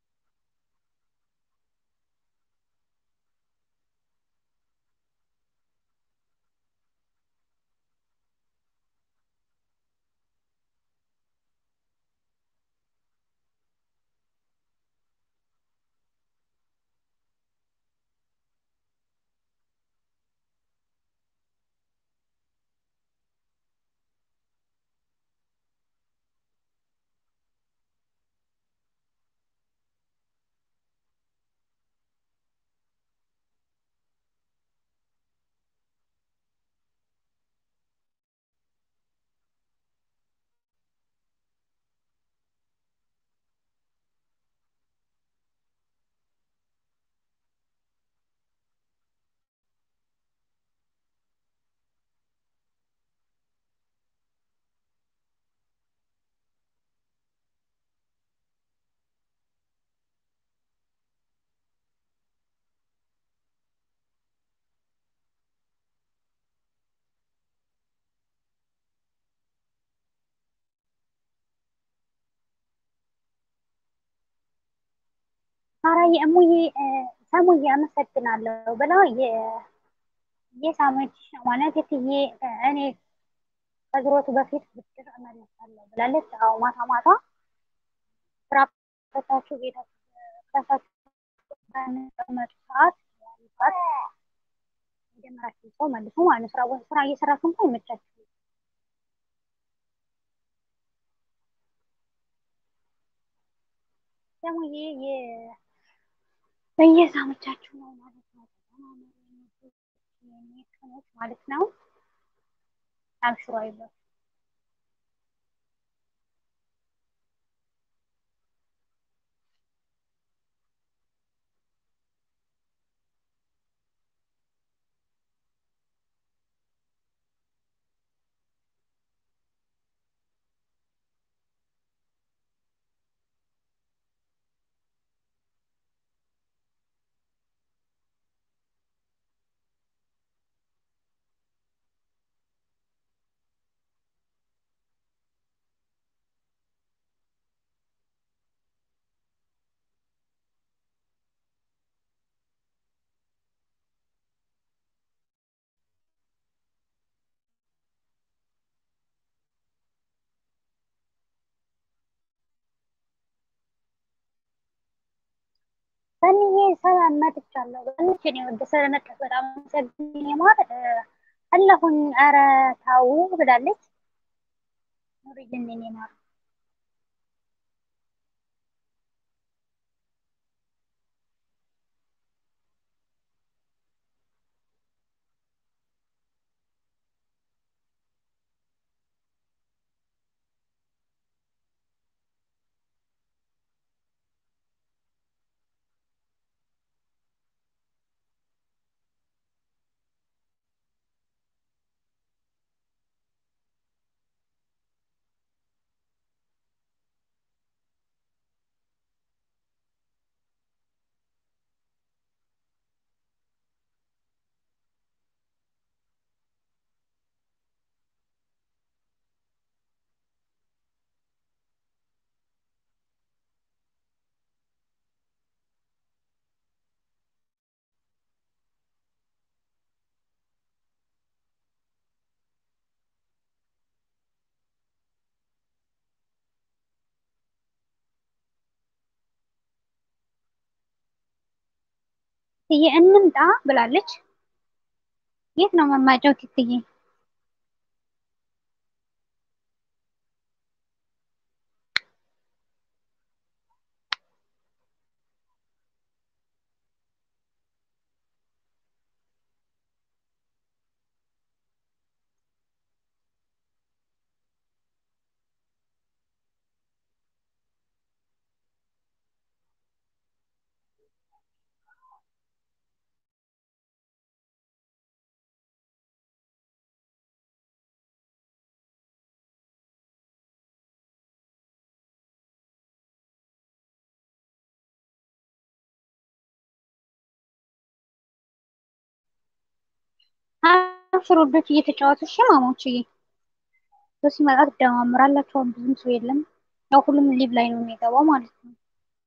S1: ሳራዬ እሙዬ ሰሙዬ አመሰግናለሁ ብላ የሳመች ማለት የትዬ እኔ ከዝሮቱ በፊት ብድር እመለሳለሁ ብላለች። አዎ ማታ ማታ ስራ ፈታችሁ ቤታችሁ በምትቀመጡ ሰዓት ሰዓት የጀመራችሁ ሰው መልሶ ማለት ስራ ስራ እየሰራችሁ እንኳን ይመቻችሁ። ሰሙዬ በየሳመቻችሁ ነው ማለት ነው። ቀኖች ማለት ነው። አብሽሮ አይዞህ ሰኒዬ ሰላም መጥቻለሁ። በልሽ እኔ ወደ ስለመጣሽ በጣም አመሰግናለሁ። ማር አለሁኝ። ኧረ ታው ብላለች። ኑሪልን የኔ ማር ትዬ እንምጣ ብላለች። የት ነው መማጫው? ትዬ አብሽር ወዶች እየተጫወቱ እሺ ማሞችዬ ሰው ሲመጣ ትደማምራላችሁ። ብዙም ሰው የለም። ያው ሁሉም ሊቭ ላይ ነው የሚገባው ማለት ነው።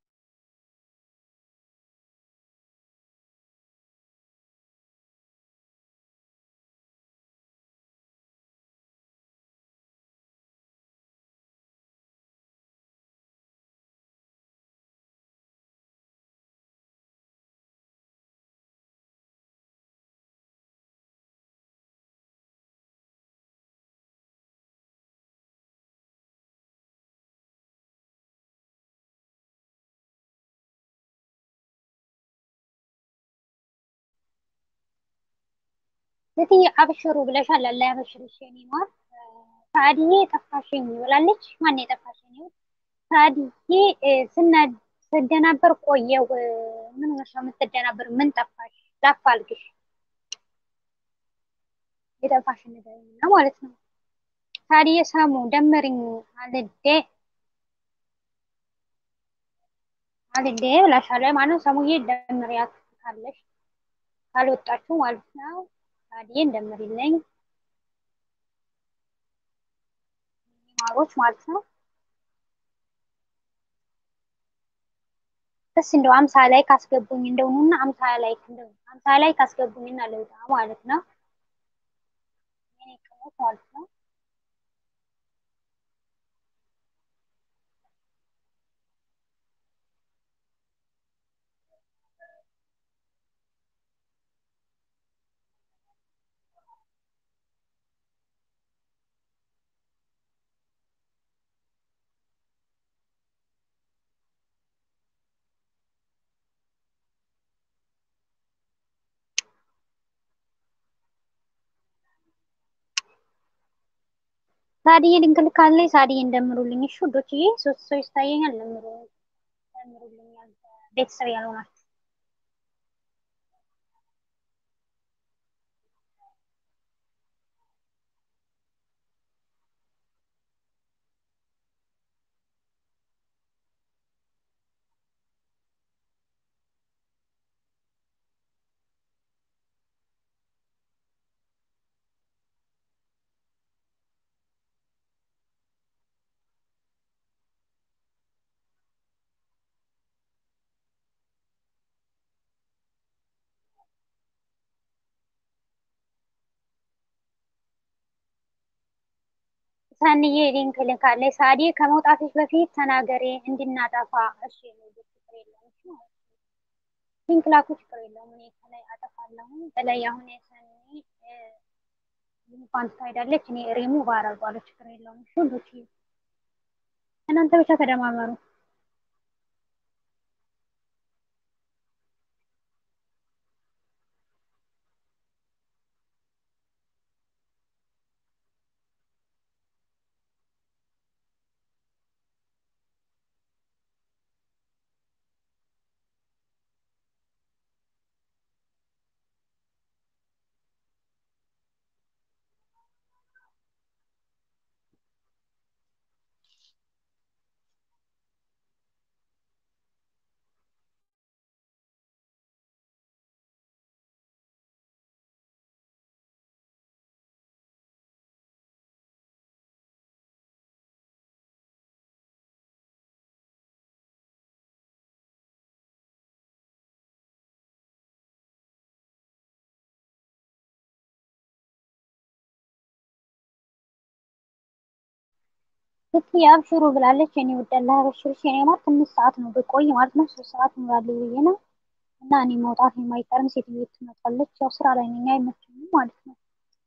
S1: እትዬ አብሽሩ ብለሻል። አላ ያበሽርሽ የኔ ማር። ሳዕድዬ ጠፋሽኝ ብላለች። ማን የጠፋሽኝ? ሳዕድዬ ስደናበር ቆየው። ምን ሆነሽ ነው የምትደናበር? ምን ጠፋሽ? ላፋልግሽ የጠፋሽ ነገር ነው ማለት ነው። ሳዕድዬ ሰሙ ደምርኝ አልዴ አልዴ ብላሻለ ማለት ሰሙዬ ደምሪያት ካለሽ ካልወጣችሁ ማለት ነው። ሳዕድዬ እንደምሪልኝ ማሮች ማለት ነው። ደስ እንደው አምሳ ላይ ካስገቡኝ እንደውና አምሳ ላይ እንደው አምሳ ላይ ካስገቡኝና ለውጣ ማለት ነው። የኔ ቅሞች ማለት ነው። ሳዕድዬ ድንግል ካለኝ ሳዕድዬ እንደምሩልኝ እሺ ውዶችዬ፣ ሶስት ሰው ይታየኛል። እንደምሩ እንደምሩልኛል ቤተሰብ ያልሆናችሁ ሰንዬ ሊንክ ልካለች። ሳዕድዬ ከመውጣትሽ በፊት ተናገሬ እንድናጠፋ እሺ ነው። ሊንክ ላኩ፣ ችግር የለውም። እኔ ከላይ አጠፋለሁ። ከላይ አሁን የሰኒ እንኳን ትሄዳለች፣ እኔ ሪሙቭ አደርገዋለሁ፣ ችግር የለውም። እሺ ሁሎች እናንተ ብቻ ተደማመሩ። ልክ የአብሽሩ ብላለች። እኔ ወዳላ አበሽርሽ የኔ ማር ትንሽ ሰዓት ነው ብቆይ ማለት ነው። ሶስት ሰዓት ኖራለሁ ብዬ ነው እና እኔ መውጣት የማይቀርም ሴትዮ ትመጣለች። ያው ስራ ላይ ነኝ አይመችኝም ማለት ነው።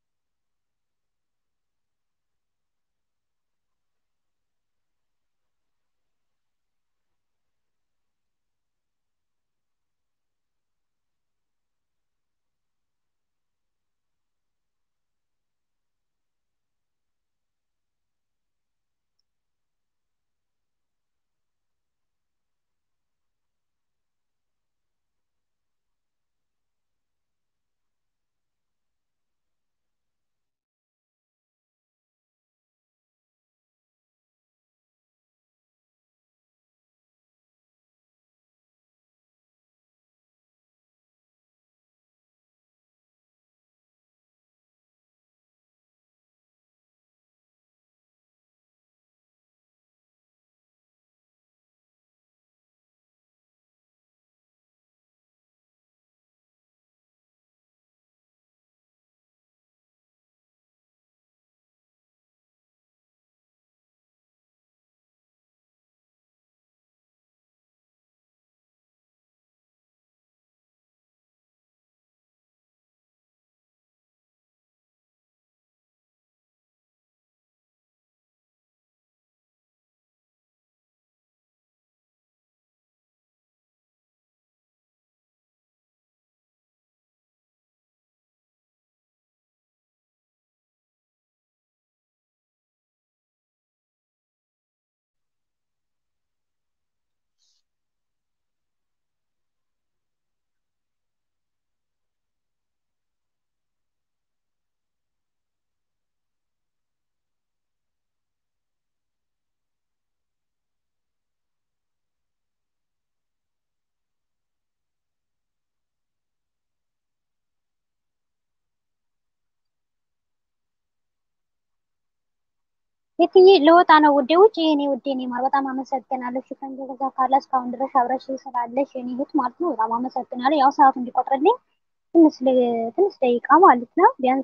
S1: የትዬ ለወጣ ነው ውዴ፣ ውጭ የኔ ውዴ፣ እኔ ማር በጣም አመሰግናለሁ። ሽፈን ገዛ ካለ እስካሁን ድረስ አብረሽ ስላለሽ የኔ እህት ማለት ነው በጣም አመሰግናለሁ። ያው ሰዓቱ እንዲቆጥርልኝ ትንሽ ትንሽ ደቂቃ ማለት ነው ቢያንስ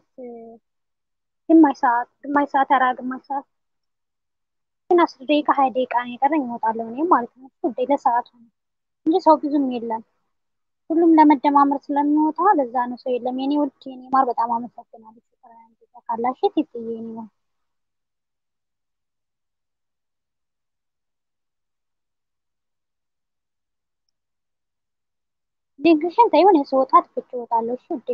S1: ግማሽ ሰዓት ግማሽ ሰዓት ኧረ ግማሽ ሰዓት ግን አስር ደቂቃ ሀያ ደቂቃ ነው የቀረኝ እወጣለሁ እኔም ማለት ነው። ውዴ ለሰዓቱ ነው እንጂ ሰው ብዙም የለም። ሁሉም ለመደማመር ስለሚወጣ ለዛ ነው ሰው የለም። የኔ ውድ የኔ ማር በጣም አመሰግናለሁ። ሽፈን ገዛ ካላሽ ትዬ የኔ ማር ሊንክሽን ተይው፣ እኔ ስወጣ ትቼ እወጣለሁ። እሺ ውዴ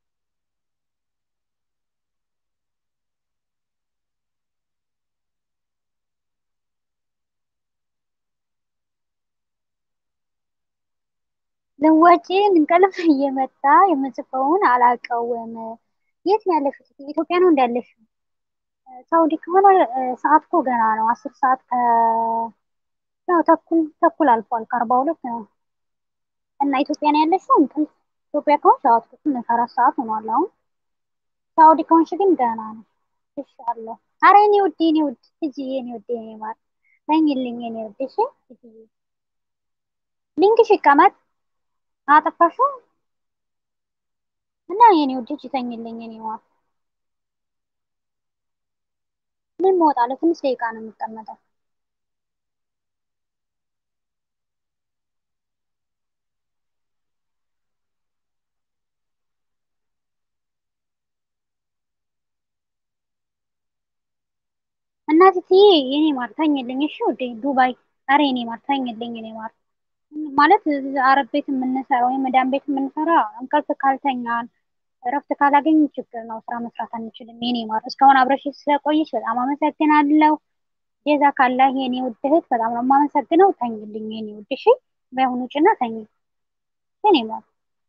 S1: ልወጪ እንቅልፍ እየመጣ የምጽፈውን አላውቀውም። የት ነው ያለሽው? ኢትዮጵያ ነው እንዳለሽ? ሳውዲ ከሆነ ሰዓት እኮ ገና ነው። አስር ሰዓት ከ ያው ተኩል ተኩል አልፏል። ከአርባ ሁለት ነው እና ኢትዮጵያ ነው ያለሽው? እንቅልፍ ኢትዮጵያ ከሆንሽ ሰዓት ኩል አራት ሰዓት ሆኗል አሁን። ሳውዲ ከሆንሽ ግን ገና ነው። ይሻለሁ። አረ የኔ ውድ የኔ ውድ እጂ የኔ ውድ የኔ ማር ተኝልኝ የኔ ውድ እሺ። ሊንክሽ ይቀመጥ አጠፋሽው እና የኔ ውድ እጂ ተኝልኝ የኔ ማር ምን እወጣለሁ? ትንሽ ደቂቃ ነው የምቀመጠው። እናትዬ የኔ ማር ተኝልኝ። እሺ ወደ ዱባይ አረ የኔ ማር ተኝልኝ። የኔ ማር ማለት አረብ ቤት የምንሰራ ወይም መዳም ቤት የምንሰራ እንቅልፍ ካልተኛን እረፍት ካላገኝ ችግር ነው። ስራ መስራት አንችልም። የኔ ማር እስካሁን አብረሽ ስለቆየች በጣም አመሰግናለሁ። ጀዛ ካላህ የኔ ውድ እህት በጣም ነው የማመሰግነው። ተኝልኝ የኔ ውድ እሺ። በአሁኑ ጭና ተኝ የኔ ማር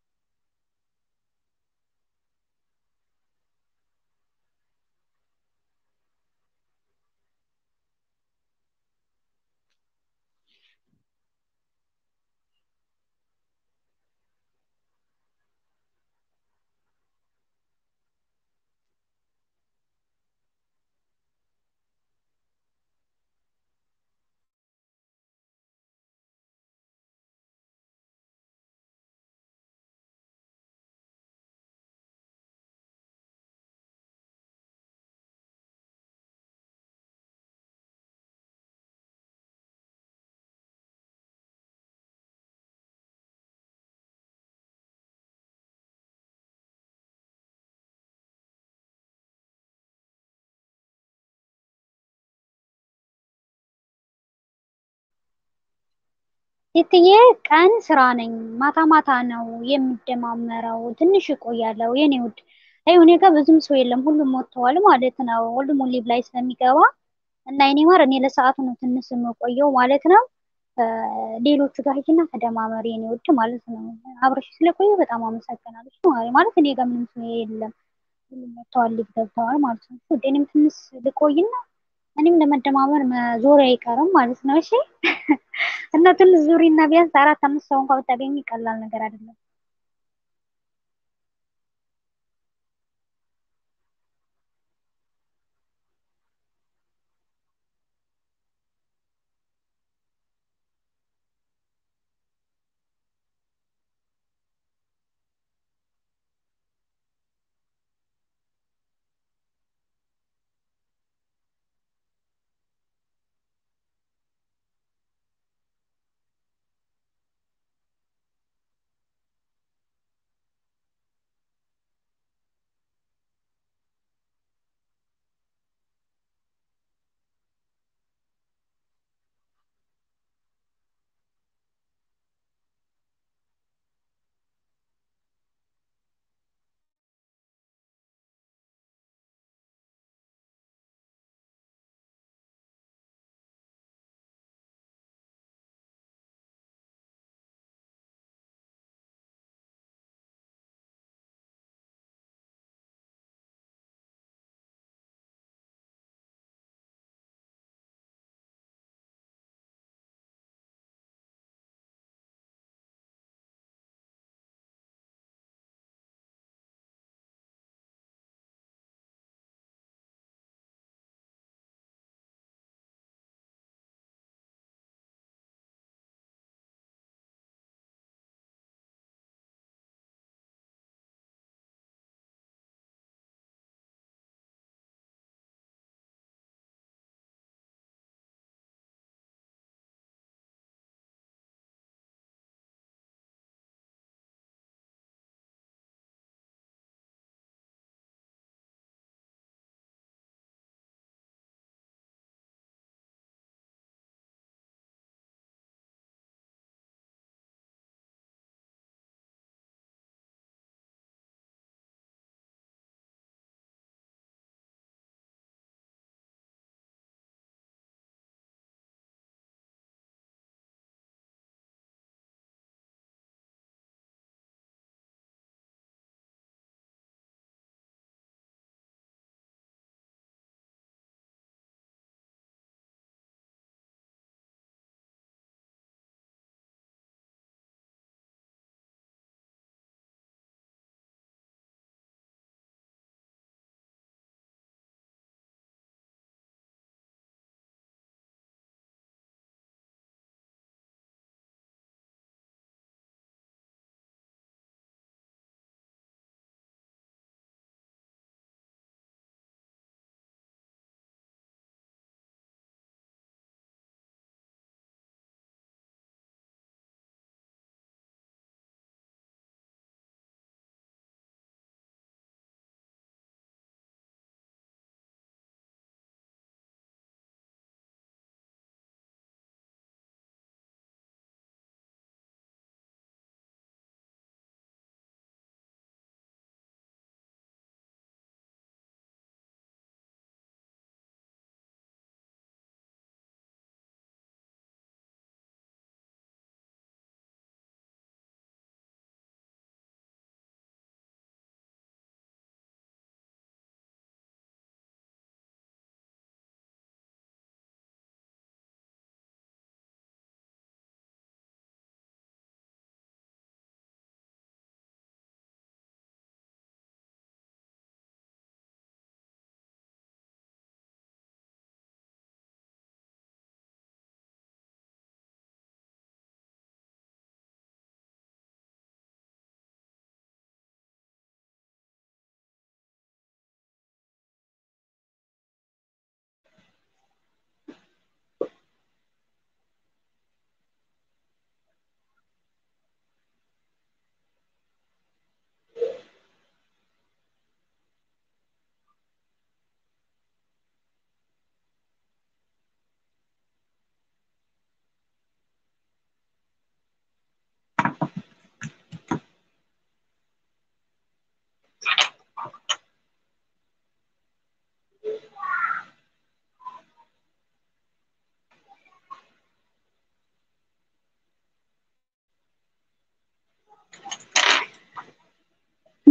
S1: የትዬ ቀን ስራ ነኝ፣ ማታ ማታ ነው የምደማመረው። ትንሽ እቆያለሁ የኔ ውድ። አይ እኔ ጋር ብዙም ሰው የለም፣ ሁሉም ወጥተዋል ማለት ነው። ሁሉም ሊቭ ላይ ስለሚገባ እና የኔ ማር እኔ ለሰዓቱ ነው ትንሽ የምቆየው ማለት ነው። ሌሎቹ ጋር ሂጂና ተደማመሪ የኔ ውድ ማለት ነው። አብረሽ ስለቆየ በጣም አመሰግናለሁ ማለት እኔ ጋር ምንም ሰው የለም፣ ሁሉም ወጥተዋል፣ ሊቭ ገብተዋል ማለት ነው። ውድ እኔም ትንሽ ልቆይና እኔም ለመደማመር ዞር አይቀርም ማለት ነው። እሺ እና ትንሽ ዙሪ እና ቢያንስ አራት አምስት ሰው እንኳን ብታገኝ ቀላል ነገር አይደለም።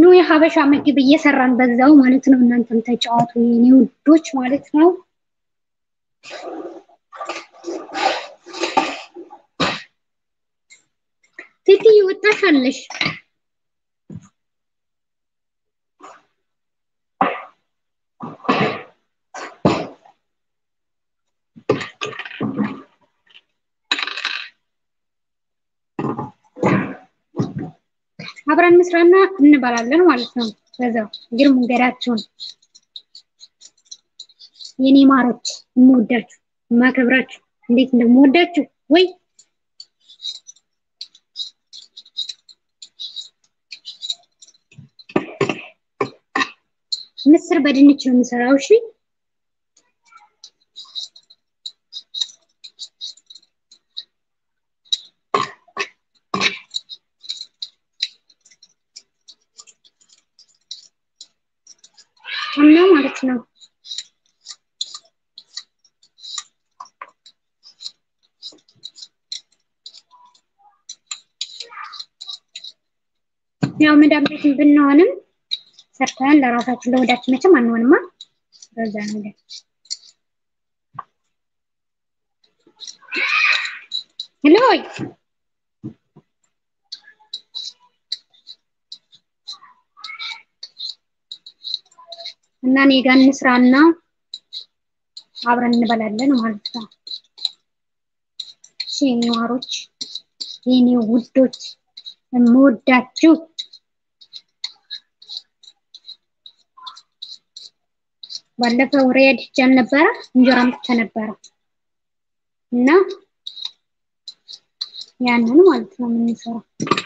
S1: ኑ የሀበሻ ምግብ እየሰራን በዛው ማለት ነው። እናንተም ተጫዋቱ የኔ ውዶች ማለት ነው። ቲቲ ወጣሻለሽ። አብረን እንስራና እንበላለን ማለት ነው። በዛው እግር መንገዳችሁን የኔ ማሮች የምወዳችሁ የማከብራችሁ እንዴት እንደምወዳችሁ ወይ ምስር በድንች ነው የምሰራው። እሺ እና ማለት ነው ያው መዳም ቤት ብንሆንም ሰርተን ለራሳችን ለወዳችን መቼም አንሆንማ። በዛ ነገር ሄሎይ እና እኔ ጋር እንስራና አብረን እንበላለን ማለት ነው። እሺ የኔ ዋሮች፣ የኔ ውዶች የምወዳችሁ ባለፈው ሪያድ ሄጄ ነበረ እንጀራ አምጥቼ ነበረ እና ያንን ማለት ነው የምንሰራው።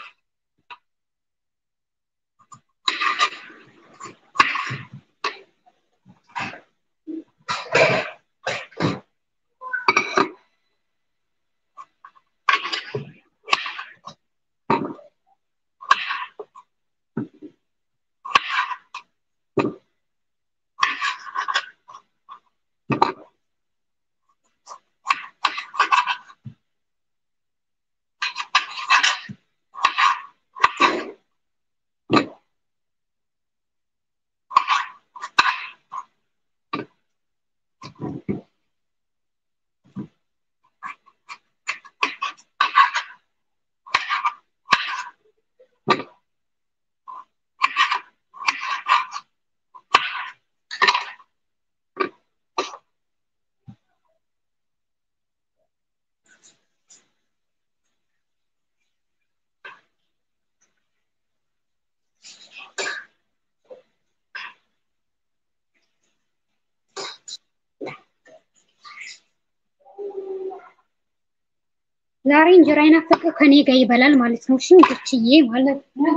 S1: ዛሬ እንጀራ የናፈቀው ከኔ ጋር ይበላል ማለት ነው። እሺ እንግችዬ ማለት ነው።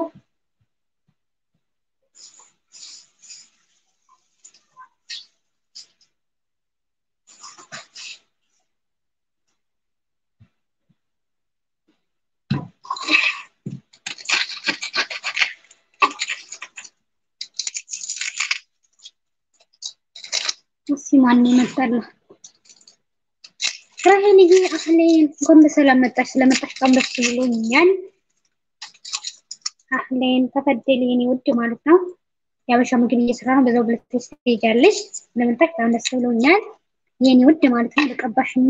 S1: እስኪ ማን ይመጣል? ራሄልዬ አህሌን እንኳን በሰላም መጣሽ። ስለመጣሽ በጣም ደስ ብሎኛል። አህሌን ተፈደል የኔ ውድ ማለት ነው። የአበሻ ምግብ እየሰራ ነው። በዛው ብለሽ ትሄጃለሽ። ስለመጣሽ በጣም ደስ ብሎኛል የኔ ውድ ማለት ነው። ተቀባሽና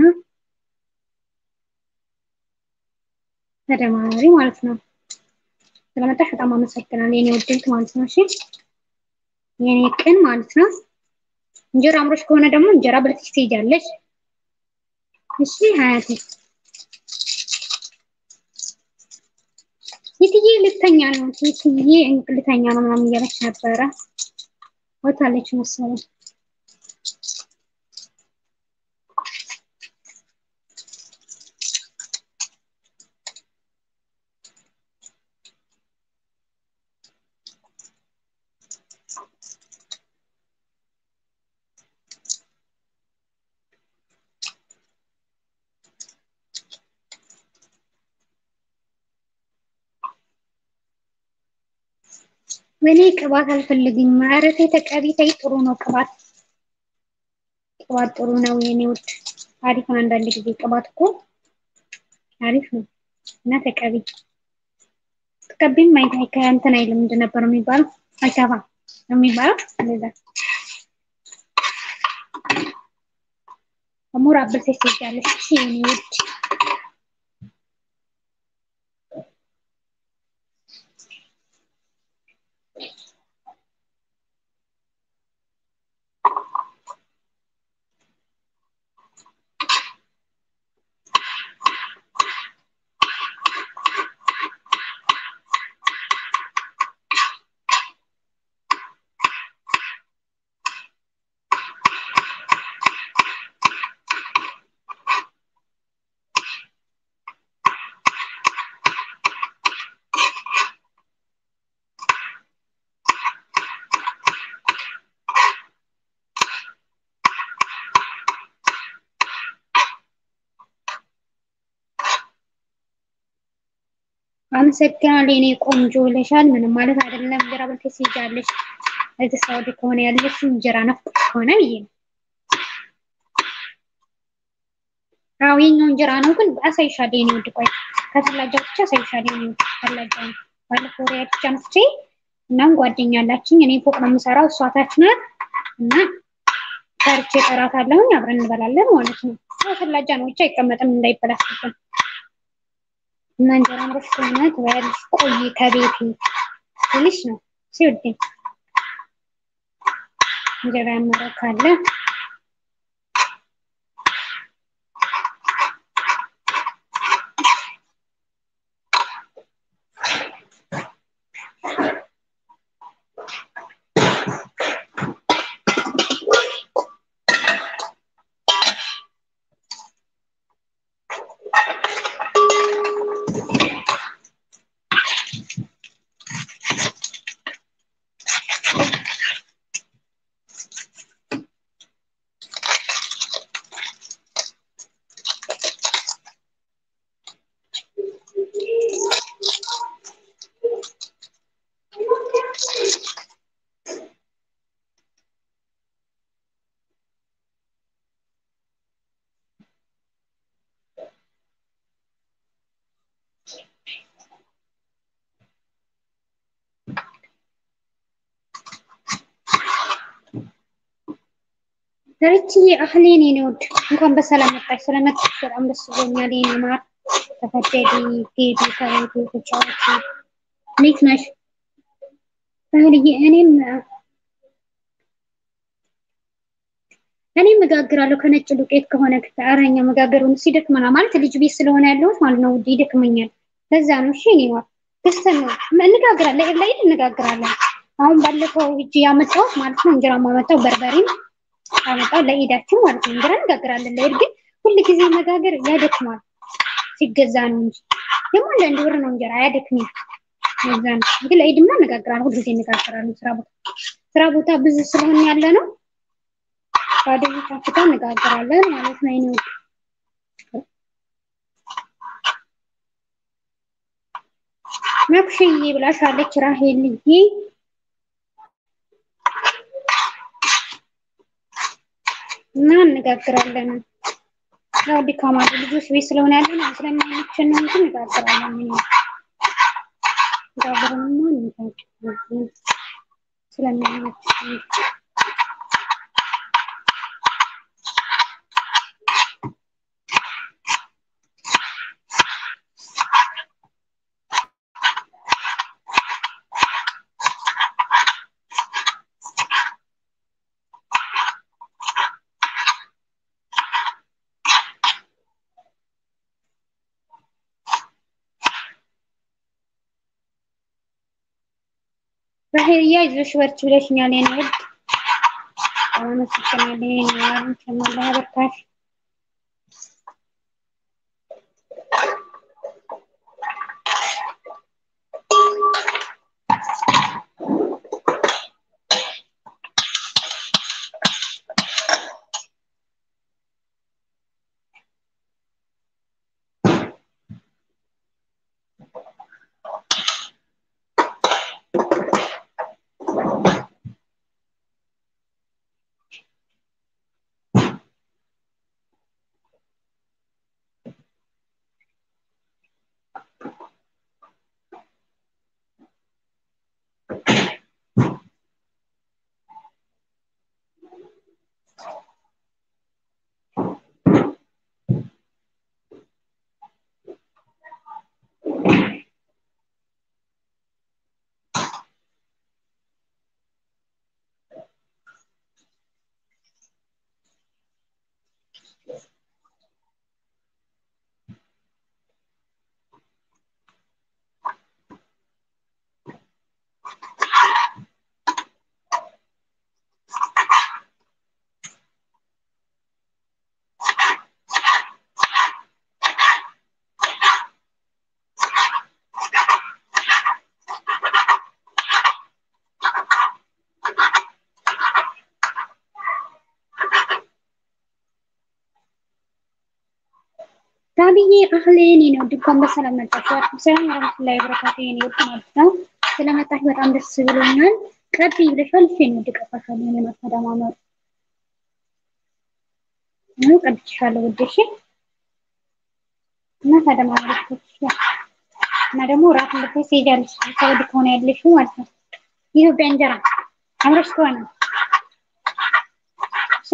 S1: ተደማሪ ማለት ነው። ስለመጣሽ በጣም አመሰግናለሁ የኔ ውድ ማለት ነው። እሺ የኔ ቅን ማለት ነው። እንጀራ አምሮሽ ከሆነ ደግሞ እንጀራ ብለሽ ትሄጃለሽ። እሺ ሀያቴ የትዬ ልተኛ ነው የትዬ ልተኛ ነው ምናምን እያለች ነበረ። ወታለች መሰለኝ። እኔ ቅባት አልፈልግም። ኧረ ተይ ተቀቢ ተይ። ጥሩ ነው ቅባት ቅባት ጥሩ ነው የኔ ውድ አሪፍ ነው። አንዳንድ ጊዜ ቅባት እኮ አሪፍ ነው እና ተቀቢ። ተቀቢም ማይታይ ከእንትን አይልም ምንድን ነበር የሚባለው? አይገባም የሚባለው እንደዛ ሙር አብልተሽ ትወጃለሽ። እሺ የኔ ውድ አመሰግናለሁ የኔ ቆንጆ ብለሻል። ምንም ማለት አይደለም። እንጀራ በልተሽ ትሄጃለሽ። እዚህ ሳውዲ ከሆነ ያለሽ እንጀራ ናፍቆሽ ከሆነ ብዬ ነው። አዎ የኛው እንጀራ ነው፣ ግን አሳይሻለሁ የኔ ውድ። ቆይ ከሰላጃ ብቻ አሳይሻለሁ የኔ ውድ። ሰላጃ ነው ባለፈው ወሬ ብቻ አምጥቼ እናም ጓደኛ አላችኝ። እኔ ፎቅ ነው የምሰራው፣ እሷ ታች ናት እና ሰርቼ እጠራታለሁኝ አብረን እንበላለን ማለት ነው። ሰላጃ ነው ብቻ አይቀመጥም እንዳይበላሽብን እና እንጀራ አምሮሽ ከሆነ ትበያለሽ። ቆይ ከቤቴ ትንሽ ነው ሲወደኝ እንጀራ ያመረው ካለ ዳርችዬ አህሌን የኔ ውድ እንኳን በሰላም መጣሽ። ስለመጣሽ በጣም ደስ ብሎኛል የኔ ማር። ተፈደዲ ጌዲ ከቤቱ ተጫዋች እንዴት ነሽ አህልዬ? እኔም እኔም መጋግራለሁ ከነጭ ዱቄት ከሆነ አረኛ መጋገሩን ሲደክመና ማለት ልጅ ቤት ስለሆነ ያለሁት ማለት ነው ውድ ይደክመኛል። ለዛ ነው እሺ የኔ ማር ደስተን ነው እንጋግራለን፣ ላይ እንጋግራለን። አሁን ባለፈው እጅ ያመጣሁት ማለት ነው እንጀራ ማመጣው በርበሬም አመጣው ለኢዳችን ማለት ነው። እንጀራ እንጋግራለን። ለኢድ ግን ሁል ጊዜ መጋገር ያደክማል። ሲገዛ ነው እንጂ ደግሞ አንዳንድ ብር ነው እንጀራ አያደክምም። ለዛ ነው ግን ለኢድማ እንጋግራለን። ሁል ጊዜ እንጋግራለን። ስራ ቦታ ስራ ቦታ ብዙ ስለሆነ ያለ ነው ባዶ ታፍታ እንጋግራለን ማለት ነው። አይኔ ነክሽዬ ብላሻለች ራሄልዬ እና እንጋግራለን። ያው ድካም አለ ልጆች ቤት ስለሆነ ያለ ነው ስለማይመቸን ነው እንጂ እንጋግራለን። ምን ጋብረንማ እንጋግራለን ስለማይመቸን ራሄልዬ አይዞሽ በርቺ ብለሽኛል። የኔ ውድ አመሰግናለሁ። የኔ ማር ቸመላ በርካሽ ጋብዬ አህሌን የኔ ውድ እንኳን በሰላም መጣሽ። ሰላም ወራህመቱላሂ ወበረካቱ የኔ ውድ ማለት ነው። ስለመጣሽ በጣም ደስ ብሎኛል። ቀጥ ብለሻል። እሺ የኔ ውድ ቀፋሻለሁ። የኔ ማተደማመሩ ነው ቀጥቻለሁ ውድ እሺ። እና ተደማመሩ እና ደግሞ ራት ልትይ ትሄጃለሽ። ሳውዲ ከሆነ ያለሽው ማለት ነው። የኢትዮጵያ እንጀራ አምረሽ ከሆነ እሺ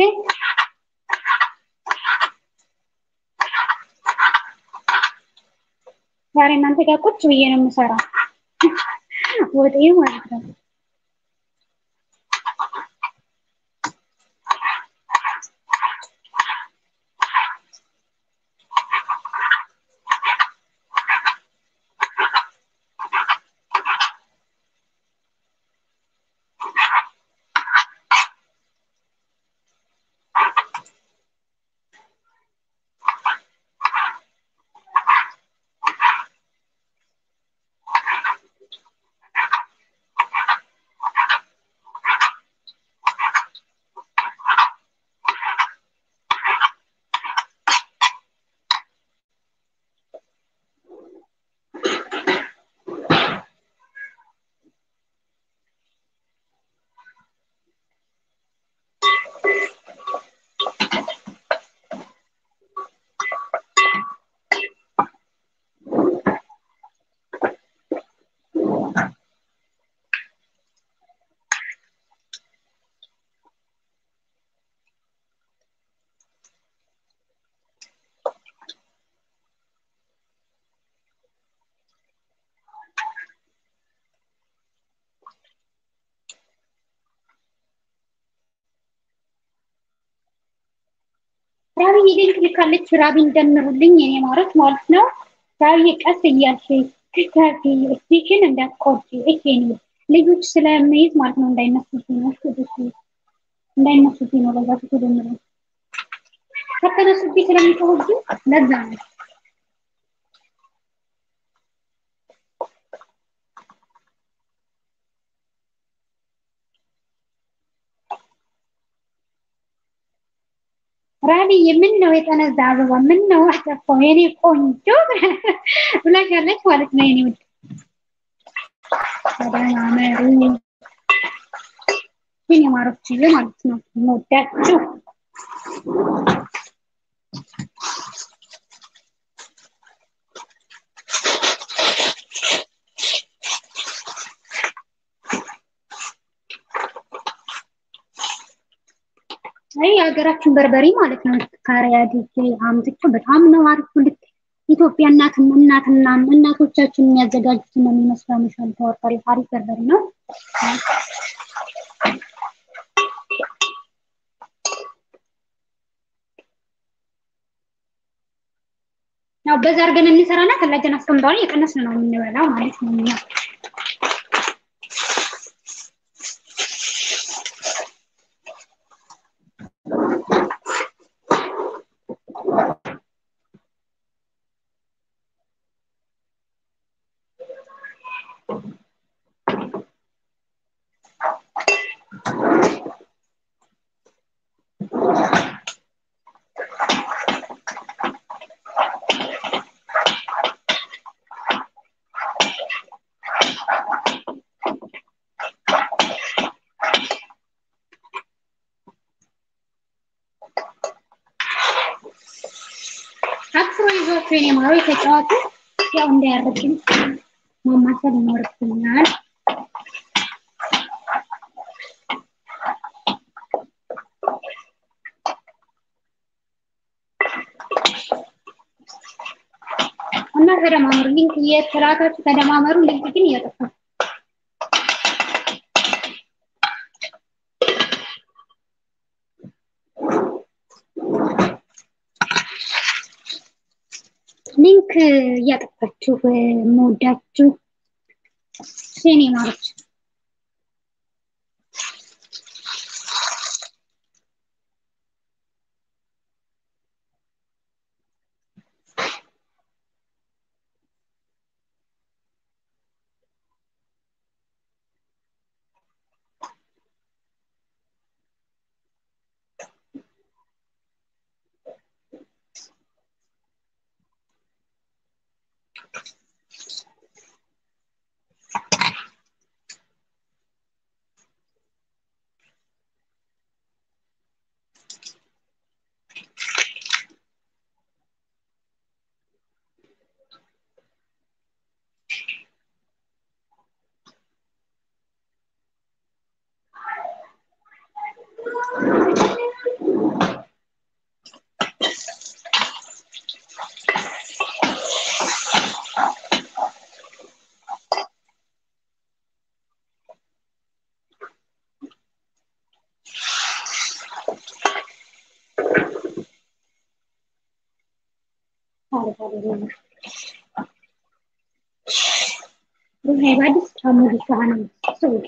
S1: ዛሬ እናንተ ጋር ቁጭ ብዬ ነው የምሰራው ወጤ ማለት ነው። ራብዬ ሊንክ ልካለች። ራቢን ደምሩልኝ የኔ ማረት ማለት ነው። ራብዬ ቀስ እያልሽ ክታፊ ስቲችን እንዳትቆርጪ እሺ። የኔ ልጆች ስለምይዝ ማለት ነው እንዳይነሱብኝ ነው። እሺ እንዳይነሱብኝ ነው። ለዛ ትደምሩ ከተነሱብኝ ስለሚጮሁብኝ ለዛ ነው። ራቢዬ ምን ነው የጠነዛ አበባ ምን ነው አጠፋው የኔ ቆንጆ ብላሻለች ማለት ነው። የኔ ውድ ተደማመሩ የኔ ማሮችዬ ማለት ነው። የምወዳችሁ አይ የሀገራችን በርበሬ ማለት ነው። ካሪያ ዲጄ አምጥቼ በጣም ነው አሪፍ። ልክ ኢትዮጵያ እናት እናትና እናቶቻችን የሚያዘጋጁት ነው የሚመስለው። መሻል ተወርጣሪ አሪፍ በርበሬ ነው። ያው በዛ አድርገን እንሰራና ከላጀን አስቀምጠዋለን። የቀነስን ነው የምንበላው ማለት ነው እኛ አክስሮ ይዟቸው የኔ ማሮ የተጫዋቱ ያው እንዳያርብኝ ማማሰል ይኖርብኛል። እና ተደማመሩ። ሊንክ እየተላካችሁ ተደማመሩ። ሊንክ ግን እየጠፋ ሊንክ እያጠፋችሁ መወዳችሁ ሴኔ ማሮች بعد تعمل عن سوي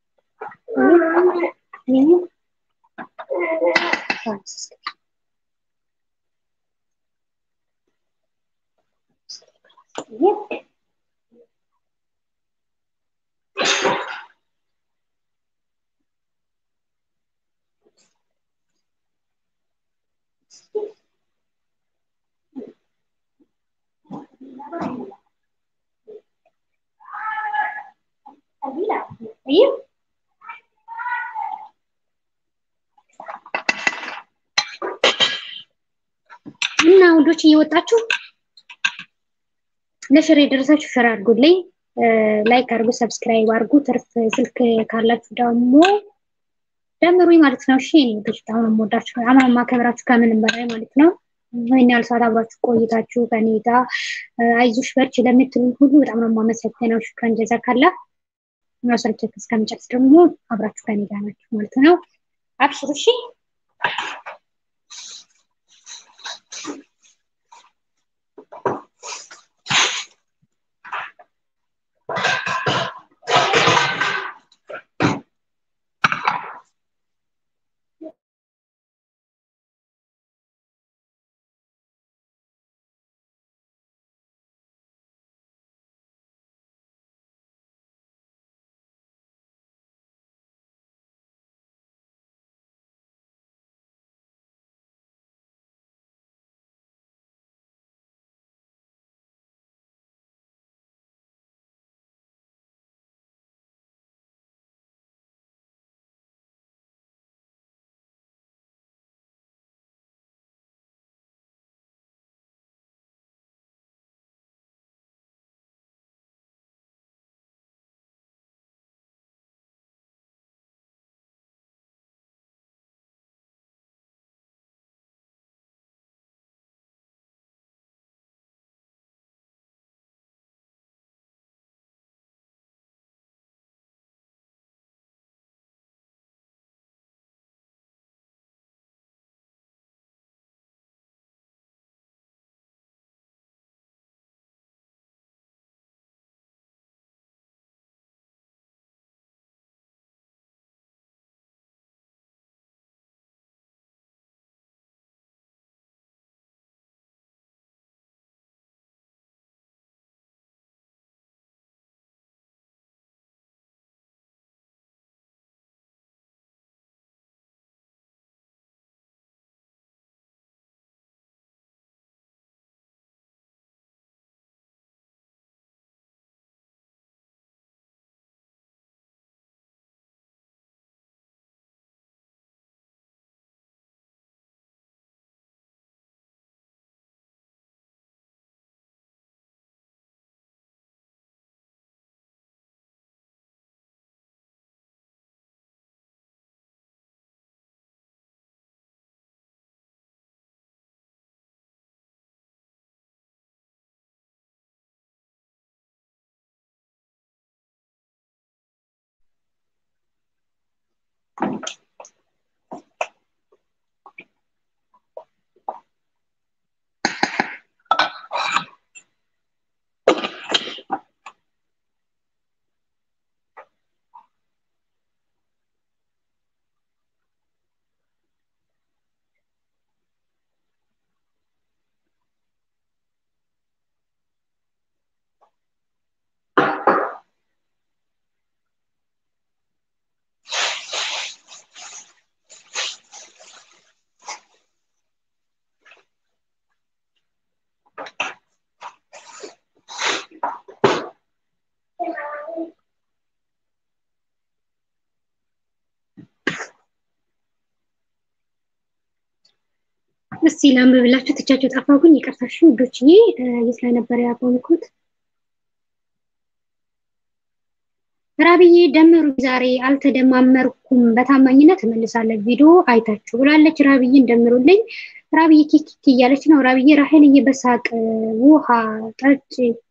S1: طيب እና ወንዶች እየወጣችሁ ለሽር የደረሳችሁ ሽር አድርጉልኝ፣ ላይክ አድርጉ፣ ሰብስክራይብ አድርጉ። ትርፍ ስልክ ካላችሁ ደግሞ ደምሩኝ ማለት ነው። እሺ እኔ ወንዶች በጣም ነው የምወዳችሁ፣ በጣም ነው የማከብራችሁ ከምንም በላይ ማለት ነው። ይህን ያህል ሰዓት አብራችሁ ቆይታችሁ ከኔ ጋር አይዞሽ በርቺ ለምትሉኝ ሁሉ በጣም ነው የማመሰግነው። ሽክረን ጀዛካላ መስረቸት እስከምጨርስ ደግሞ አብራችሁ ከኔ ጋር ናችሁ ማለት ነው። አብሽሩ እሺ። እስቲ ላንብብላችሁ ትቻቸው ጠፋሁኝ። ይቅርታሽ ውዶችዬ፣ የት ላይ ነበር ያቆምኩት? ራብዬ ደምሩ ዛሬ አልተደማመርኩም፣ በታማኝነት እመልሳለሁ ቪዲዮ አይታችሁ ብላለች። ራብዬን ደምሩልኝ። ራብዬ ኪክ እያለች ነው። ራብዬ ራሄልዬ በሳቅ ውሃ ጠጭ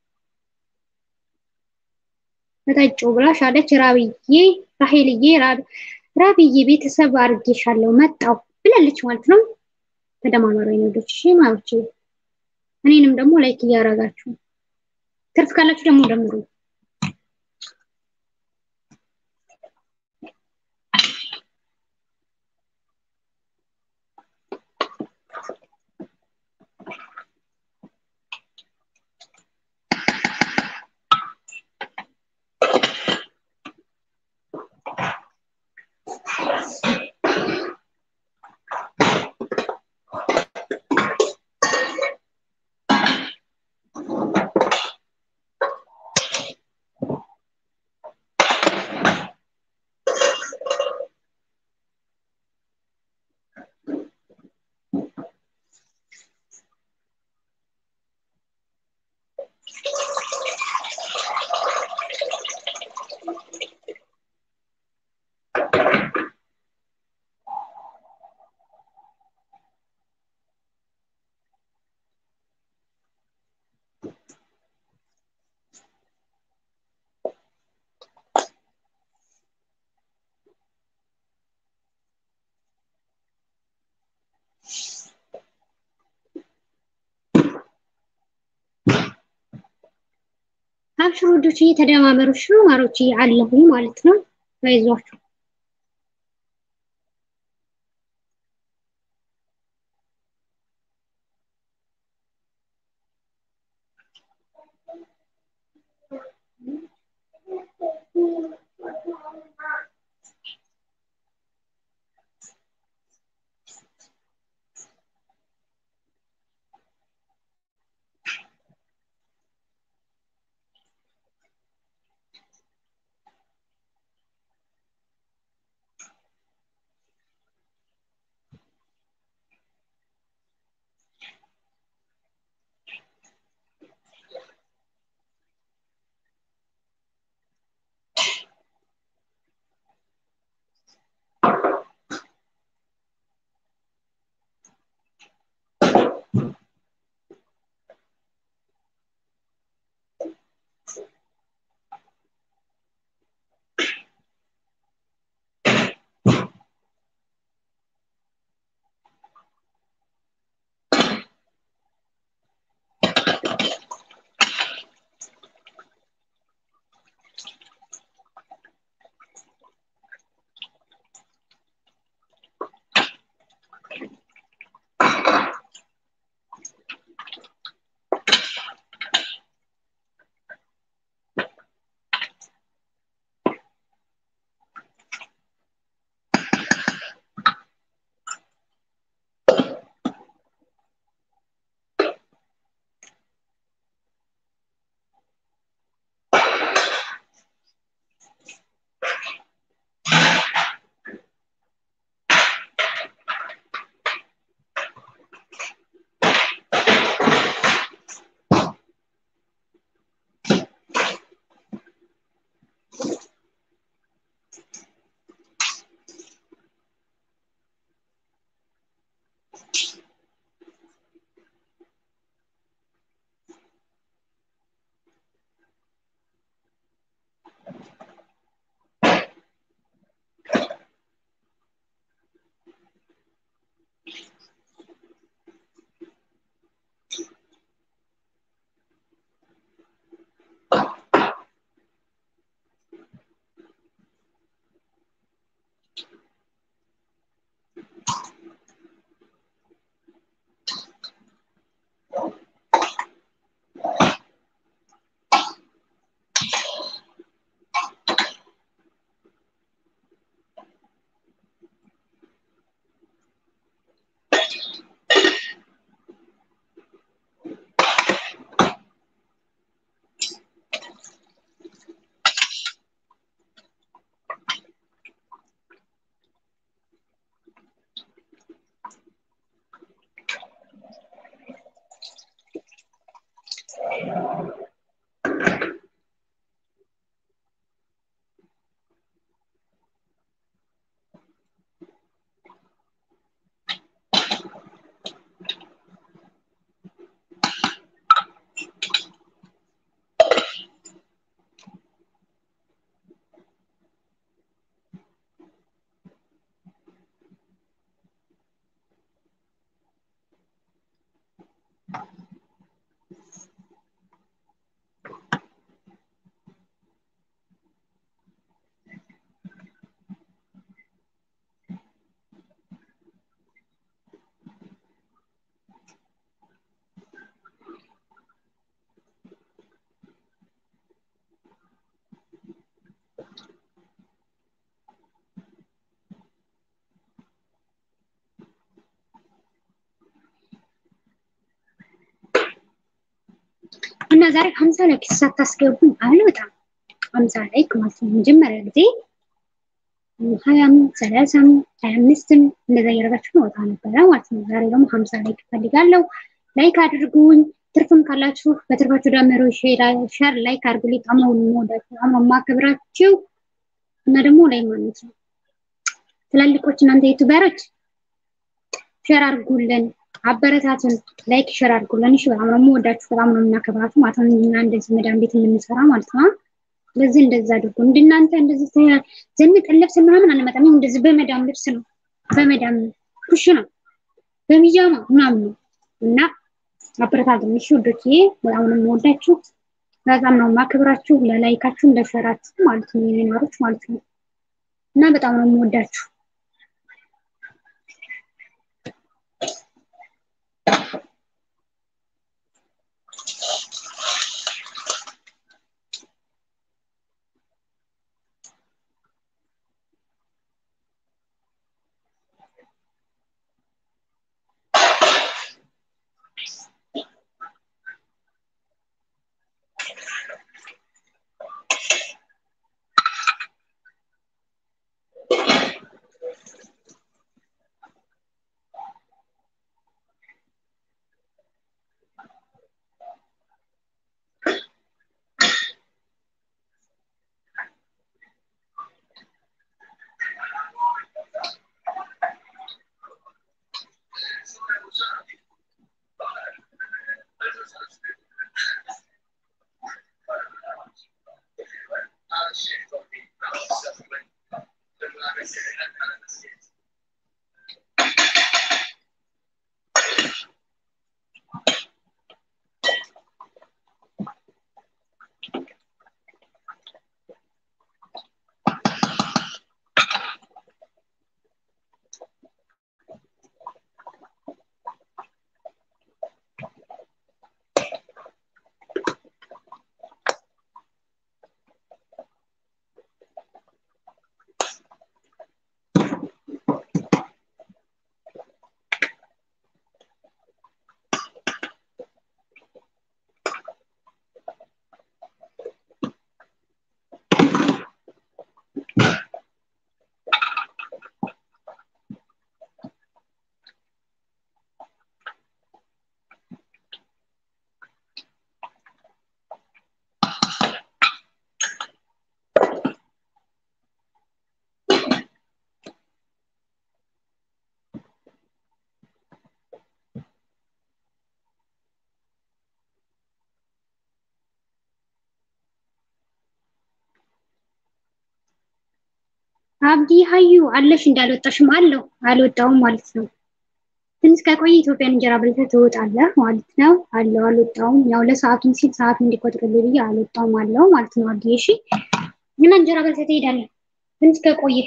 S1: ጠጩ ብላሻለች። ራብዬ ራሄልዬ ራብዬ ቤተሰብ አድርጌሻለሁ መጣሁ ብላለች ማለት ነው። ተደማመሩ ወንዶች እሺ ማለች እኔንም ደግሞ ላይክ እያደረጋችሁ ትርፍ ካላችሁ ደግሞ ደምሩ። አብሽሩ ወዶች እየተደማመሩ ሽሮ ማሮች አለሁኝ ማለት ነው። አይዟችሁ እና ዛሬ ሀምሳ ላይክ ሳታስገቡኝ አልወጣም። ሀምሳ ላይክ ማለት ነው መጀመሪያ ጊዜ ሀያም ሰላሳም ሀያ አምስትም እንደዛ እያደረጋችሁ መውጣ ነበረ ማለት ነው። ዛሬ ደግሞ ሀምሳ ላይክ እፈልጋለሁ። ላይክ አድርጉኝ። ትርፍም ካላችሁ በትርፋችሁ ዳመሮ ሸር ላይክ አድርጉልኝ። በጣም ነው የምወዳችሁ፣ በጣም ነው የማከብራችሁ እና ደግሞ ላይ ማለት ነው ትላልቆች እናንተ ዩቱበሮች ሸር አድርጉልን፣ አበረታቱን፣ ላይክ ሸር አድርጉልን። እሺ በጣም ነው የምወዳችሁ፣ በጣም ነው የምናከብራችሁ ማለት ነው። እና እንደዚህ መዳም ቤት የምንሰራ ማለት ነው። ስለዚህ እንደዛ አድርጉ። እንደናንተ እንደዚህ ዘንጠን ልብስ ምናምን አንመጣም። እንደዚህ በመዳም ልብስ ነው፣ በመዳም ኩሽ ነው፣ በሚጃማ ምናምን ነው እና አበረታቱን። እሺ ውዶችዬ በጣም ነው የምወዳችሁ፣ በጣም ነው የማከብራችሁ። ለላይካችሁ ለሸራችሁ ማለት ነው የሚኖሩት ማለት ነው እና በጣም ነው የምወዳችሁ። አብዲ ሀዩ አለሽ እንዳልወጣሽም አለው አልወጣውም ማለት ነው። ትንሽ ከቆየ ኢትዮጵያን እንጀራ በልተህ ትወጣለህ ማለት ነው። አለው አልወጣውም። ያው ለሰዓቱም ሲል ሰዓቱ እንዲቆጥርልኝ ብዬ አልወጣውም አለው ማለት ነው። አብዲ እሺ፣ እና እንጀራ በልተህ ትሄዳለህ ትንሽ ከቆየ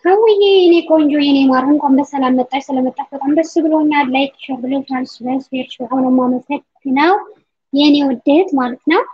S1: ሀውዬ የኔ ቆንጆ የኔ ማር እንኳን በሰላም መጣሽ። ስለመጣሽ በጣም ደስ ብሎኛል። ላይክ ሸር ብለሻል። ስለስፔርሽ በጣም ነው የማመሰግነው የኔ ውድት ማለት ነው።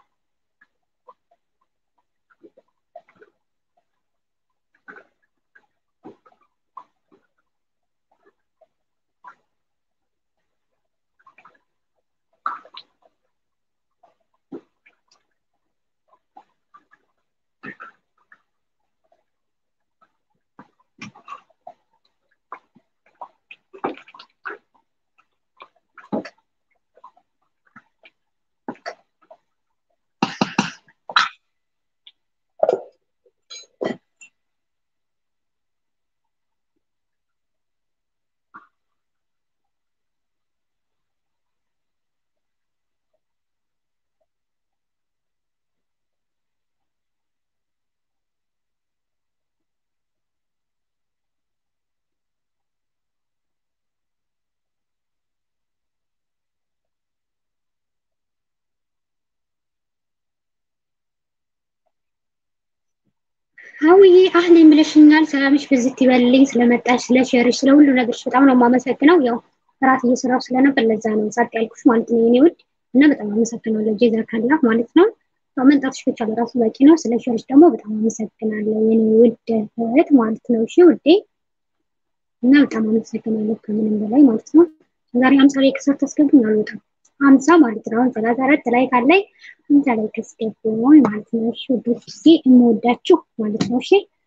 S1: ሀውዬ አህሌን ብለሽኛል። ሰላምሽ ብዝት ይበልልኝ። ስለመጣሽ ስለ ሸርሽ፣ ስለ ሁሉ ነገርሽ በጣም ነው የማመሰግነው። ያው እራት እየሰራሁ ስለነበር ለዛ ነው ጸጥ ያልኩሽ ማለት ነው የኔ ውድ እና በጣም አመሰግናለሁ። ጄዛ ካላ ማለት ነው ያው መንጣትሽ ብቻ ለራሱ በቂ ነው። ስለ ሸርሽ ደግሞ በጣም አመሰግናለሁ የኔ ውድ እህት ማለት ነው። እሺ ውዴ እና በጣም አመሰግናለሁ ከምንም በላይ ማለት ነው። ዛሬ አምሳ ላይ ከሰር ታስገቡኝ አልወጣም አምሳ ማለት ነው። አሁን ሰላሳ አራት ላይ ካላይ አምሳ ላይ ከስገቡኝ ማለት ነው። እሺ ውዶች የምወዳችሁ ማለት ነው። እሺ